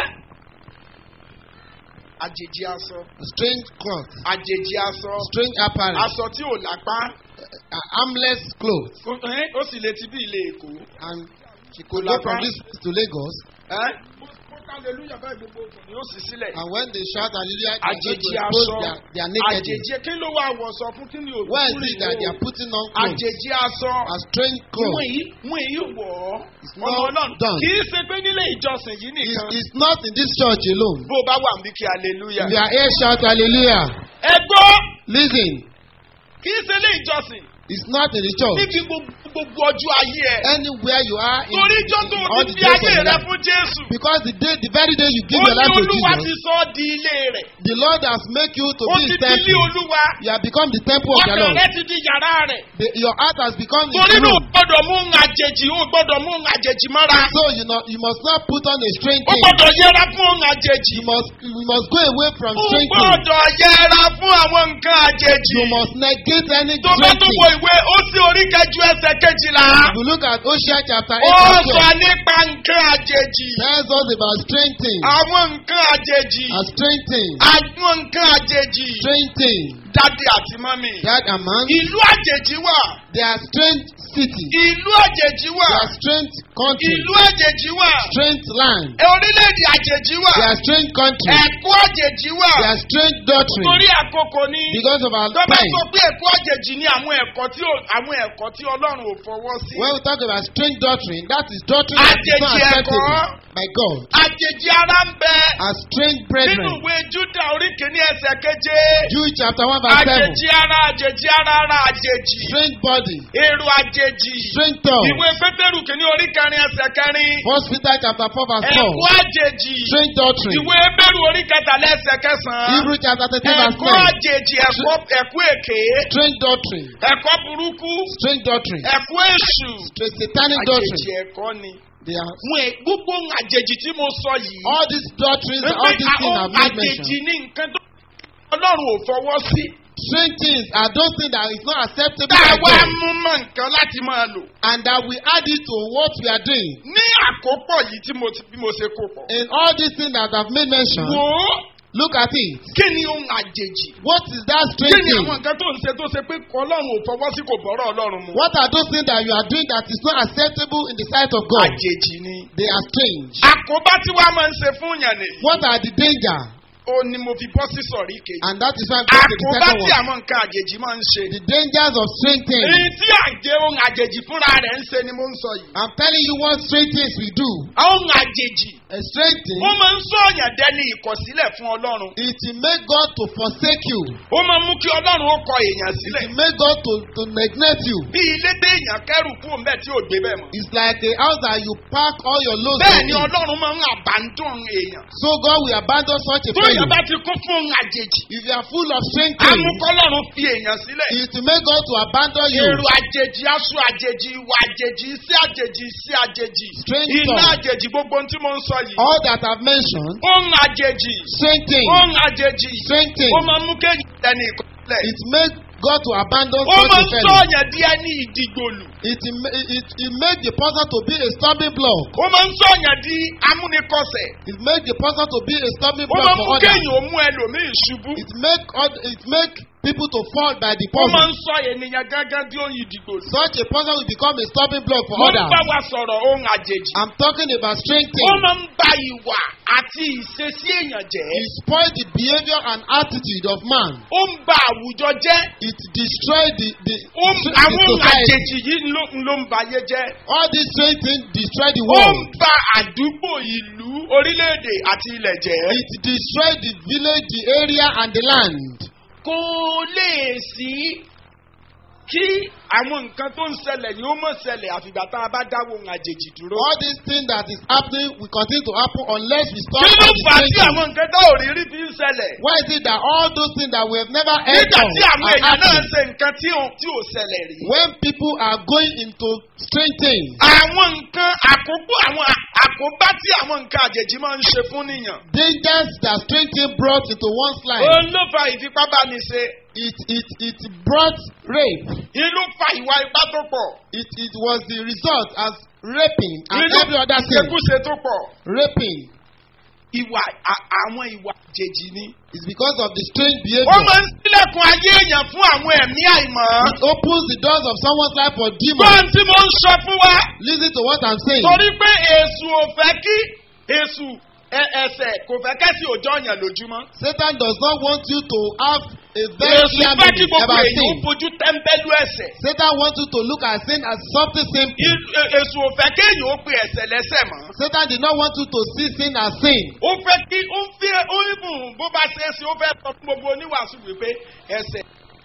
Speaker 3: àjèjì aṣọ
Speaker 4: Strange clothes.
Speaker 3: àjèjì aṣọ
Speaker 4: Strange apparel.
Speaker 3: aṣọ tí ò lápá
Speaker 4: Uh, armless clothes.
Speaker 3: ó ẹ́, ó sì lè ti bí ilé Èkó.
Speaker 4: And she could go from this place to Lagos.
Speaker 3: Ẹ́ ó hallelujah báyìí gbogbo òkùnrin ó sì sílẹ̀.
Speaker 4: And when they shout hallelujah, they are going to
Speaker 3: àjèjì
Speaker 4: expose
Speaker 3: aṣọ
Speaker 4: their, their nakedness.
Speaker 3: àjèjì kí ló wà wọ̀ sọ fún kí ni òkú
Speaker 4: Where is it that they are putting on clothes?
Speaker 3: àjèjì aṣọ
Speaker 4: A strange
Speaker 3: wọ́n
Speaker 4: clothes.
Speaker 3: yìí wọ́n yìí wọ̀ ọ́
Speaker 4: not
Speaker 3: ọmọ ọlọ́run
Speaker 4: done.
Speaker 3: kì í ṣe pé nílé ìjọsìn yìí
Speaker 4: It's,
Speaker 3: nìkan
Speaker 4: it's not in this church alone.
Speaker 3: bó o bá wà níbi kí hallelujah.
Speaker 4: If you are here, shout hallelujah.
Speaker 3: ẹ gbọ́
Speaker 4: Listen,
Speaker 3: kì í ṣe ilé ìjọsìn
Speaker 4: it's not in the church.
Speaker 3: níbi gbogbo gbogbo ọjọ́ ayé ẹ̀
Speaker 4: Anywhere you are in
Speaker 3: torí ìjọ tó o
Speaker 4: all
Speaker 3: ti
Speaker 4: the
Speaker 3: fi
Speaker 4: days of
Speaker 3: ayé
Speaker 4: your
Speaker 3: rẹ
Speaker 4: life.
Speaker 3: fún Jésù
Speaker 4: Because the day, the very day you give
Speaker 3: ó
Speaker 4: your
Speaker 3: ní
Speaker 4: life to
Speaker 3: Olúwa ti
Speaker 4: Jesus,
Speaker 3: sọ ọ́ di ilé rẹ̀
Speaker 4: the Lord has made you to
Speaker 3: ó
Speaker 4: be
Speaker 3: ti
Speaker 4: His
Speaker 3: di ilé
Speaker 4: temple.
Speaker 3: Olúwa
Speaker 4: You have become the temple of the
Speaker 3: ọkàn
Speaker 4: Lord.
Speaker 3: rẹ ti di yàrá rẹ̀
Speaker 4: The, your heart has become His
Speaker 3: torí náà o
Speaker 4: room.
Speaker 3: gbọ́dọ̀ mú ń àjèjì o gbọ́dọ̀ mú ń àjèjì mọ́ra
Speaker 4: So you know you must not put on a strange
Speaker 3: o
Speaker 4: thing.
Speaker 3: gbọ́dọ̀ yẹra fún ń àjèjì
Speaker 4: You must you must go away from
Speaker 3: o
Speaker 4: strange things.
Speaker 3: gbọ́dọ̀ yẹra fún àwọn nǹkan àjèjì
Speaker 4: You must negate any
Speaker 3: tó bá
Speaker 4: strange
Speaker 3: tún
Speaker 4: thing.
Speaker 3: wo ìwé ó sí orí kẹjú ẹsẹ̀ kejìlá
Speaker 4: If you look at Hosea chapter
Speaker 3: ó
Speaker 4: 8 verse
Speaker 3: sọ
Speaker 4: 12,
Speaker 3: nípa nǹkan àjèjì
Speaker 4: tells us about strange things.
Speaker 3: àwọn nǹkan àjèjì
Speaker 4: A strange thing.
Speaker 3: àwọn nǹkan àjèjì
Speaker 4: Strange thing.
Speaker 3: dádì àti mọ́mì
Speaker 4: That among
Speaker 3: ìlú àjèjì wà
Speaker 4: there are strange cities.
Speaker 3: ìlú àjèjì wà
Speaker 4: There are strange countries.
Speaker 3: ìlú àjèjì wà
Speaker 4: Strange land.
Speaker 3: orílẹ̀-èdè àjèjì wà
Speaker 4: There are strange countries.
Speaker 3: ẹ̀kọ́ àjèjì wà
Speaker 4: There are strange doctrines.
Speaker 3: torí àkókò ni
Speaker 4: Because of our
Speaker 3: tó bá
Speaker 4: time.
Speaker 3: sọ pé ẹ̀kọ́ àjèjì ni àwọn ẹ̀kọ́ tí ò- àwọn ẹ̀kọ́ tí Ọlọ́run ò fọwọ́ sí
Speaker 4: When we talk about strange doctrine, that is doctrine that is not
Speaker 3: Àjèjì
Speaker 4: acceptable
Speaker 3: ẹ̀kọ́.
Speaker 4: by God.
Speaker 3: àjèjì ara ń bẹ
Speaker 4: As strange
Speaker 3: nínú
Speaker 4: brethren.
Speaker 3: ìwé Júdà orí kìíní ẹsẹ̀ keje
Speaker 4: Jude chapter 1 verse 7.
Speaker 3: àjèjì ara àjèjì ara ara àjèjì
Speaker 4: Strange body.
Speaker 3: èrò àjèjì
Speaker 4: Strange tongue.
Speaker 3: ìwé Pétérù kìíní orí kẹrin ẹsẹ̀ kẹrin
Speaker 4: First Peter chapter 4 verse 4.
Speaker 3: ẹ̀kọ́ àjèjì
Speaker 4: Strange doctrine.
Speaker 3: ìwé Hébérù orí kẹtàlá ẹsẹ̀ kẹsàn-án
Speaker 4: Hebrew chapter 13 verse
Speaker 3: ẹ̀kọ́
Speaker 4: 10.
Speaker 3: àjèjì ẹ̀kọ́ ẹ̀kọ́ èké
Speaker 4: Strange doctrine.
Speaker 3: ẹ̀kọ́ burúkú
Speaker 4: Strange doctrine.
Speaker 3: ẹ̀kọ́ èṣù
Speaker 4: Straight satanic
Speaker 3: àjèjì
Speaker 4: doctrine.
Speaker 3: ẹ̀kọ́ ni.
Speaker 4: They are
Speaker 3: Wọ́n ẹ̀ gbogbo ohun àjèjì tí mo sọ yìí.
Speaker 4: all these doctrines,
Speaker 3: pé
Speaker 4: all these things
Speaker 3: àwọn
Speaker 4: I've made
Speaker 3: àjèjì
Speaker 4: mention.
Speaker 3: ní nǹkan tó Ọlọ́run ò fọwọ́ sí.
Speaker 4: Strange things are those things that is not acceptable
Speaker 3: Tá a
Speaker 4: by
Speaker 3: wá
Speaker 4: God.
Speaker 3: mú mọ́ nǹkan láti máa lò.
Speaker 4: And that we add it to what we are doing.
Speaker 3: Ní àkópọ̀ yìí tí mo ti bí mo ṣe kó pọ̀.
Speaker 4: In all these things that I've made mention,
Speaker 3: Wò ó
Speaker 4: look at it.
Speaker 3: kí ni ohun àjèjì?
Speaker 4: What is that
Speaker 3: Kí
Speaker 4: strange
Speaker 3: ni
Speaker 4: thing?
Speaker 3: àwọn nǹkan tó ń ṣe tó ṣe pé Ọlọ́run ò fọwọ́ sí kò bọ́rọ̀ Ọlọ́run mu?
Speaker 4: What are those things that you are doing that is not acceptable in the sight of God?
Speaker 3: Àjèjì ni.
Speaker 4: They are strange.
Speaker 3: Àkóbá tí wàá máa ń ṣe fún yàn ni.
Speaker 4: What are the danger?
Speaker 3: Ó ní mo fi bọ́ sí sọ̀rí kejì.
Speaker 4: And that is why I'm going to the
Speaker 3: Àkóbá
Speaker 4: second
Speaker 3: tí
Speaker 4: one.
Speaker 3: àwọn nǹkan àjèjì máa ń ṣe.
Speaker 4: The dangers of strange things.
Speaker 3: Èyí tí àjẹ ohun àjèjì fúnra rẹ̀ ń ṣe ni mo ń sọ yìí.
Speaker 4: I'm telling you what strange things we do.
Speaker 3: Ohun àjèjì
Speaker 4: A strange thing,
Speaker 3: ó máa ń sọ̀yàn dẹni ìkọ̀sílẹ̀ fún Ọlọ́run.
Speaker 4: it will make God to forsake you.
Speaker 3: Ó máa ń mú kí Ọlọ́run ó kọ èèyàn
Speaker 4: It
Speaker 3: sílẹ̀.
Speaker 4: will make God to, to neglect you.
Speaker 3: Bí ilé téèyàn kẹ́rù kú òun bẹ́ẹ̀ tí ò gbé bẹ́ẹ̀ mọ́.
Speaker 4: It's like a house that you park all your loads
Speaker 3: Bẹ́ẹ̀
Speaker 4: in.
Speaker 3: ni Ọlọ́run máa ń àbádùn èèyàn.
Speaker 4: So God will abandon such a
Speaker 3: Tó
Speaker 4: fellow.
Speaker 3: èèyàn bá ti kún fún ohun àjèjì,
Speaker 4: If you are full of strange
Speaker 3: á
Speaker 4: things,
Speaker 3: mú kọ́lọ́run fi èèyàn sílẹ̀.
Speaker 4: it will make God to abandon you.
Speaker 3: Èrò àjèjì, aṣọ àjèjì, ìwà àjèjì, iṣẹ́ àjèjì, iṣẹ́ àjèjì.
Speaker 4: Strange
Speaker 3: Iná
Speaker 4: thought.
Speaker 3: àjèjì gbogbo ohun tí mo ń sọ yìí.
Speaker 4: All that I've mentioned,
Speaker 3: Ohun àjèjì,
Speaker 4: strange things,
Speaker 3: ohun àjèjì.
Speaker 4: strange
Speaker 3: Ó
Speaker 4: things,
Speaker 3: máa ń mú kéèyàn dẹni ìkọ̀sílẹ̀.
Speaker 4: it make God to abandon
Speaker 3: Ó
Speaker 4: such
Speaker 3: máa
Speaker 4: a
Speaker 3: ń
Speaker 4: fellow.
Speaker 3: sọ̀yàn di ẹni ìdìgbòlù.
Speaker 4: It, it, it, it make the person to be a stumbling block.
Speaker 3: Ó máa ń sọ̀yàn di amúnikọsẹ̀.
Speaker 4: It make the person to be a stumbling
Speaker 3: Ó máa
Speaker 4: block
Speaker 3: ń mú
Speaker 4: for others.
Speaker 3: kéèyàn ó mú ẹlòmíì ṣubú.
Speaker 4: It make oth- it make people to fall by the
Speaker 3: Ó máa
Speaker 4: person.
Speaker 3: ń sọ ènìyàn gángan di ohun ìdìgbòlù.
Speaker 4: Such a person will become a stumbling block for
Speaker 3: Mo ń
Speaker 4: others.
Speaker 3: bá wa sọ̀rọ̀ ohun àjèjì.
Speaker 4: I'm talking about strange
Speaker 3: Ó
Speaker 4: things.
Speaker 3: máa ń ba ìwà àti ìṣesí èèyàn jẹ́.
Speaker 4: It spoil the behavior and attitude of man.
Speaker 3: Ó ń ba àwùjọ jẹ́.
Speaker 4: It destroy the the,
Speaker 3: Ó ń-
Speaker 4: the
Speaker 3: Àwọn ohun
Speaker 4: society.
Speaker 3: àjèjì yìí ló ló ń ba ayé jẹ́.
Speaker 4: All these strange things destroy the
Speaker 3: Ó ń
Speaker 4: world.
Speaker 3: ba àdúgbò ìlú orílẹ̀-èdè àti ilẹ̀ jẹ́.
Speaker 4: It destroy the village, the area, and the land.
Speaker 3: kò lè sí kí àwọn nǹkan tó ń ṣẹlẹ̀ ni ó mọ̀ ṣẹlẹ̀ àfìgbà tá a bá dáwọ́ ohun àjèjì dúró.
Speaker 4: All these things that is happening will continue to happen unless we stop
Speaker 3: kí ló
Speaker 4: all the
Speaker 3: fà á tí
Speaker 4: things.
Speaker 3: àwọn nǹkan tá ò rí rí fi ń ṣẹlẹ̀.
Speaker 4: Why is it that all those things that we have never heard
Speaker 3: nígbà
Speaker 4: of
Speaker 3: tí àwọn
Speaker 4: are
Speaker 3: èèyàn náà
Speaker 4: happening?
Speaker 3: ṣe nǹkan tí ò tí ò ṣẹlẹ̀ rí.
Speaker 4: When people are going into strange things,
Speaker 3: àwọn nǹkan àkókò àwọn à- àkóbá tí àwọn nǹkan àjèjì máa ń ṣe fún nìyàn.
Speaker 4: dangers that strange things brought into one's life,
Speaker 3: òun ló fa ìfipábániṣe.
Speaker 4: it it it brought rape.
Speaker 3: inú fa ìwà ipá tó pọ̀.
Speaker 4: It it was the result as raping and
Speaker 3: inú
Speaker 4: every other thing.
Speaker 3: ìṣekúṣe tó pọ̀.
Speaker 4: Raping
Speaker 3: ìwà à- àwọn ìwà àjèjì ni.
Speaker 4: is because of the strange
Speaker 3: ó
Speaker 4: behavior.
Speaker 3: máa ń sílẹ̀kùn ayé èèyàn fún àwọn ẹ̀mí àìmọ́.
Speaker 4: It opens the doors of someone's life for demons.
Speaker 3: gbọ́n tí mo ń sọ fún wa.
Speaker 4: Listen to what I'm saying.
Speaker 3: torí pé èṣù ò fẹ́ kí èṣù ẹ- ẹsẹ̀ kò fẹ́ kẹ́sì òjò ọ̀yàn lójúmọ́.
Speaker 4: Satan does not want you to have a very
Speaker 3: èṣù
Speaker 4: clear
Speaker 3: fẹ́ kí
Speaker 4: meaning
Speaker 3: gbogbo
Speaker 4: about
Speaker 3: èèyàn ó
Speaker 4: sin.
Speaker 3: fojú tẹ́ńbẹ́lú ẹsẹ̀.
Speaker 4: Satan wants you to look at sin as something simple.
Speaker 3: I- e- èṣù ò fẹ́ kéèyàn ó pe ẹsẹ̀ lẹ́sẹ̀ mọ́.
Speaker 4: Satan did not want you to see sin as sin.
Speaker 3: ó fẹ́ kí ó ń fi ó ń bùn bó bá ṣe é ṣe ó fẹ́ sọ fún gbogbo oníwàásù wípé ẹsẹ̀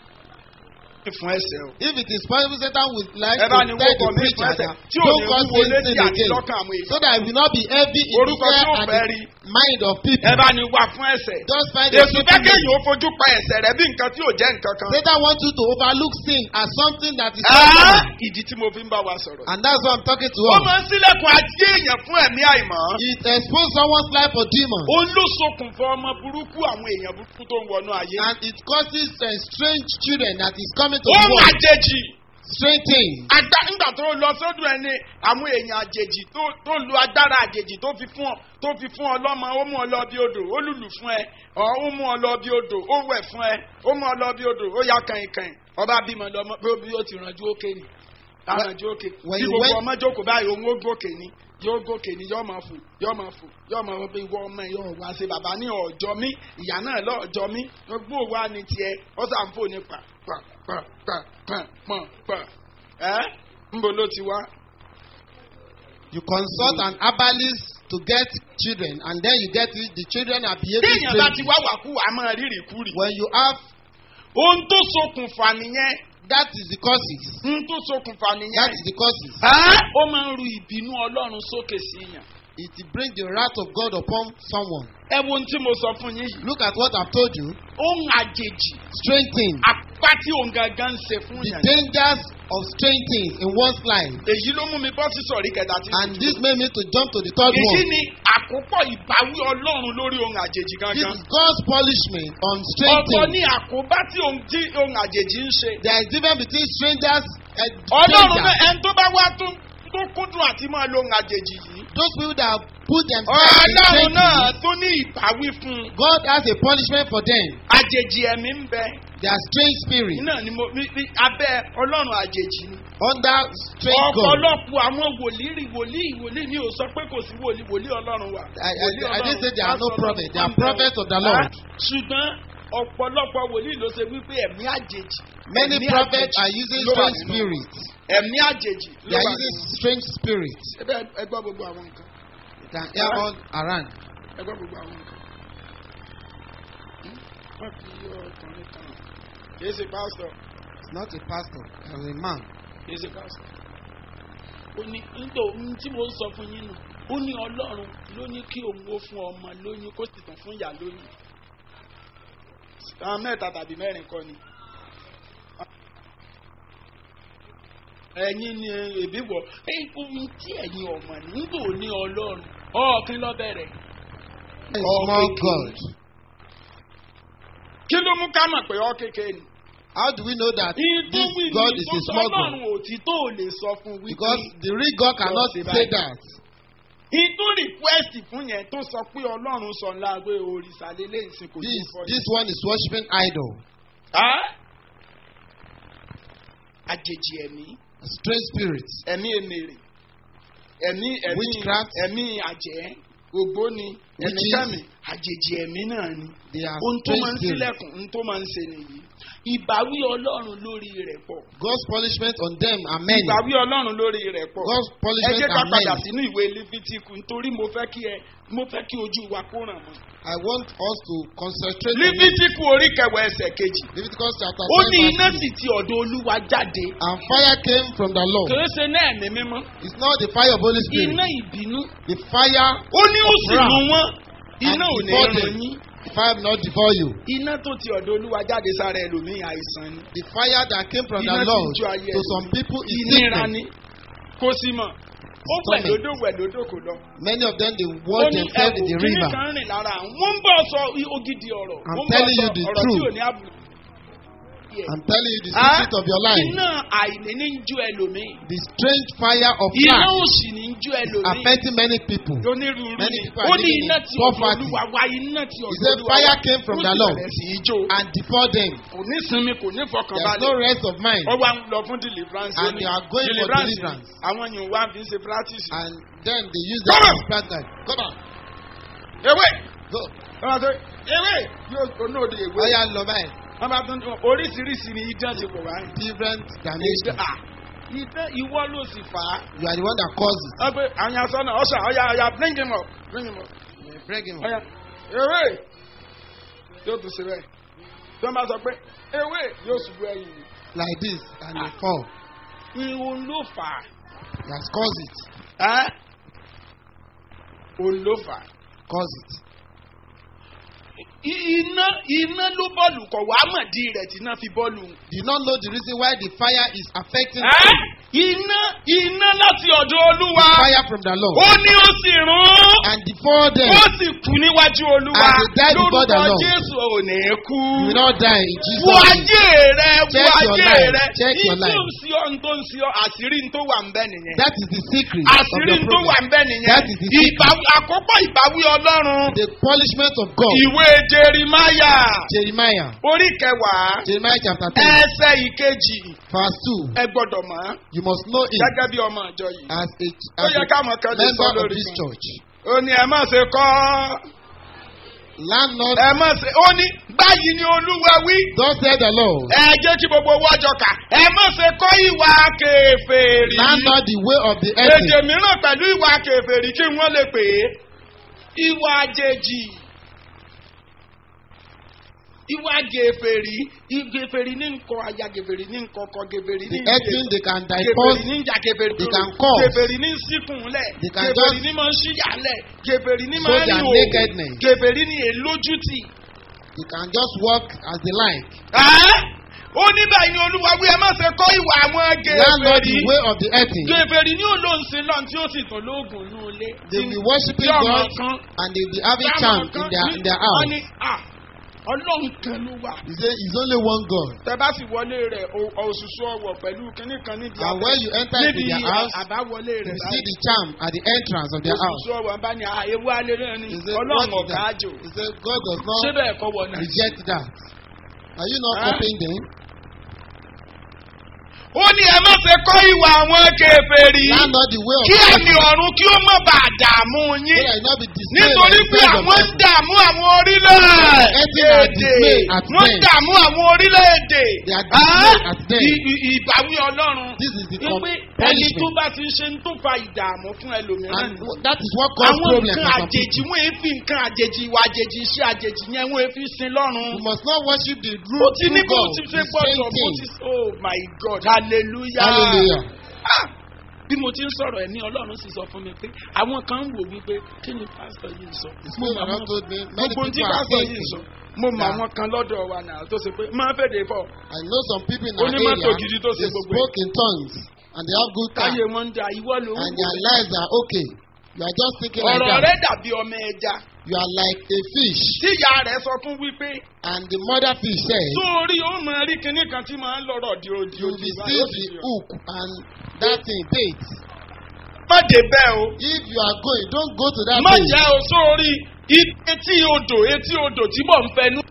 Speaker 3: fún ẹsẹ̀ o.
Speaker 4: If it is possible, Satan would like
Speaker 3: ẹ
Speaker 4: to
Speaker 3: bá
Speaker 4: tell
Speaker 3: ní
Speaker 4: the
Speaker 3: wọ́pọ̀ mi fún
Speaker 4: preacher
Speaker 3: ẹsẹ̀
Speaker 4: that
Speaker 3: tí ò
Speaker 4: don't
Speaker 3: ní
Speaker 4: cause
Speaker 3: wúwo
Speaker 4: sin
Speaker 3: létí
Speaker 4: sin
Speaker 3: àti
Speaker 4: again,
Speaker 3: lọ́kàn àwọn èèyàn.
Speaker 4: so that it will not be heavy in the
Speaker 3: Orúkọ tí
Speaker 4: ear
Speaker 3: ó
Speaker 4: and
Speaker 3: fẹ́
Speaker 4: the
Speaker 3: rí.
Speaker 4: mind of people.
Speaker 3: ẹ bá ní wà fún ẹsẹ̀.
Speaker 4: Just find a
Speaker 3: èṣù fẹ́
Speaker 4: simple
Speaker 3: kéèyàn
Speaker 4: meaning.
Speaker 3: ó fojú pa ẹsẹ̀ rẹ bí nǹkan tí ò jẹ́ nǹkan kan.
Speaker 4: Satan wants you to overlook sin as something that is
Speaker 3: Ah,
Speaker 4: not
Speaker 3: ìdí tí mo fi ń bá wa sọ̀rọ̀.
Speaker 4: And that's why I'm talking to
Speaker 3: ó
Speaker 4: us.
Speaker 3: máa ń sílẹ̀kùn ajé èèyàn fún ẹ̀mí àìmọ́.
Speaker 4: It exposes someone's life for demons.
Speaker 3: ó ló ṣokùnfà ọmọ burúkú àwọn èèyàn burúkú tó ń wọnú ayé.
Speaker 4: And it causes uh, strange children that is coming to
Speaker 3: ó
Speaker 4: the
Speaker 3: ń
Speaker 4: world.
Speaker 3: àjèjì.
Speaker 4: Strange things.
Speaker 3: Agba nígbà tó lọ sódò ẹni àwọn èèyàn àjèjì tó tó lu agbára àjèjì tó fi fún ọ tó fi fún ọ lọ́mọ ó mú ọ lọ bí odò ó lùlù fún ẹ ọ ó mú ọ lọ bí odò ó wẹ̀ fún ẹ ó mú ọ lọ bí odò ó ya kàìnkàìn ọba bímọ lọmọ pé bí ó ti rànjú òkè ni rànjú òkè
Speaker 4: When
Speaker 3: bí
Speaker 4: you
Speaker 3: gbogbo
Speaker 4: went-
Speaker 3: ọmọ jókòó báyìí òun ó gòkè ni yóò gòkè ni yóò máa fò yóò máa fò yóò máa wọ pé ìwọ ọmọ yóò wá sí bàbá ní ọjọ́ mi ìyá náà lọ́jọ́ mi gbogbo wa ni tiẹ̀ ó sàn fò ní pa pa pa pa pa pa pa ẹ́ nbo ló ti wá.
Speaker 4: You consult an herbalist to get children, and then you get it, the children are behaving
Speaker 3: téèyàn bá ti
Speaker 4: strangely.
Speaker 3: wá wàkú wàá máa rírì kúrì.
Speaker 4: When you have,
Speaker 3: ohun tó ṣokùnfà nìyẹn
Speaker 4: that is the causes.
Speaker 3: ohun tó ṣokùnfà
Speaker 4: That
Speaker 3: nìyẹn.
Speaker 4: is the causes.
Speaker 3: Ẹ́, ó máa ń ru ìbínú ọlọ́run sókè sí yàn.
Speaker 4: It brings the wrath of God upon someone.
Speaker 3: ẹ wo ohun tí mo sọ fún yín yìí.
Speaker 4: Look at what I've told you.
Speaker 3: ohun àjèjì
Speaker 4: Strange things.
Speaker 3: apá tí òun gangan ń ṣe fún
Speaker 4: The
Speaker 3: yàn.
Speaker 4: dangers of strange things in one's life.
Speaker 3: èyí ló mú mi bọ́ sí sọ̀rí kẹta tí.
Speaker 4: And this made me to jump to the third
Speaker 3: èyí
Speaker 4: one.
Speaker 3: ni àkópọ̀ ìbáwí ọlọ́run lórí ohun àjèjì
Speaker 4: This
Speaker 3: gangan.
Speaker 4: is God's punishment on strange
Speaker 3: ọ̀tọ̀
Speaker 4: things.
Speaker 3: ni àkóbá tí ohun tí ohun àjèjì ń ṣe.
Speaker 4: There is difference between strangers and
Speaker 3: ọlọ́run náà
Speaker 4: strangers.
Speaker 3: ẹni tó bá wá tó tó kúndùn àti máa lo ohun àjèjì yìí.
Speaker 4: Those people that put themselves in
Speaker 3: ọlọ́run
Speaker 4: strange
Speaker 3: náà
Speaker 4: things,
Speaker 3: tó ní ìbáwí fún un.
Speaker 4: God has a punishment for them.
Speaker 3: àjèjì ẹ̀mí ń bẹ.
Speaker 4: They are strange spirits
Speaker 3: iná ni mo ní ní abẹ́ ọlọ́run àjèjì ni.
Speaker 4: under strange God.
Speaker 3: ọ̀pọ̀lọpọ̀ àwọn wòlíì wòlíì wòlíì mi ò sọ pé kò sí wòlíì wòlíì ọlọ́run wà.
Speaker 4: I, I,
Speaker 3: Wòlíì
Speaker 4: I didn't
Speaker 3: Ọlọ́run,
Speaker 4: say there are no
Speaker 3: pásítọ̀
Speaker 4: prophets. They
Speaker 3: Ọlọ́run
Speaker 4: are
Speaker 3: ń bẹ
Speaker 4: prophets of the
Speaker 3: wọn.
Speaker 4: Lord.
Speaker 3: ṣùgbọ́n ọ̀pọ̀lọpọ̀ wòlíì ló ṣe wípé ẹ̀mí àjèjì.
Speaker 4: Many
Speaker 3: ẹ̀mí
Speaker 4: prophets
Speaker 3: àjèjì
Speaker 4: are using
Speaker 3: ló wà
Speaker 4: strange
Speaker 3: nínú wọn.
Speaker 4: spirits.
Speaker 3: ẹ̀mí àjèjì
Speaker 4: They
Speaker 3: ló
Speaker 4: are
Speaker 3: wà
Speaker 4: using
Speaker 3: nínú wọn.
Speaker 4: strange spirits.
Speaker 3: ẹ bẹ́ẹ̀ ẹ gbọ́ gbogbo àwọn nǹkan.
Speaker 4: You can hear all around.
Speaker 3: ẹ gbọ́ gbogbo àwọn nǹkan. Hmm? wọ́n fi ọkùnrin kan kì í ṣe pásítọ̀
Speaker 4: It's not a pastor, it's a man.
Speaker 3: kì í ṣe pásítọ̀. ó ní nítorí ohun tí mo ń sọ fún yín nù ó ní ọlọ́run ló ní kí òun ó fún ọmọ lóyún kó sì tàn fún ìyá lóyún. àwọn mẹ́ta tàbí mẹ́rin kọ́ ni. ẹ̀yin ni èbí wọ̀ ohun tí ẹ̀yin ọmọ nígbò ní ọlọ́run ọ̀ọ́kín lọ bẹ̀rẹ̀.
Speaker 4: A
Speaker 3: Oh,
Speaker 4: small
Speaker 3: okay.
Speaker 4: God.
Speaker 3: kí ló mú ká mọ̀ pé ọ́ kékeré ni.
Speaker 4: How do we know that this God is a small God?
Speaker 3: ọlọ́run òtítọ́ ò lè sọ fún wípé.
Speaker 4: Because the real God cannot
Speaker 3: say
Speaker 4: say
Speaker 3: báyìí.
Speaker 4: that.
Speaker 3: ìtú request fún yẹn tó sọ pé ọlọ́run sọ ńlá pé òrìṣà lélẹ̀ ìsìn kò
Speaker 4: This,
Speaker 3: fọ́
Speaker 4: this one is worshiping idol.
Speaker 3: àjèjì ẹ̀mí
Speaker 4: Strange spirits.
Speaker 3: ẹ̀mí èmèrè ẹ̀mí ẹ̀mí
Speaker 4: Witchcraft.
Speaker 3: ẹ̀mí àjẹ́ ògbóni ẹ̀míkẹ́mi
Speaker 4: is
Speaker 3: àjèjì ẹ̀mí náà ni
Speaker 4: they are
Speaker 3: ohun tó máa ń
Speaker 4: strange spirits.
Speaker 3: sílẹ̀kùn ohun tó máa ń ṣe nìyí ìbáwí ọlọ́run lórí rẹ̀ pọ̀
Speaker 4: God's punishment on them are many.
Speaker 3: ìbáwí ọlọ́run lórí rẹ̀ pọ̀
Speaker 4: God's
Speaker 3: ẹ
Speaker 4: punishment
Speaker 3: jẹ́ ká
Speaker 4: are
Speaker 3: padà
Speaker 4: many.
Speaker 3: sínú ìwé lífítíkù nítorí mo fẹ́ kí ẹ mo fẹ́ kí ojú wa kó ràn mọ́.
Speaker 4: I want us to concentrate on it.
Speaker 3: lífítíkù orí kẹwàá ẹsẹ̀ kejì
Speaker 4: Leviticus chapter
Speaker 3: ó ní
Speaker 4: 10
Speaker 3: iná
Speaker 4: verse
Speaker 3: sì ti ọ̀dọ̀ olúwa jáde
Speaker 4: 3. And fire came from the Lord.
Speaker 3: kìí ṣe náà ẹ̀mí mímọ́
Speaker 4: It's not the fire of Holy Spirit.
Speaker 3: iná ìbínú
Speaker 4: The fire,
Speaker 3: ó ní ó sì
Speaker 4: Wrath.
Speaker 3: mú wọn iná ò
Speaker 4: And
Speaker 3: ní
Speaker 4: before
Speaker 3: ràn
Speaker 4: them.
Speaker 3: yín
Speaker 4: the fire will not devour you.
Speaker 3: iná tó ti ọ̀dọ̀ olúwa jáde sára ẹlòmíì àìsàn ni
Speaker 4: The fire that came from
Speaker 3: Iná
Speaker 4: the
Speaker 3: tí
Speaker 4: Lord
Speaker 3: ń jó ayé
Speaker 4: to
Speaker 3: ẹni.
Speaker 4: some people is
Speaker 3: ìnira
Speaker 4: sickness.
Speaker 3: ni kò sí mọ̀ ó
Speaker 4: Stomach.
Speaker 3: wẹ̀lódò wẹ̀lódò kò lọ.
Speaker 4: Many of them they
Speaker 3: ó
Speaker 4: wash
Speaker 3: ní
Speaker 4: themselves in
Speaker 3: ẹ̀wù
Speaker 4: the
Speaker 3: kíní
Speaker 4: river.
Speaker 3: kan rìn lára àwọn wọ́n ń bọ̀ sọ ògidì ọ̀rọ̀
Speaker 4: I'm
Speaker 3: wọ́n ń bọ̀
Speaker 4: telling
Speaker 3: sọ
Speaker 4: you the
Speaker 3: ọ̀rọ̀ tí
Speaker 4: truth.
Speaker 3: ò ní àbùkù. Yes.
Speaker 4: I'm telling you the
Speaker 3: Ah,
Speaker 4: secret of your life.
Speaker 3: iná àìní ní ń jó ẹlòmíì
Speaker 4: The strange fire of
Speaker 3: iná
Speaker 4: fire
Speaker 3: òsì ní ń jó ẹlòmíì
Speaker 4: affecting many people.
Speaker 3: onírúurú
Speaker 4: Many
Speaker 3: ni
Speaker 4: people are
Speaker 3: ó ní
Speaker 4: living
Speaker 3: iná
Speaker 4: in
Speaker 3: tí ọ̀dọ̀
Speaker 4: poverty.
Speaker 3: olúwa wá iná tí
Speaker 4: He
Speaker 3: ọ̀dọ̀
Speaker 4: said
Speaker 3: olúwa
Speaker 4: fire
Speaker 3: wá
Speaker 4: came from
Speaker 3: ó
Speaker 4: the
Speaker 3: sì
Speaker 4: Lord
Speaker 3: bẹ̀rẹ̀ sí í jó
Speaker 4: and before them
Speaker 3: kò ní sinmi kò ní
Speaker 4: there's no
Speaker 3: fọkànbalẹ̀
Speaker 4: rest of mind
Speaker 3: ó wá ń lọ fún deliverance ó
Speaker 4: And
Speaker 3: ní
Speaker 4: they are going for
Speaker 3: deliverance
Speaker 4: deliverance.
Speaker 3: àwọn yìí wá fi ń ṣe practice.
Speaker 4: and then they use
Speaker 3: Come
Speaker 4: that
Speaker 3: on.
Speaker 4: as practice. Come on,
Speaker 3: ewé
Speaker 4: go.
Speaker 3: wọ́n sọ ewé yóò tó náà di ewé
Speaker 4: Oya lọ báyìí.
Speaker 3: wọ́n bá tún oríṣiríṣi ni idán ti pọ̀ wáyé.
Speaker 4: Different
Speaker 3: Idán
Speaker 4: dimensions.
Speaker 3: ah idán ìwọ ló sì fà á.
Speaker 4: You are the one that caused it.
Speaker 3: wọ́n pe àwọn aṣọ náà ọ̀ṣà ọ̀yà ọ̀yà bring him up bring him up
Speaker 4: Break him up.
Speaker 3: ọ̀yà ewé yóò tún ṣe bẹ́ẹ̀ tí wọ́n bá sọ pé ewé yóò ṣubú ẹ̀yìn ni.
Speaker 4: Like this and
Speaker 3: Ah.
Speaker 4: they fall.
Speaker 3: ìhun ló fà á.
Speaker 4: He has caused it.
Speaker 3: ẹ́ òun ló fà á.
Speaker 4: Caused it.
Speaker 3: I- iná iná ló bọ́ọ̀lù kọ̀ wá mọ̀dí rẹ̀ tí iná fi bọ́ọ̀lù.
Speaker 4: Do you not know the reason why the fire is affecting
Speaker 3: ẹ́ iná iná láti ọ̀dọ̀ olúwa
Speaker 4: fire from the
Speaker 3: ó
Speaker 4: Lord?
Speaker 3: ní ó sì rún
Speaker 4: And before them,
Speaker 3: ó sì kú níwájú olúwa
Speaker 4: And they died before the
Speaker 3: lórúkọ
Speaker 4: Lord.
Speaker 3: jésù ò ní kú.
Speaker 4: you will not die in Jesus'
Speaker 3: wo
Speaker 4: name.
Speaker 3: ayé rẹ wo
Speaker 4: Check your
Speaker 3: ayé
Speaker 4: life.
Speaker 3: rẹ
Speaker 4: Check your
Speaker 3: ní tó
Speaker 4: life.
Speaker 3: ń sí ọ ní tó ń sí ọ àṣírí ní tó wà ń bẹ nìyẹn
Speaker 4: That is the secret of
Speaker 3: àṣírí
Speaker 4: the
Speaker 3: ní tó wà
Speaker 4: problem.
Speaker 3: ń bẹ nìyẹn
Speaker 4: That is the secret.
Speaker 3: ìbáwí àkọ́kọ́ ìbáwí ọlọ́run
Speaker 4: The punishment of God.
Speaker 3: ìwé jerimaya
Speaker 4: Jeremiah.
Speaker 3: orí kẹwàá
Speaker 4: Jeremiah chapter 10,
Speaker 3: ẹsẹ ìkejì
Speaker 4: verse 2.
Speaker 3: ẹ gbọ́dọ̀ mọ̀
Speaker 4: You must know it
Speaker 3: gẹ́gẹ́ bí ọmọ ìjọ yìí
Speaker 4: as a,
Speaker 3: ó
Speaker 4: as
Speaker 3: yẹ
Speaker 4: a
Speaker 3: káwọn kan lè sọ
Speaker 4: member of
Speaker 3: lórí
Speaker 4: this
Speaker 3: mi.
Speaker 4: church.
Speaker 3: ó ní ẹ má ṣe kọ́
Speaker 4: Landlord,
Speaker 3: ẹ má ṣe ó ní báyìí ni olúwa wí
Speaker 4: thus said the Lord.
Speaker 3: ẹ jẹ́ kí gbogbo owó ọjọ́ kà ẹ má ṣe kọ́ ìwà kèfèrí
Speaker 4: Landlord the way of the
Speaker 3: èdè
Speaker 4: earth.
Speaker 3: mìíràn pẹ̀lú ìwà kèfèrí kí wọ́n lè pè é ìwà àjèjì ìwà gèfèrí ìgèfèrí ní nkọ aya gèfèrí ní nkọkọ gèfèrí ní
Speaker 4: The earth they can
Speaker 3: gèfèrí
Speaker 4: divorce.
Speaker 3: ní ìjà gèfèrí
Speaker 4: They can cause.
Speaker 3: gèfèrí ní síkùnlẹ̀
Speaker 4: They can
Speaker 3: gèfèrí
Speaker 4: just
Speaker 3: ní máa ń ṣíyàlẹ̀ gèfèrí ní
Speaker 4: show
Speaker 3: máa ń
Speaker 4: their
Speaker 3: rìn òwò
Speaker 4: nakedness.
Speaker 3: gèfèrí ní èlójútì.
Speaker 4: They can just walk as they like.
Speaker 3: Ẹ́ ó ní báyìí ni olúwa wí ẹ má ṣe kọ́ ìwà àwọn
Speaker 4: Landlord
Speaker 3: gèfèrí
Speaker 4: the way of the earth.
Speaker 3: gèfèrí ní olóǹsìn lọ́n tí ó sì tàn lóògùn ní ilé.
Speaker 4: They will be worshiping
Speaker 3: Tí ọmọ
Speaker 4: God
Speaker 3: kan
Speaker 4: and they will be having
Speaker 3: Táwọn
Speaker 4: charm
Speaker 3: kan
Speaker 4: in their, in their
Speaker 3: wọ́n
Speaker 4: house.
Speaker 3: ní, "Ah, ọlọ́run kan ló wà.
Speaker 4: He say it's only one God.
Speaker 3: tẹ bá sì wọlé rẹ̀ o- òṣùṣù ọwọ̀ pẹ̀lú kínní kan níbi
Speaker 4: And when you enter into
Speaker 3: níbi
Speaker 4: their house,
Speaker 3: àbáwọlé
Speaker 4: You
Speaker 3: rẹ̀
Speaker 4: see the charm at the entrance of their house.
Speaker 3: òṣùṣù ọwọ̀ bá ní àyẹ̀wò alẹ́ náà ni
Speaker 4: He say, what
Speaker 3: ọlọ́run
Speaker 4: is
Speaker 3: ọ̀gá
Speaker 4: that?
Speaker 3: àjò
Speaker 4: He say, God does
Speaker 3: ṣé
Speaker 4: not
Speaker 3: bẹ́ẹ̀ kọ́ wọ̀ náà.
Speaker 4: reject that. Are you not
Speaker 3: Huh?
Speaker 4: copying them?
Speaker 3: ó ní ẹ má ṣe kọ́ ìwà àwọn kèfèrí
Speaker 4: Landlord the way of
Speaker 3: kí
Speaker 4: the earth.
Speaker 3: ẹ̀mí ọ̀run kí ó má bàa dààmú
Speaker 4: So
Speaker 3: yín
Speaker 4: that it not be dismayed
Speaker 3: nítorí
Speaker 4: at the
Speaker 3: pé
Speaker 4: sight of
Speaker 3: àwọn ń
Speaker 4: heaven.
Speaker 3: dààmú àwọn orílẹ̀-èdè
Speaker 4: Everything are dismayed at
Speaker 3: wọ́n ń
Speaker 4: them.
Speaker 3: dààmú àwọn orílẹ̀-èdè
Speaker 4: They are dismayed
Speaker 3: Ah,
Speaker 4: at them.
Speaker 3: ì- ì- ìbáwí ọlọ́run
Speaker 4: This is the
Speaker 3: wípé
Speaker 4: com-
Speaker 3: ẹni tó
Speaker 4: punishment.
Speaker 3: bá ti ṣe ń tó fa ìdààmú fún ẹlòmíràn
Speaker 4: And
Speaker 3: ni.
Speaker 4: w- that is what causes
Speaker 3: àwọn
Speaker 4: problems
Speaker 3: nǹkan
Speaker 4: for some
Speaker 3: àjèjì
Speaker 4: people.
Speaker 3: wọn èéfì nǹkan àjèjì ìwà àjèjì iṣẹ́ àjèjì yẹn wọn èéfì sin lọ́run.
Speaker 4: You must not worship the
Speaker 3: ó
Speaker 4: true,
Speaker 3: ti ní
Speaker 4: true
Speaker 3: bó
Speaker 4: God.
Speaker 3: ti
Speaker 4: The
Speaker 3: ṣe
Speaker 4: same
Speaker 3: gbọ́dọ̀ bó
Speaker 4: thing.
Speaker 3: ti oh my god hallelujah.
Speaker 4: Hallelujah.
Speaker 3: Ah, bí mo ti ń sọ̀rọ̀ ẹ̀ ní ọlọ́run sì sọ fún mi pé àwọn kan ń wò wípé kí ni pásítọ̀ yìí sọ.
Speaker 4: The
Speaker 3: Mo
Speaker 4: Spirit
Speaker 3: mọ
Speaker 4: of
Speaker 3: àwọn-
Speaker 4: God told me many
Speaker 3: gbogbo tí
Speaker 4: people are
Speaker 3: pásítọ̀ yìí sọ
Speaker 4: thinking.
Speaker 3: mo mọ
Speaker 4: that-
Speaker 3: àwọn kan lọ́dọ̀ wa náà tó ṣe pé máa fèdè fọ̀
Speaker 4: I know some people in our
Speaker 3: Onímọ́tò
Speaker 4: area,
Speaker 3: gidi tó ṣe
Speaker 4: they
Speaker 3: gbogbo
Speaker 4: spoke in tongues and they have good
Speaker 3: káyé
Speaker 4: time
Speaker 3: wọn ń da ìwọ ló ń
Speaker 4: and
Speaker 3: wò.
Speaker 4: their lives are okay. You are just thinking like
Speaker 3: ọ̀rọ̀
Speaker 4: that.
Speaker 3: rẹ dàbí ọmọ ẹja
Speaker 4: You are like a fish
Speaker 3: tíyà rẹ̀ sọ fún wípé
Speaker 4: and the mother fish said,
Speaker 3: sórí ó máa rí kinní kan tí máa ń lọ́rọ̀ di odi
Speaker 4: you will
Speaker 3: odi
Speaker 4: be
Speaker 3: báyìí,
Speaker 4: still
Speaker 3: ó sì
Speaker 4: the
Speaker 3: di ọ.
Speaker 4: hook and that thing bait.
Speaker 3: má dé bẹ́ẹ̀ o
Speaker 4: If you are going, don't go to that
Speaker 3: má
Speaker 4: place.
Speaker 3: jẹ́ o sórí etí odò etí odò tí mò ń fẹnu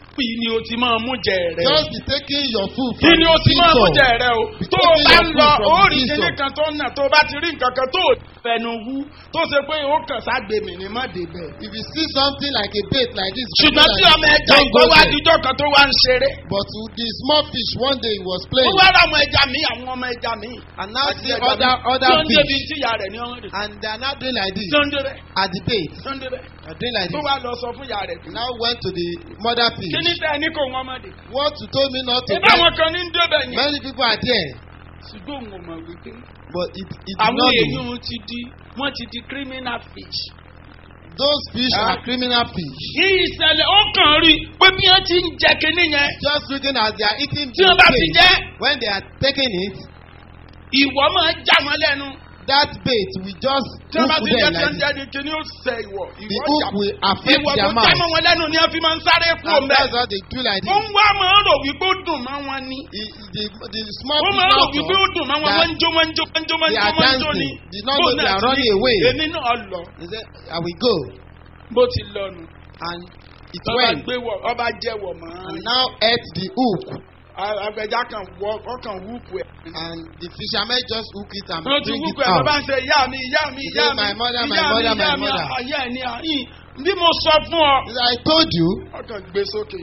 Speaker 3: bí ni o ti máa mú jẹ rẹ.
Speaker 4: Just be taking your food
Speaker 3: kí
Speaker 4: from
Speaker 3: ni
Speaker 4: the
Speaker 3: o ti máa mú jẹ
Speaker 4: seesaw.
Speaker 3: rẹ o.
Speaker 4: Be
Speaker 3: tó o
Speaker 4: taking
Speaker 3: bá
Speaker 4: your
Speaker 3: ń
Speaker 4: food
Speaker 3: lọ
Speaker 4: from
Speaker 3: ó
Speaker 4: the
Speaker 3: rí kíní
Speaker 4: seesaw.
Speaker 3: kan tó ń nà tó o bá ti rí nǹkan kan tó o fẹnu wú tó ṣe pé o kàn ságbe mi ní má débẹ̀.
Speaker 4: If you see something like a bait like this,
Speaker 3: ṣùgbọ́n tí ọmọ ẹja
Speaker 4: don't
Speaker 3: ìgbọ́
Speaker 4: go
Speaker 3: wá
Speaker 4: there.
Speaker 3: dijọ́ kan tó wá ń ṣeré.
Speaker 4: But with the small fish one day he was
Speaker 3: ó
Speaker 4: playing
Speaker 3: wá ra àwọn ẹja mi àwọn ọmọ ẹja mi.
Speaker 4: and now
Speaker 3: àti
Speaker 4: see
Speaker 3: ẹja mi
Speaker 4: other other
Speaker 3: tí ó ń débi
Speaker 4: fish
Speaker 3: tí ìyá rẹ̀ ní ọmọ rẹ̀.
Speaker 4: and they are now doing like this
Speaker 3: tí ó ń débẹ̀
Speaker 4: at the bait.
Speaker 3: tí ó ń débẹ̀.
Speaker 4: They are doing like
Speaker 3: tó
Speaker 4: this.
Speaker 3: wá lọ sọ fún ìyá rẹ̀.
Speaker 4: He now went to the mother
Speaker 3: kí
Speaker 4: fish.
Speaker 3: ni tẹ́ ẹ ní kó wọn ọmọdé.
Speaker 4: What you told me not to
Speaker 3: ìbá
Speaker 4: get.
Speaker 3: àwọn kan ní ń débẹ̀ yẹn.
Speaker 4: Many people are there
Speaker 3: ṣùgbọ́n òun ò mọ̀ wípé
Speaker 4: but it it did
Speaker 3: àwọn
Speaker 4: not know.
Speaker 3: èèyàn ti di wọ́n ti di criminal fish.
Speaker 4: Those fish
Speaker 3: Ah.
Speaker 4: are criminal fish.
Speaker 3: ìṣẹ̀lẹ̀ ó kàn rí i pé bí wọ́n ti ń jẹ kinní yẹn
Speaker 4: Just looking as they are eating
Speaker 3: tí wọ́n bá
Speaker 4: the
Speaker 3: ti
Speaker 4: bait.
Speaker 3: jẹ́
Speaker 4: When they are taking it,
Speaker 3: ìwọ máa já wọn lẹ́nu.
Speaker 4: that bait will just
Speaker 3: tí wọ́n bá
Speaker 4: hook
Speaker 3: ti jẹ́
Speaker 4: them
Speaker 3: tí
Speaker 4: like
Speaker 3: wọ́n
Speaker 4: this.
Speaker 3: jẹ́ ní kinní ó sẹ ìwọ.
Speaker 4: The
Speaker 3: ìwọ
Speaker 4: hook
Speaker 3: jà
Speaker 4: will affect
Speaker 3: ìwọ tó
Speaker 4: their
Speaker 3: já
Speaker 4: mouth.
Speaker 3: mọ́ wọn lẹ́nu ni wọ́n fi máa ń sáré kú
Speaker 4: And
Speaker 3: ọ̀mẹ́.
Speaker 4: that's how they do like
Speaker 3: ó
Speaker 4: this.
Speaker 3: ń wá máa ń rò wípé ó dùn mọ́ wọn ni.
Speaker 4: The, the, the small
Speaker 3: ó
Speaker 4: fish
Speaker 3: máa ń rò
Speaker 4: now
Speaker 3: wípé ó dùn mọ́ wọn
Speaker 4: that
Speaker 3: wọ́n ń jó wọ́n ń jó wọ́n ń jó wọ́n ń
Speaker 4: they
Speaker 3: jó
Speaker 4: are
Speaker 3: wọ́n ń jó ni.
Speaker 4: dancing. Did not
Speaker 3: Bó
Speaker 4: know they
Speaker 3: náà
Speaker 4: are
Speaker 3: ti
Speaker 4: running
Speaker 3: ní,
Speaker 4: away.
Speaker 3: èmi náà lọ
Speaker 4: He said, I will go.
Speaker 3: bó ti lọ nù.
Speaker 4: And it
Speaker 3: ọba
Speaker 4: went.
Speaker 3: gbé wọ ọba jẹ́wọ̀ mọ́.
Speaker 4: And now ate the hook.
Speaker 3: agbẹja kan wọ ọkàn wúùpù ẹ̀.
Speaker 4: And the fishermen just hook it and
Speaker 3: wọ́n ti
Speaker 4: bring
Speaker 3: wúùpù
Speaker 4: it
Speaker 3: ẹ̀
Speaker 4: out.
Speaker 3: bàbá ń ṣe ìyá mi ìyá mi
Speaker 4: He
Speaker 3: ìyá
Speaker 4: said,
Speaker 3: mi
Speaker 4: "My mother, my
Speaker 3: ìyá mi
Speaker 4: mother, my
Speaker 3: ìyá mi
Speaker 4: mother."
Speaker 3: ayé ẹ̀ ní àyìn bí mo sọ fún ọ.
Speaker 4: He said, I told you.
Speaker 3: ọkàn gbé sókè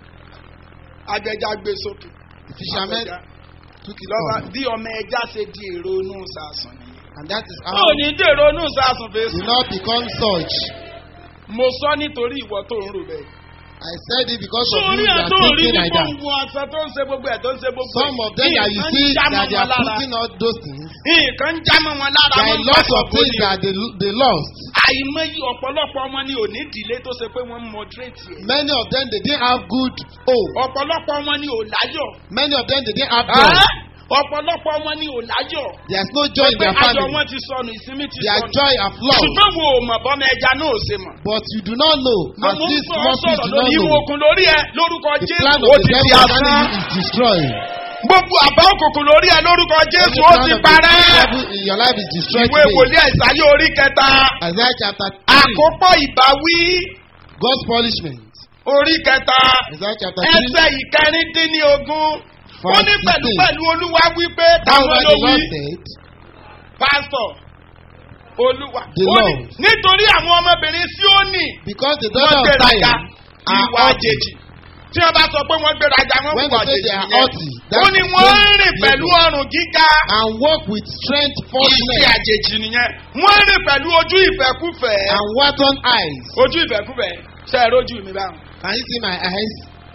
Speaker 3: agbẹja gbé sókè.
Speaker 4: The fishermen
Speaker 3: Agbẹja.
Speaker 4: took it
Speaker 3: lọ́ba
Speaker 4: off.
Speaker 3: bí ọmọ ẹja ṣe di èrò inú sàásùn nìyẹn.
Speaker 4: And that is how
Speaker 3: ó ní dèrò inú sàásùn
Speaker 4: you
Speaker 3: fèsì.
Speaker 4: not become such.
Speaker 3: mo sọ nítorí ìwọ tó ń rò bẹ́ẹ̀.
Speaker 4: I said it because of
Speaker 3: sórí
Speaker 4: you
Speaker 3: ẹ̀
Speaker 4: that
Speaker 3: tó
Speaker 4: are
Speaker 3: rí
Speaker 4: thinking
Speaker 3: ní
Speaker 4: like
Speaker 3: kó
Speaker 4: that.
Speaker 3: ń wọ aṣọ tó ń ṣe gbogbo ẹ̀ tó ń ṣe gbogbo ẹ̀.
Speaker 4: Some of them that you
Speaker 3: Nǹkan
Speaker 4: see
Speaker 3: ń já mọ́
Speaker 4: that they
Speaker 3: wọn
Speaker 4: are
Speaker 3: lára.
Speaker 4: putting all those things.
Speaker 3: nǹkan ń já mọ́ wọn lára.
Speaker 4: There
Speaker 3: wọ́n
Speaker 4: are
Speaker 3: ń
Speaker 4: lots
Speaker 3: pàṣọ
Speaker 4: of things
Speaker 3: bóni.
Speaker 4: that they, they lost.
Speaker 3: àìmọye ọ̀pọ̀lọpọ̀ wọn ni ò ní ìdílé tó ṣe pé wọ́n ń moderate ẹ̀.
Speaker 4: Many of them they didn't have good hope.
Speaker 3: ọ̀pọ̀lọpọ̀ wọn ni ò láyọ̀.
Speaker 4: Many of them they didn't have joy.
Speaker 3: Ẹ́? ọ̀pọ̀lọpọ̀ wọn ni ò láyọ̀.
Speaker 4: There's no joy in
Speaker 3: pé
Speaker 4: their
Speaker 3: ayọ̀
Speaker 4: family.
Speaker 3: wọn ti sọnù ìsinmi ti
Speaker 4: Their
Speaker 3: sọnù.
Speaker 4: joy have lost.
Speaker 3: ṣùgbọ́n wo ò mọ̀ bọ́mọ ẹja náà ò ṣe mọ̀.
Speaker 4: But you do not know.
Speaker 3: mo
Speaker 4: As
Speaker 3: mú
Speaker 4: this
Speaker 3: sọ
Speaker 4: small fish
Speaker 3: sọ̀rọ̀
Speaker 4: do not
Speaker 3: lórí ìwọ
Speaker 4: know.
Speaker 3: òkun lórí ẹ lórúkọ
Speaker 4: The
Speaker 3: jésù
Speaker 4: plan
Speaker 3: ó
Speaker 4: of the
Speaker 3: ti di
Speaker 4: devil concerning
Speaker 3: asán.
Speaker 4: you is destroyed.
Speaker 3: gbogbo àbá òkùnkùn lórí ẹ lórúkọ jésù
Speaker 4: Every
Speaker 3: ó
Speaker 4: plan
Speaker 3: ti
Speaker 4: of the
Speaker 3: parẹ́.
Speaker 4: devil in your life is destroyed
Speaker 3: ìwé
Speaker 4: today.
Speaker 3: wòlíì àìsàyè orí kẹta
Speaker 4: Isaiah chapter 3.
Speaker 3: àkópọ̀ ìbáwí
Speaker 4: God's punishment.
Speaker 3: orí kẹta
Speaker 4: Isaiah chapter 3.
Speaker 3: ẹsẹ̀ ìkẹrìndínlógún ó ní
Speaker 4: Verse
Speaker 3: pẹ̀lú
Speaker 4: 16.
Speaker 3: pẹ̀lú olúwa wípé
Speaker 4: That's
Speaker 3: táwọn
Speaker 4: why
Speaker 3: ló
Speaker 4: the
Speaker 3: wí
Speaker 4: Lord said,
Speaker 3: pásítọ̀ olúwa
Speaker 4: The
Speaker 3: ó ní
Speaker 4: Lord.
Speaker 3: nítorí àwọn ọmọbìnrin síónì
Speaker 4: Because the
Speaker 3: wọ́n
Speaker 4: daughter of
Speaker 3: gbéraga
Speaker 4: Zion are
Speaker 3: ìwà
Speaker 4: haughty.
Speaker 3: àjèjì tí wọ́n bá sọ pé wọ́n gbéraga wọ́n
Speaker 4: When
Speaker 3: wà
Speaker 4: they say
Speaker 3: àjèjì
Speaker 4: they are
Speaker 3: nìyẹn
Speaker 4: haughty,
Speaker 3: ó
Speaker 4: that's
Speaker 3: ní wọ́n ń
Speaker 4: strange
Speaker 3: rìn pẹ̀lú
Speaker 4: behavior.
Speaker 3: ọrùn gíga
Speaker 4: And walk with strength
Speaker 3: ìṣe
Speaker 4: falseness
Speaker 3: àjèjì nìyẹn wọ́n ń rìn pẹ̀lú ojú ìfẹ́kúfẹ́
Speaker 4: and wanton eyes.
Speaker 3: ojú ìfẹ́kúfẹ́ ṣe é rójú mi báwọn
Speaker 4: Can you see my eyes?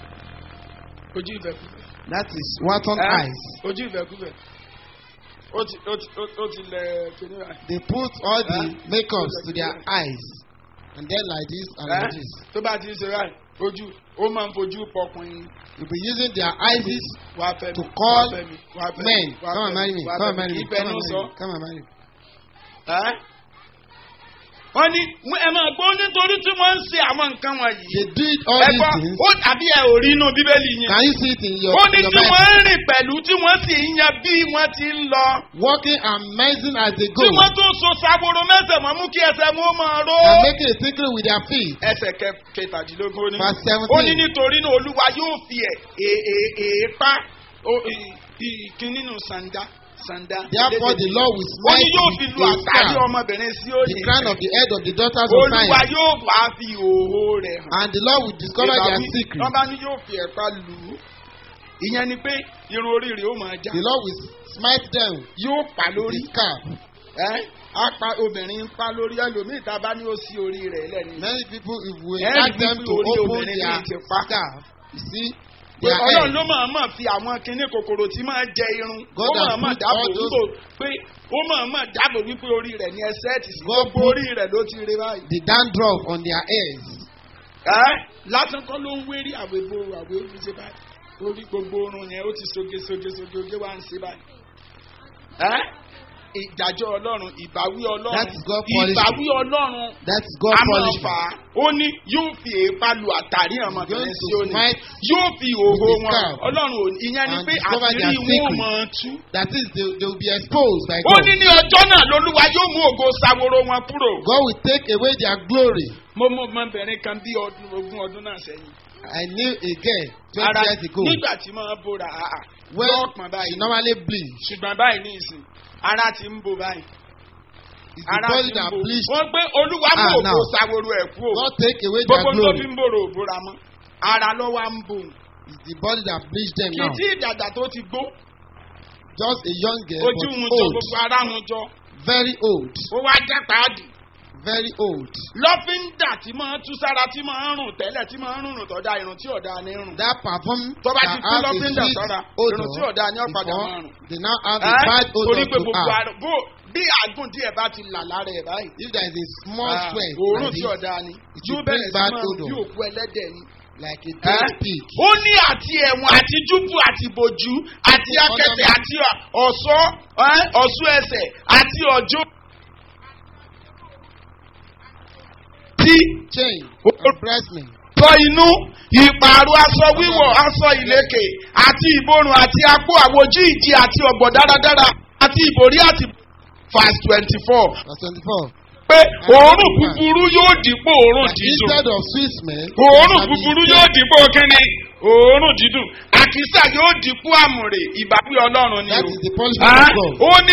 Speaker 3: ojú ìfẹ́kúfẹ́
Speaker 4: That is wanton
Speaker 3: Ẹ́,
Speaker 4: eyes.
Speaker 3: ojú ìfẹ́kúfẹ́ ó ti ó ti ó- ó ti lẹ kíní rà
Speaker 4: They put all the
Speaker 3: Huh?
Speaker 4: makeups to their eyes. And then like this and like this.
Speaker 3: tó bá ti ń ṣe báyìí ojú ó máa ń fojú pọkùnrin
Speaker 4: You'll be using their eyes
Speaker 3: wá fẹ́ mi
Speaker 4: To call
Speaker 3: wá fẹ́ mi wá fẹ́ mi
Speaker 4: men.
Speaker 3: wá
Speaker 4: Come
Speaker 3: fẹ́
Speaker 4: and marry me.
Speaker 3: wá
Speaker 4: Come
Speaker 3: fẹ́
Speaker 4: and marry me.
Speaker 3: ìfẹ́
Speaker 4: Come
Speaker 3: ló
Speaker 4: and
Speaker 3: sọ.
Speaker 4: marry me. Come and marry me.
Speaker 3: Ẹ́? wọ́n ní ẹ máa gbọ́ nítorí tí wọ́n ń ṣe àwọn nǹkan wọ̀nyí.
Speaker 4: They did all
Speaker 3: ẹ
Speaker 4: these
Speaker 3: gbọ́
Speaker 4: things.
Speaker 3: ó tàbí ẹ ò rí inú bíbélì yẹn.
Speaker 4: Can you see it in your,
Speaker 3: ó ní
Speaker 4: in your
Speaker 3: tí
Speaker 4: Bible?
Speaker 3: wọ́n ń rìn pẹ̀lú tí wọ́n sì ń yan bí wọ́n ti ń lọ.
Speaker 4: Walking and amazing as they go.
Speaker 3: tí wọ́n tún so saboro mẹ́sẹ̀ mọ́ mú kí ẹsẹ̀ wọn ó máa ró.
Speaker 4: And making a tinkling with their feet.
Speaker 3: ẹsẹ̀ kẹ- kẹtàdínlógún ó ní.
Speaker 4: Verse 17.
Speaker 3: ó ní nítorí náà olúwa yóò fi ẹ̀ è- è- èépá ó- ì- ì- kí nínú sàǹdà sàǹdà.
Speaker 4: Therefore the Lord will
Speaker 3: ó ní
Speaker 4: smite
Speaker 3: yóò fi
Speaker 4: with
Speaker 3: lu
Speaker 4: a
Speaker 3: àtàrí
Speaker 4: staff
Speaker 3: ọmọbìnrin sí
Speaker 4: the
Speaker 3: òní.
Speaker 4: crown of the head of the daughters of
Speaker 3: olúwa
Speaker 4: Zion.
Speaker 3: yóò bá fi òhó rẹ̀ hàn.
Speaker 4: And the Lord will discover their
Speaker 3: Ìbáwí,
Speaker 4: secret.
Speaker 3: wọ́n bá ní yóò fi ẹ̀pá lù ú. ìyẹn ni pé irun orí rẹ̀ ó máa já.
Speaker 4: The Lord will smite them
Speaker 3: yóò pa
Speaker 4: with
Speaker 3: lórí.
Speaker 4: his scarf.
Speaker 3: ẹ́ á pa obìnrin ń pa lórí ẹlòmíì tá a bá ní ó sí orí rẹ̀ lẹ́nu.
Speaker 4: Many people, if we
Speaker 3: Every
Speaker 4: ask them to
Speaker 3: people orí
Speaker 4: open
Speaker 3: obìnrin
Speaker 4: their
Speaker 3: ní ti pa.
Speaker 4: scarf, you see,
Speaker 3: pé
Speaker 4: their
Speaker 3: ọlọ́run
Speaker 4: head.
Speaker 3: ló máa máa fi àwọn kinní kòkòrò tí máa jẹ irun
Speaker 4: God
Speaker 3: ó máa
Speaker 4: has
Speaker 3: máa
Speaker 4: put
Speaker 3: dáàbò
Speaker 4: all those-
Speaker 3: wípé pé ó máa máa dáàbò wípé orí rẹ̀ ní ẹsẹ̀ tì sí
Speaker 4: God
Speaker 3: gbogbo
Speaker 4: put-
Speaker 3: orí rẹ̀ ló ti rí báyìí.
Speaker 4: The dandruff on their heads.
Speaker 3: ẹ́ lásán kọ́ ló ń wérí àwẹ̀bò àwẹ̀bò ṣe báyìí orí gbogbo orun yẹn ó ti soge soge soge oge wá ń ṣe báyìí. ẹ́ ìdájọ́ ọlọ́run ìbáwí ọlọ́run
Speaker 4: That is God punishment.
Speaker 3: ìbáwí ọlọ́run
Speaker 4: That is God
Speaker 3: a máa
Speaker 4: punishment.
Speaker 3: fà á ó ní yóò fi èèpá lu àtàrí ọmọbìnrin
Speaker 4: Going
Speaker 3: sí
Speaker 4: to
Speaker 3: òní
Speaker 4: smite
Speaker 3: yóò fi òhò
Speaker 4: with his
Speaker 3: wọn
Speaker 4: staff
Speaker 3: ọlọ́run ò ìyẹn ni
Speaker 4: and
Speaker 3: pé
Speaker 4: discover their
Speaker 3: àṣírí wọn ò
Speaker 4: secret.
Speaker 3: máa tú.
Speaker 4: That is, they, they will be exposed by
Speaker 3: ó
Speaker 4: God.
Speaker 3: ní ní ọjọ́ náà lolúwa yóò mú ògo saworo wọn kúrò.
Speaker 4: God will take away their glory.
Speaker 3: mo mọ ọmọbìnrin kan bí ọdún ogún ọdún náà sẹ́yìn
Speaker 4: I knew a girl twenty
Speaker 3: ara
Speaker 4: years ago
Speaker 3: nígbà tí máa bóra àà
Speaker 4: when
Speaker 3: lọ́ọ̀pọ̀n
Speaker 4: she
Speaker 3: báyìí
Speaker 4: normally bleed.
Speaker 3: ṣùgbọ́n báyìí ní ìsìn ara ti ń bo báyìí
Speaker 4: It's the
Speaker 3: ara
Speaker 4: body
Speaker 3: ti ń
Speaker 4: that
Speaker 3: bo
Speaker 4: bleeds.
Speaker 3: wọ́n gbé olúwa mú
Speaker 4: Ah,
Speaker 3: òkú
Speaker 4: now.
Speaker 3: ṣàwòrò ẹ̀ kú o
Speaker 4: God take away their
Speaker 3: gbogbo tó
Speaker 4: glory.
Speaker 3: fi ń bòrò òbóra mọ́ ara lọ́wọ́ ń bò
Speaker 4: It's the body that bleeds them
Speaker 3: kì í
Speaker 4: now.
Speaker 3: tí ìdàgbà tó ti gbó
Speaker 4: Just a young girl,
Speaker 3: ojú
Speaker 4: but
Speaker 3: hun jọ
Speaker 4: old.
Speaker 3: gbogbo ara hun jọ
Speaker 4: Very old.
Speaker 3: ó wá jẹ́ pàádì
Speaker 4: Very old.
Speaker 3: lọ́fíńdà tí máa ń tú sára tí máa ń rùn tẹ́lẹ̀ tí máa ń rùn tọ́jà irun tí ọ̀dà ni rùn
Speaker 4: That perfume
Speaker 3: tó bá
Speaker 4: that
Speaker 3: ti kú
Speaker 4: has a
Speaker 3: lọ́fíńdà
Speaker 4: sweet
Speaker 3: sára
Speaker 4: odor
Speaker 3: irun tí ọ̀dà ni ọ̀padà
Speaker 4: before
Speaker 3: máa rùn.
Speaker 4: they now have a
Speaker 3: Ẹ́,
Speaker 4: bad odor
Speaker 3: torí pé
Speaker 4: to
Speaker 3: gbogbo
Speaker 4: have.
Speaker 3: ara bó bí àgùn díẹ̀ bá ti là lára ẹ̀ báyìí.
Speaker 4: If there is a small
Speaker 3: ah,
Speaker 4: sweat
Speaker 3: òórùn
Speaker 4: like
Speaker 3: tí
Speaker 4: this,
Speaker 3: ọ̀dà ni
Speaker 4: it
Speaker 3: yóò
Speaker 4: will
Speaker 3: bẹ̀rẹ̀
Speaker 4: bring
Speaker 3: sí
Speaker 4: bad
Speaker 3: máa
Speaker 4: odor.
Speaker 3: bí òkú ẹlẹ́dẹ̀ ni.
Speaker 4: like a
Speaker 3: Ẹ́,
Speaker 4: dead pig.
Speaker 3: ó ní àti ẹ̀wọ̀n àti júbù àti bòjú àti akẹ́tẹ̀ àti ọ̀ṣọ́ ẹ́, ọ̀ṣọ́ ẹsẹ̀ àti ọ̀jọ́. tí
Speaker 4: Chain
Speaker 3: Oh.
Speaker 4: and breastmen.
Speaker 3: sọ inú ìpààrọ̀ aṣọ wíwọ̀ aṣọ ìlẹ̀kẹ̀ àti ìborùn àti apó àwòjú ìdí àti ọ̀gbọ̀ dáradára àti ìbòrí àti verse twenty four
Speaker 4: Verse twenty-four.
Speaker 3: pé òórùn búburú yóò dípò òórùn
Speaker 4: That
Speaker 3: dídùn
Speaker 4: instead of sweet smell,
Speaker 3: òórùn
Speaker 4: there shall be
Speaker 3: búburú
Speaker 4: sweet
Speaker 3: yóò dípò kíni òórùn dídùn àkísà yóò dípò àmùrè ìbáwí ọlọ́run ni
Speaker 4: That
Speaker 3: o
Speaker 4: is the punishment
Speaker 3: Ah,
Speaker 4: of God.
Speaker 3: ó ní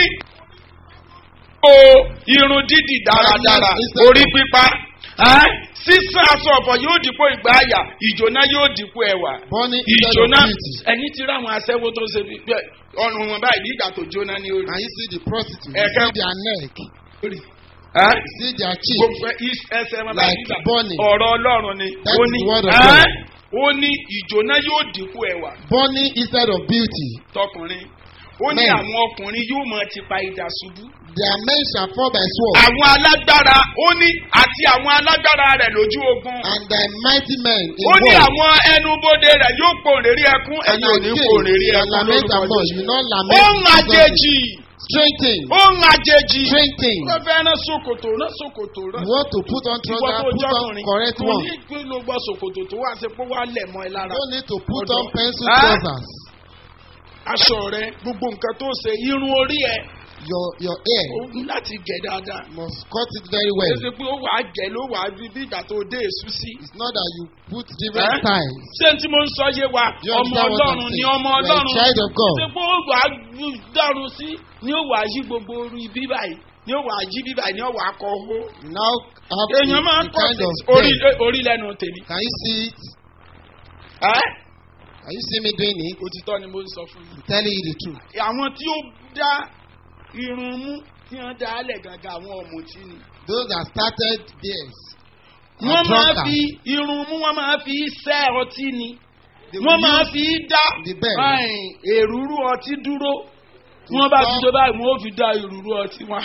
Speaker 3: o irun dídì dáradára
Speaker 4: Instead-
Speaker 3: orí pípa ah, sísan aṣọ ọ̀fọ̀ yóò dípò ìgbà àyà ìjòná yóò dípò ẹwà
Speaker 4: Burning instead of
Speaker 3: ìjòná
Speaker 4: beauty.
Speaker 3: ẹni tí ráwọn aṣẹ́wó tó ṣe bí bẹ́ẹ̀, ọrùn wọn báyìí ní ìgbà tó jóná ní orí.
Speaker 4: And you see the prostitute, you
Speaker 3: Ẹ̀kẹ́-
Speaker 4: see their neck,
Speaker 3: Ah,
Speaker 4: you see their cheek.
Speaker 3: gbogbo is- ẹsẹ̀ wọn báyìí
Speaker 4: Like
Speaker 3: nígbà
Speaker 4: burning.
Speaker 3: ọ̀rọ̀ ọlọ́run ni
Speaker 4: That
Speaker 3: ó
Speaker 4: is
Speaker 3: ní
Speaker 4: the word of
Speaker 3: ah,
Speaker 4: God.
Speaker 3: ó ní ìjòná yóò dípò ẹwà
Speaker 4: Burning instead of beauty.
Speaker 3: tọkùnrin ó ní
Speaker 4: Men.
Speaker 3: àwọn ọkùnrin yóò mọ ti pa idà ṣubú.
Speaker 4: Their men shall fall by sword,
Speaker 3: àwọn alágbára ó ní àti àwọn alágbára rẹ̀ lójú ogun.
Speaker 4: and thy mighty men in
Speaker 3: ó ní
Speaker 4: war.
Speaker 3: àwọn ẹnubodè rẹ̀ yóò pòrèrí ẹkún
Speaker 4: And
Speaker 3: ẹ̀yin ò ní
Speaker 4: thy
Speaker 3: pòrèrí
Speaker 4: gates shall
Speaker 3: ẹkún
Speaker 4: lament
Speaker 3: lórúkọ
Speaker 4: among
Speaker 3: Jésù.
Speaker 4: you, not
Speaker 3: ó
Speaker 4: lament.
Speaker 3: ń àjèjì
Speaker 4: Strengthen,
Speaker 3: ó ń àjèjì.
Speaker 4: strengthen.
Speaker 3: ó fẹ́ rán ṣòkòtò rán ṣòkòtò rán.
Speaker 4: You want to put on
Speaker 3: ìwọ
Speaker 4: trouser,
Speaker 3: tó
Speaker 4: put on
Speaker 3: jọkùnrin
Speaker 4: correct
Speaker 3: kò
Speaker 4: one.
Speaker 3: ní pé ló gbọ́ ṣòkòtò tó wá sí pé wá lẹ̀ mọ́ ẹ lára.
Speaker 4: You don't need to put
Speaker 3: Ọ̀dọ̀.
Speaker 4: on pencil
Speaker 3: Ah.
Speaker 4: trousers.
Speaker 3: aṣọ rẹ gbogbo nǹkan tó ṣe irun orí ẹ
Speaker 4: Your your hair
Speaker 3: ó ní láti gẹ̀ dáadáa.
Speaker 4: must cut it very
Speaker 3: ó
Speaker 4: well.
Speaker 3: ṣe pé ó wàá gẹ̀ ló wàá bí bí ìgbà tó dé èṣù sí.
Speaker 4: It's not that you put different
Speaker 3: Eh?
Speaker 4: styles.
Speaker 3: ṣé tí mo ń sọ yé wa
Speaker 4: You
Speaker 3: ọmọ
Speaker 4: understand what I'm
Speaker 3: ọlọ́run ni
Speaker 4: saying?
Speaker 3: ọmọ
Speaker 4: You are a
Speaker 3: ọlọ́run
Speaker 4: child of God.
Speaker 3: ṣé pé ó wàá dọ́run sí ni ó wàá yí gbogbo orí bí báyìí ni ó wàá yí bí báyìí ni ó wàá kọ owó.
Speaker 4: You now have
Speaker 3: èèyàn máa ń
Speaker 4: the
Speaker 3: pọ̀
Speaker 4: kind
Speaker 3: sí
Speaker 4: of
Speaker 3: orí
Speaker 4: thing.
Speaker 3: orí lẹ́nu tèmi.
Speaker 4: Can you see it?
Speaker 3: Ẹ́?
Speaker 4: Can you see me doing it?
Speaker 3: òtítọ́ ni mo ń sọ fún
Speaker 4: I'm telling you the truth.
Speaker 3: yín. àwọn tí ó dá irun mú tí wọ́n dá alẹ̀ gangan àwọn ọ̀mùtí ni.
Speaker 4: Those that started theirs. are
Speaker 3: wọ́n máa
Speaker 4: drunkards.
Speaker 3: fi irun mú wọ́n máa fi sẹ́ ọtí ni.
Speaker 4: They
Speaker 3: wọ́n
Speaker 4: will
Speaker 3: máa
Speaker 4: use
Speaker 3: fi dá
Speaker 4: the bell.
Speaker 3: ẹ̀yìn, èrúrú ọtí dúró wọ́n bá ti
Speaker 4: stop.
Speaker 3: tó báyìí wọ́n ó fi dá èrúrú ọtí wọn.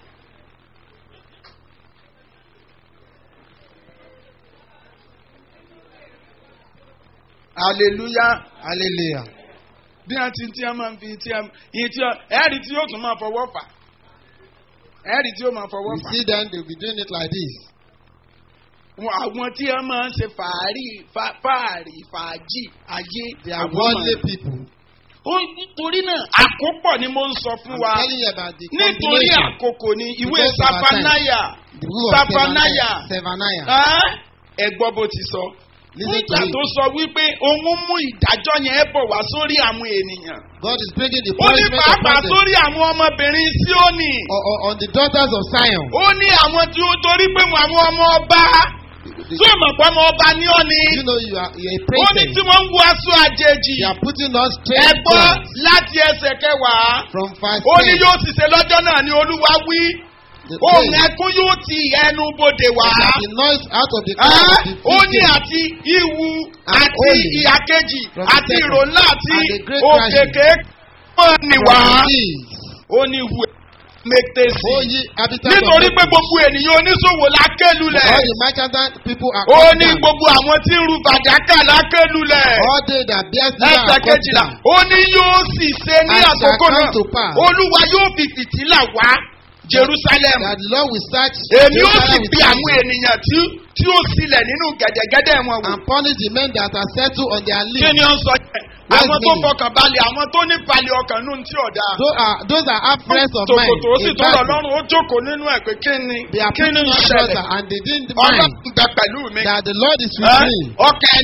Speaker 3: hallelujah
Speaker 4: Hallelujah.
Speaker 3: bí wọ́n ti tí wọ́n máa ń fi tí wọ́n yìí tí wọ́n ẹ̀rí tí yóò tún máa fọwọ́ fà ẹ̀rí tí yóò máa fọwọ́
Speaker 4: You
Speaker 3: fà
Speaker 4: see them, they'll be doing it like this.
Speaker 3: Wọn- àwọn tí wọ́n máa ń ṣe fàárì fà- fàárì fàájì ayé
Speaker 4: They are
Speaker 3: àwọn
Speaker 4: worldly
Speaker 3: máa-
Speaker 4: people.
Speaker 3: ó nítorí náà àkópọ̀ ni mo ń sọ fún
Speaker 4: I'm
Speaker 3: wa
Speaker 4: telling you about the
Speaker 3: nítorí
Speaker 4: combination.
Speaker 3: àkókò ni ìwé
Speaker 4: Because of our time.
Speaker 3: safanaya
Speaker 4: The book of
Speaker 3: Safanaya.
Speaker 4: Zephaniah.
Speaker 3: ẹ gbọ́ bó ti sọ.
Speaker 4: Listen to
Speaker 3: nígbà
Speaker 4: it.
Speaker 3: tó sọ wípé òun mú ìdájọ́ yẹn bọ̀ wá sórí àwọn ènìyàn.
Speaker 4: God is bringing the
Speaker 3: ó ní
Speaker 4: punishment
Speaker 3: pàápàá
Speaker 4: upon them.
Speaker 3: sórí àwọn ọmọbìnrin Síónì.
Speaker 4: Or, or, on the daughters of Zion.
Speaker 3: ó ní àwọn tí ó torí pé àwọn ọmọ ọba
Speaker 4: The-
Speaker 3: tí ó mọ̀ pé ọmọ ọba ní ọ́ ni.
Speaker 4: you know you are, you are a
Speaker 3: ó ní
Speaker 4: princess.
Speaker 3: tí wọ́n ń wọ aṣọ àjèjì.
Speaker 4: They are putting on
Speaker 3: ẹ
Speaker 4: strange
Speaker 3: gbọ́
Speaker 4: clothes
Speaker 3: láti ẹsẹ̀ kẹwàá.
Speaker 4: from verse
Speaker 3: ó ní
Speaker 4: 10.
Speaker 3: yóò sì ṣe lọ́jọ́ náà ni olúwa wí.
Speaker 4: The,
Speaker 3: ohun
Speaker 4: day
Speaker 3: ẹkún yóò ti ẹnu bodè wá.
Speaker 4: that the noise out of the
Speaker 3: Ẹ́,
Speaker 4: cloud of the
Speaker 3: ó ní
Speaker 4: feasting
Speaker 3: àti ìwù
Speaker 4: And
Speaker 3: àti
Speaker 4: holy
Speaker 3: ìyà kejì
Speaker 4: from the
Speaker 3: àti
Speaker 4: second
Speaker 3: ìrò ńlá àti
Speaker 4: and the great
Speaker 3: òkèké mọ́ ni
Speaker 4: from
Speaker 3: wá.
Speaker 4: the seas.
Speaker 3: ó ní ìwù mẹ́tẹ́sì.
Speaker 4: O ye habitants
Speaker 3: nítorí
Speaker 4: of
Speaker 3: pé gbogbo ènìyàn oníṣòwò lákélulẹ̀.
Speaker 4: all the merchandise people are
Speaker 3: ó
Speaker 4: cut
Speaker 3: ní
Speaker 4: down.
Speaker 3: gbogbo àwọn tí ń ru bàdákà lákélulẹ̀.
Speaker 4: All they that bear silver
Speaker 3: ẹsẹ̀
Speaker 4: are cut
Speaker 3: kejìlá
Speaker 4: down.
Speaker 3: ó ní yóò sì ṣe ní
Speaker 4: And shall
Speaker 3: àkókò
Speaker 4: come
Speaker 3: náà
Speaker 4: to pass.
Speaker 3: olúwa yóò fi fìtílà wá jerusalem
Speaker 4: That the Lord will search
Speaker 3: èmi ó sì
Speaker 4: Jerusalem with
Speaker 3: bí àwọn
Speaker 4: fire
Speaker 3: ènìyàn tí tí ó sílẹ̀ nínú gẹ̀dẹ̀gẹ̀dẹ̀ wọn wò
Speaker 4: and punish the men that are settled on their
Speaker 3: kí
Speaker 4: lips.
Speaker 3: ni ó ń sọ yẹn
Speaker 4: Where's
Speaker 3: àwọn tó
Speaker 4: meaning?
Speaker 3: fọkàn balẹ̀ àwọn tó ní balẹ̀ ọkàn nù tí ọ̀dà
Speaker 4: Those are those are have friends of mine.
Speaker 3: tòkòtò ó sì
Speaker 4: in
Speaker 3: tó rọ̀
Speaker 4: battle.
Speaker 3: lọ́rùn ó jókòó nínú ẹ̀ pé kí ni
Speaker 4: They are
Speaker 3: kí ni
Speaker 4: putting
Speaker 3: ń
Speaker 4: on
Speaker 3: ṣẹlẹ̀
Speaker 4: trouser and they didn't mind
Speaker 3: ọlọ́run gbẹ pẹ̀lú mi
Speaker 4: that the Lord is with
Speaker 3: Ẹ́,
Speaker 4: me.
Speaker 3: ọkàn ẹni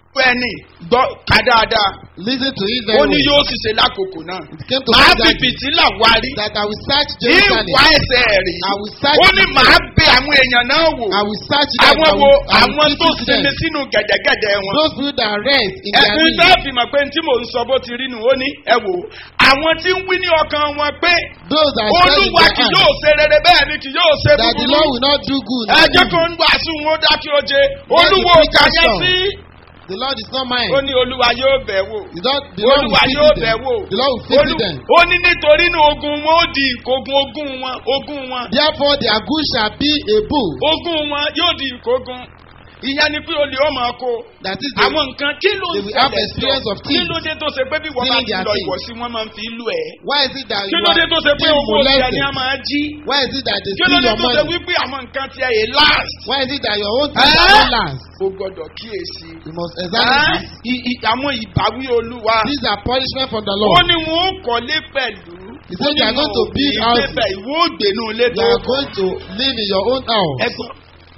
Speaker 3: ẹni gbọ́ ká dáadáa
Speaker 4: Listen to it
Speaker 3: ó
Speaker 4: very
Speaker 3: ní
Speaker 4: well.
Speaker 3: yóò sì ṣe lákòókò náà
Speaker 4: It came to
Speaker 3: màá
Speaker 4: pass
Speaker 3: fi
Speaker 4: that,
Speaker 3: fìtílà wárí
Speaker 4: that I will search
Speaker 3: ní
Speaker 4: Jerusalem.
Speaker 3: ìwà ẹsẹ̀ rí
Speaker 4: I will search
Speaker 3: ó ní
Speaker 4: Jerusalem.
Speaker 3: màá bẹ àwọn èèyàn náà wò
Speaker 4: I will search them.
Speaker 3: àwọn
Speaker 4: I
Speaker 3: wo
Speaker 4: will, I
Speaker 3: àwọn
Speaker 4: will
Speaker 3: tó
Speaker 4: visit them.
Speaker 3: sinmi sínú gẹ̀dẹ̀gẹ̀dẹ̀ wọn.
Speaker 4: Those people that rest in their
Speaker 3: ẹ̀sìn
Speaker 4: need.
Speaker 3: tẹ́ fi mọ̀ pé tí mò ń sọ bó ti rí nù ó ní ẹ wò ó àwọn tí ń wí ní ọkàn wọn pé
Speaker 4: Those that say in
Speaker 3: olúwa
Speaker 4: their
Speaker 3: kì
Speaker 4: heart
Speaker 3: yóò ṣe rere bẹ́ẹ̀ ni kì yóò ṣe
Speaker 4: that the
Speaker 3: búburú
Speaker 4: Lord will not do good.
Speaker 3: ẹ jẹ́ kó ń gbàsùn wọn ó dákí oje olúwo
Speaker 4: preacher
Speaker 3: kà yẹn
Speaker 4: song.
Speaker 3: sí
Speaker 4: The Lord is not mine.
Speaker 3: ó ní olúwa yóò bẹ̀ wò
Speaker 4: The Lord, the Lord
Speaker 3: olúwa
Speaker 4: will
Speaker 3: yóò
Speaker 4: visit
Speaker 3: bẹ̀
Speaker 4: them.
Speaker 3: wò
Speaker 4: The Lord will visit
Speaker 3: Olú-
Speaker 4: them.
Speaker 3: ó ní nítorí ní ogun wọn ó di ìkógun ogun wọn ogun wọn
Speaker 4: Therefore, their good shall be a bull.
Speaker 3: ogun wọn yóò di ìkógun ìyẹn ni pé olè ó máa kó
Speaker 4: That is the
Speaker 3: àwọn nǹkan kí ló
Speaker 4: they
Speaker 3: ń
Speaker 4: will have
Speaker 3: ṣẹlẹ̀
Speaker 4: experience
Speaker 3: sọ
Speaker 4: of
Speaker 3: kí
Speaker 4: things.
Speaker 3: ló dé tó ṣe pé bí wọ́n bá
Speaker 4: Stealing
Speaker 3: ti
Speaker 4: their
Speaker 3: lọ
Speaker 4: things.
Speaker 3: ìwọ̀sí wọ́n máa ń fi lù ẹ́
Speaker 4: Why is it that
Speaker 3: kí
Speaker 4: you
Speaker 3: ló dé
Speaker 4: are
Speaker 3: tó ṣe pé
Speaker 4: being
Speaker 3: owó ti ẹni
Speaker 4: molested?
Speaker 3: á máa jí
Speaker 4: Why is it that they
Speaker 3: kí ló
Speaker 4: steal
Speaker 3: dé
Speaker 4: your
Speaker 3: tó ṣe
Speaker 4: money?
Speaker 3: wípé àwọn nǹkan ti ẹ̀ yé last
Speaker 4: Why is it that your own things
Speaker 3: Eh?
Speaker 4: are not last?
Speaker 3: o gbọ́dọ̀ kíyèsí
Speaker 4: You must examine
Speaker 3: Ah,
Speaker 4: this.
Speaker 3: i- i- àwọn ìbáwí olúwa
Speaker 4: These are punishment from the
Speaker 3: ó
Speaker 4: Lord.
Speaker 3: ní wọn ó kọ́lé pẹ̀lú
Speaker 4: He said they are going to build
Speaker 3: ìwọ
Speaker 4: houses.
Speaker 3: ò gbénu ilé
Speaker 4: You
Speaker 3: tó
Speaker 4: are going to live in your own house.
Speaker 3: ẹ̀gbọ́n.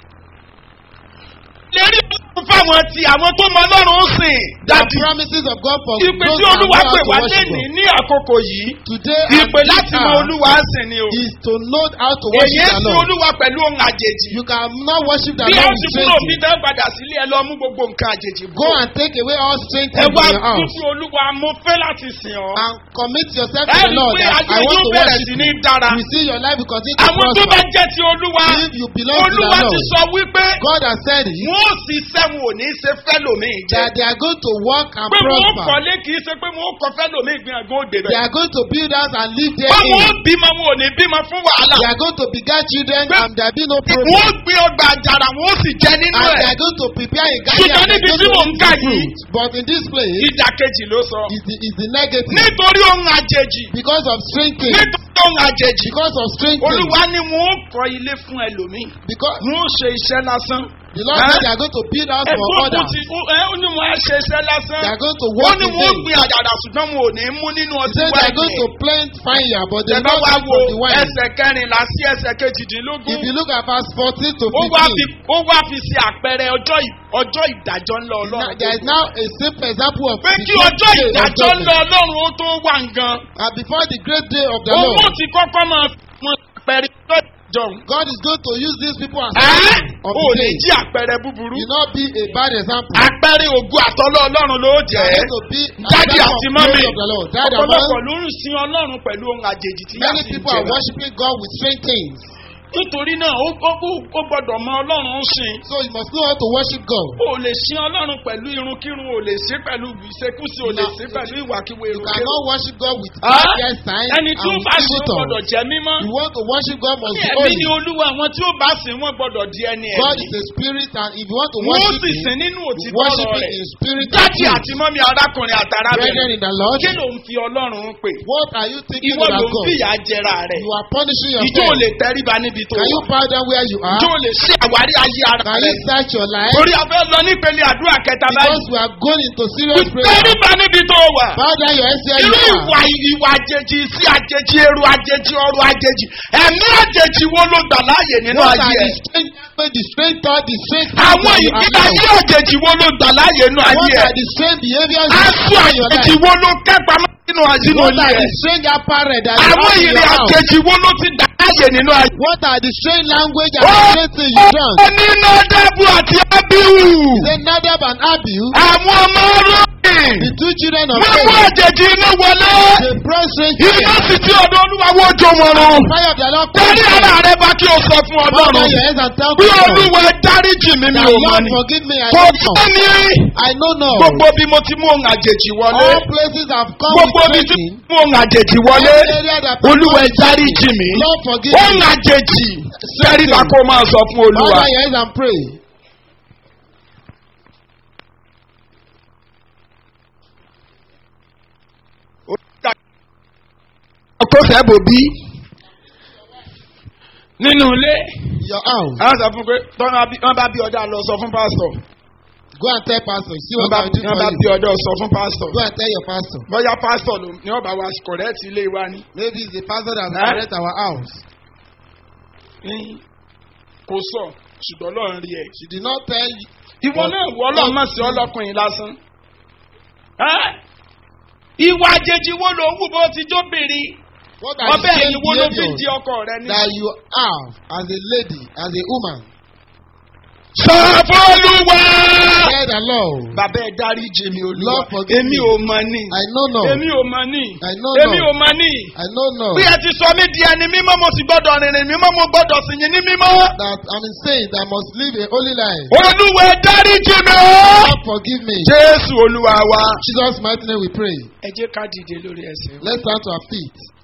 Speaker 3: lérí fún fáwọn tí àwọn tó mọ ọlọ́run ó sìn
Speaker 4: The
Speaker 3: dàbí
Speaker 4: promises of God for
Speaker 3: ìpè
Speaker 4: those
Speaker 3: tí
Speaker 4: that know
Speaker 3: olúwa
Speaker 4: how
Speaker 3: pè
Speaker 4: to
Speaker 3: wá
Speaker 4: worship
Speaker 3: lẹ́nìí
Speaker 4: God.
Speaker 3: ní àkókò yìí
Speaker 4: Today
Speaker 3: ìpè
Speaker 4: and
Speaker 3: láti
Speaker 4: this
Speaker 3: mọ
Speaker 4: hour
Speaker 3: olúwa sìn ni o
Speaker 4: is to know how to
Speaker 3: èyí
Speaker 4: worship the
Speaker 3: sí
Speaker 4: Lord.
Speaker 3: olúwa pẹ̀lú ohun àjèjì
Speaker 4: You cannot worship the
Speaker 3: bí
Speaker 4: Lord
Speaker 3: ó
Speaker 4: with
Speaker 3: ti kúrò bí
Speaker 4: strength.
Speaker 3: tẹ́ padà sílé ẹ lọ mú gbogbo nǹkan àjèjì
Speaker 4: Go and take away all strength
Speaker 3: ẹ
Speaker 4: from
Speaker 3: wá
Speaker 4: your house
Speaker 3: fífi olúwa mo fẹ́ láti sìn ọ́
Speaker 4: and commit yourself to
Speaker 3: ẹ
Speaker 4: the
Speaker 3: rí i
Speaker 4: Lord
Speaker 3: pé
Speaker 4: that
Speaker 3: ayé
Speaker 4: I want
Speaker 3: yóò
Speaker 4: to
Speaker 3: bẹ̀rẹ̀
Speaker 4: worship
Speaker 3: sí
Speaker 4: you.
Speaker 3: ní dára
Speaker 4: You see your life will continue to
Speaker 3: àwọn tó bá
Speaker 4: prosper.
Speaker 3: jẹ́ ti olúwa
Speaker 4: If you belong to the
Speaker 3: olúwa ti
Speaker 4: Lord,
Speaker 3: sọ wípé
Speaker 4: God has said it,
Speaker 3: wọn ò sì sẹ́wọ̀n ò ní ṣe fẹ́lòmíì jẹ́
Speaker 4: that they are going to work and
Speaker 3: pé wọn ó
Speaker 4: prosper.
Speaker 3: kọ́lé kì í ṣe pé wọn ó kọ́ fẹ́lòmíì gbìyànjú òde
Speaker 4: They
Speaker 3: bẹ́ẹ̀
Speaker 4: are going to build house and live
Speaker 3: pé wọn ó
Speaker 4: therein.
Speaker 3: bímọ wọn ò ní bímọ fún wàhálà
Speaker 4: They are going to beget children
Speaker 3: Pé-
Speaker 4: and there be no
Speaker 3: wọn
Speaker 4: problem.
Speaker 3: ó gbé ọgbà àjàrà wọn ó sì jẹ nínú
Speaker 4: And they
Speaker 3: ẹ̀
Speaker 4: are going to prepare a garden
Speaker 3: Ṣùgbọ́n
Speaker 4: and they
Speaker 3: níbi
Speaker 4: are
Speaker 3: tí
Speaker 4: going
Speaker 3: mò
Speaker 4: to
Speaker 3: ń
Speaker 4: eat
Speaker 3: kà
Speaker 4: the
Speaker 3: yìí-
Speaker 4: fruit. But in this place,
Speaker 3: ìdàkejì ló sọ
Speaker 4: is the, is the negative.
Speaker 3: nítorí ohun àjèjì
Speaker 4: Because of strengthening.
Speaker 3: nítorí ohun àjèjì
Speaker 4: Because of strengthening.
Speaker 3: olúwa ni wọn ó kọ́ ilé fún ẹlòmíì
Speaker 4: Because
Speaker 3: wọn ó ṣe iṣẹ́ lásán
Speaker 4: the Lord
Speaker 3: Huh?
Speaker 4: said they are going to build house for
Speaker 3: ẹ̀gbọ́n kò
Speaker 4: others.
Speaker 3: ti ẹ ó ní wọn á ṣe iṣẹ́ lásán
Speaker 4: They are going to
Speaker 3: ó
Speaker 4: work
Speaker 3: ní
Speaker 4: in
Speaker 3: wọn ó
Speaker 4: vain.
Speaker 3: gbin àjàrà ṣùgbọ́n wọn ò ní mú nínú
Speaker 4: He
Speaker 3: ọtí
Speaker 4: said they are going to
Speaker 3: wáìnì
Speaker 4: plant fire, but they
Speaker 3: ẹ
Speaker 4: will
Speaker 3: bá
Speaker 4: not
Speaker 3: wá
Speaker 4: drink
Speaker 3: wo
Speaker 4: from the wine.
Speaker 3: ẹsẹ̀ kẹrìnlá sí ẹsẹ̀ kejìdínlógún
Speaker 4: If you look at verse 14 to
Speaker 3: ó wá fi
Speaker 4: 15,
Speaker 3: ó wá fi ṣe àpẹẹrẹ ọjọ́ ì- ọjọ́ ìdájọ́ ńlá
Speaker 4: now,
Speaker 3: ọlọ́run
Speaker 4: there is now a simple example of
Speaker 3: pé
Speaker 4: the
Speaker 3: kí
Speaker 4: great
Speaker 3: ọjọ́
Speaker 4: day of
Speaker 3: ìdájọ́
Speaker 4: judgment.
Speaker 3: ńlá ọlọ́run ó tó wà ngan
Speaker 4: And before the great day of the
Speaker 3: owó
Speaker 4: Lord,
Speaker 3: ti kọ́kọ́ máa fi wọn àpẹẹrẹ ọjọ́ ìdájọ́
Speaker 4: God is going to use these people as
Speaker 3: ẹ́
Speaker 4: signs of
Speaker 3: ò
Speaker 4: the
Speaker 3: lè
Speaker 4: day.
Speaker 3: jí àpẹẹrẹ búburú
Speaker 4: Will not be a bad example.
Speaker 3: àpẹẹrẹ ògùn àtọ́lọ́ ọlọ́run ló
Speaker 4: They
Speaker 3: jẹ́
Speaker 4: are going to be an
Speaker 3: Daddy
Speaker 4: example
Speaker 3: àti
Speaker 4: of
Speaker 3: mommy.
Speaker 4: glory of the Lord. Dad and
Speaker 3: ọ̀pọ̀lọpọ̀
Speaker 4: mom,
Speaker 3: ló ń sin ọlọ́run pẹ̀lú ohun àjèjì tí
Speaker 4: many
Speaker 3: yàtì ń
Speaker 4: people are
Speaker 3: jẹ
Speaker 4: worshiping God with strange things.
Speaker 3: nítorí náà ó ó ó- ó gbọ́dọ̀ mọ ọlọ́run ń sìn
Speaker 4: So you must know how to worship God.
Speaker 3: o lè sin ọlọ́run pẹ̀lú irunkírun o lè sin pẹ̀lú ìṣekúṣe o lè sin pẹ̀lú ìwàkiwà
Speaker 4: You
Speaker 3: irunkírun
Speaker 4: cannot worship God with
Speaker 3: Ah?
Speaker 4: yes signs
Speaker 3: ẹni
Speaker 4: and
Speaker 3: tí ó
Speaker 4: with
Speaker 3: bá sin
Speaker 4: evil
Speaker 3: ó gbọ́dọ̀
Speaker 4: tongues.
Speaker 3: jẹ́ mímọ́
Speaker 4: You want to worship God must
Speaker 3: ní
Speaker 4: be
Speaker 3: ẹ̀mí ni
Speaker 4: holy.
Speaker 3: olúwa àwọn tí ó bá sin wọ́n gbọ́dọ̀ di ẹni
Speaker 4: God
Speaker 3: ẹ̀mí
Speaker 4: is a spirit and if you want to
Speaker 3: wọ́n
Speaker 4: worship
Speaker 3: sì
Speaker 4: Him,
Speaker 3: sin nínú
Speaker 4: you
Speaker 3: òtítọ́
Speaker 4: worship
Speaker 3: ọ̀rọ̀
Speaker 4: Him
Speaker 3: rẹ̀
Speaker 4: in spirit and
Speaker 3: dájì
Speaker 4: truth.
Speaker 3: àti mọ́mí arákùnrin
Speaker 4: Brethren
Speaker 3: àtàrábìnrin
Speaker 4: in the Lord,
Speaker 3: kí ló ń fi ọlọ́run pè
Speaker 4: what are you thinking
Speaker 3: ìwọ ló
Speaker 4: about
Speaker 3: ń
Speaker 4: God?
Speaker 3: fìyà jẹra rẹ̀
Speaker 4: You are punishing
Speaker 3: ìjọ ò
Speaker 4: yourself.
Speaker 3: lè tẹríba níbi tó
Speaker 4: Can you
Speaker 3: wà
Speaker 4: bow down where you are?
Speaker 3: ìjọ ò lè ṣe àwárí ayé ara
Speaker 4: Can
Speaker 3: rẹ̀
Speaker 4: you search your life?
Speaker 3: torí a fẹ́ lọ nípele àdúrà kẹta
Speaker 4: Because
Speaker 3: báyìí
Speaker 4: we are going into serious prayer.
Speaker 3: tẹríba níbi tó wà
Speaker 4: Bow down your head where
Speaker 3: irú
Speaker 4: you
Speaker 3: ìwà
Speaker 4: are.
Speaker 3: ìwà àjèjì sí àjèjì èrò àjèjì ọrọ̀ àjèjì ẹ̀mí àjèjì wo ló gbà láàyè nínú
Speaker 4: What are
Speaker 3: ayé
Speaker 4: the
Speaker 3: ẹ̀
Speaker 4: strange language, the strange thought, the strange
Speaker 3: àwọn
Speaker 4: things that you
Speaker 3: ìgbé ayé
Speaker 4: allow?
Speaker 3: àjèjì wo ló gbà láàyè nínú
Speaker 4: What
Speaker 3: ayé
Speaker 4: are
Speaker 3: ẹ̀
Speaker 4: the strange behaviors you
Speaker 3: aṣọ
Speaker 4: see in your
Speaker 3: àjèjì
Speaker 4: life?
Speaker 3: wo ló kẹ́pà nínú àjínú
Speaker 4: What are
Speaker 3: ayé
Speaker 4: the
Speaker 3: ẹ̀
Speaker 4: strange apparel that you
Speaker 3: àwọn
Speaker 4: have in
Speaker 3: ìrìn
Speaker 4: your house?
Speaker 3: àjèjì wo ló ti gbà láàyè nínú ayé
Speaker 4: What are the strange language and
Speaker 3: Ó
Speaker 4: the strange things you done?
Speaker 3: ó ní nọ́dẹ́bù àti ábíhù
Speaker 4: Say Nadab and Abihu,
Speaker 3: àwọn ọmọ rọ́ọ̀kì
Speaker 4: the two children of
Speaker 3: wọ́n mú
Speaker 4: Aaron,
Speaker 3: àjèjì iná wọlé
Speaker 4: they brought strange
Speaker 3: iná
Speaker 4: fire.
Speaker 3: sì tí ọ̀dọ̀ olúwa wó jó wọn rún.
Speaker 4: Fire of the Lord
Speaker 3: Tẹ́lí
Speaker 4: come
Speaker 3: ara rẹ bá kí o sọ fún
Speaker 4: Bow down
Speaker 3: ọlọ́run.
Speaker 4: your heads and tell
Speaker 3: Bí
Speaker 4: God,
Speaker 3: olúwa dáríjì mi mi
Speaker 4: that
Speaker 3: ò mọ̀
Speaker 4: Lord
Speaker 3: ni.
Speaker 4: forgive me, I
Speaker 3: Kò
Speaker 4: don't know.
Speaker 3: bá mi rí.
Speaker 4: I know not.
Speaker 3: Gbogbo bí mo ti mú ohun àjèjì wọlé.
Speaker 4: All places have come
Speaker 3: Gbogbo
Speaker 4: with
Speaker 3: bí tí
Speaker 4: training.
Speaker 3: mo mú ohun àjèjì wọlé.
Speaker 4: Every area that have
Speaker 3: Olúwa
Speaker 4: come with
Speaker 3: dáríjì
Speaker 4: training.
Speaker 3: mi.
Speaker 4: Lord forgive
Speaker 3: Ohun
Speaker 4: me.
Speaker 3: àjèjì. Sẹ́rí bá kó máa sọ fún
Speaker 4: Bow
Speaker 3: olúwa.
Speaker 4: down your heads and pray.
Speaker 3: Ọkọ sẹ́bò bí. Nínú ilé.
Speaker 4: Your house.
Speaker 3: Àwọn sọ fún pé tọ́nà wọ́n bá bí ọ̀dà lọ sọ fún pásítọ̀.
Speaker 4: Go and tell pastor. See
Speaker 3: Wọ́n
Speaker 4: what
Speaker 3: bá
Speaker 4: I will do
Speaker 3: wọ́n bá
Speaker 4: for
Speaker 3: bí
Speaker 4: you.
Speaker 3: ọ̀dà sọ fún pásítọ̀.
Speaker 4: Go and tell your pastor.
Speaker 3: Bọ́yá pásítọ̀ ló ní ọba wa kọ̀rẹ́ẹ̀tì ilé wa ni.
Speaker 4: Maybe it's the pastor that will
Speaker 3: Eh?
Speaker 4: correct our house.
Speaker 3: ní kò sọ ṣùgbọ́n lọ́run rí ẹ.
Speaker 4: She did not tell
Speaker 3: ìwọ náà wọ ọlọ́run mọ̀ sí ọlọ́kùnrin lásán. Ẹ́? ìwà àjèjì wo ló ń wù bó ti jóbìnrin
Speaker 4: What are the
Speaker 3: ọbẹ̀
Speaker 4: same
Speaker 3: ẹ̀yìn wo ló fi di
Speaker 4: behaviours
Speaker 3: ọkọ rẹ ní.
Speaker 4: that you have as a lady, as a woman?
Speaker 3: sọ fọlùwà.
Speaker 4: Fear the Lord.
Speaker 3: bàbá ẹ dárí jì mí olúwa
Speaker 4: Lord forgive
Speaker 3: èmi
Speaker 4: me.
Speaker 3: ò mọ ní.
Speaker 4: I know not.
Speaker 3: èmi ò mọ ní.
Speaker 4: I know
Speaker 3: èmi
Speaker 4: not.
Speaker 3: ò mọ ní.
Speaker 4: I know not.
Speaker 3: bí ẹ ti sọ mí di ẹni mímọ́ mo sì gbọ́dọ̀ rìnrìn mímọ́ mo gbọ́dọ̀ sì yín ní mímọ́.
Speaker 4: That I'm insane that I must live a holy life.
Speaker 3: olúwa ẹ dárí jì mí.
Speaker 4: God forgive me.
Speaker 3: jésù olúwa wa.
Speaker 4: Jesus' mighty name we pray.
Speaker 3: ẹ jẹ́ ká dìde lórí ẹsẹ̀.
Speaker 4: Let's stand to our feet.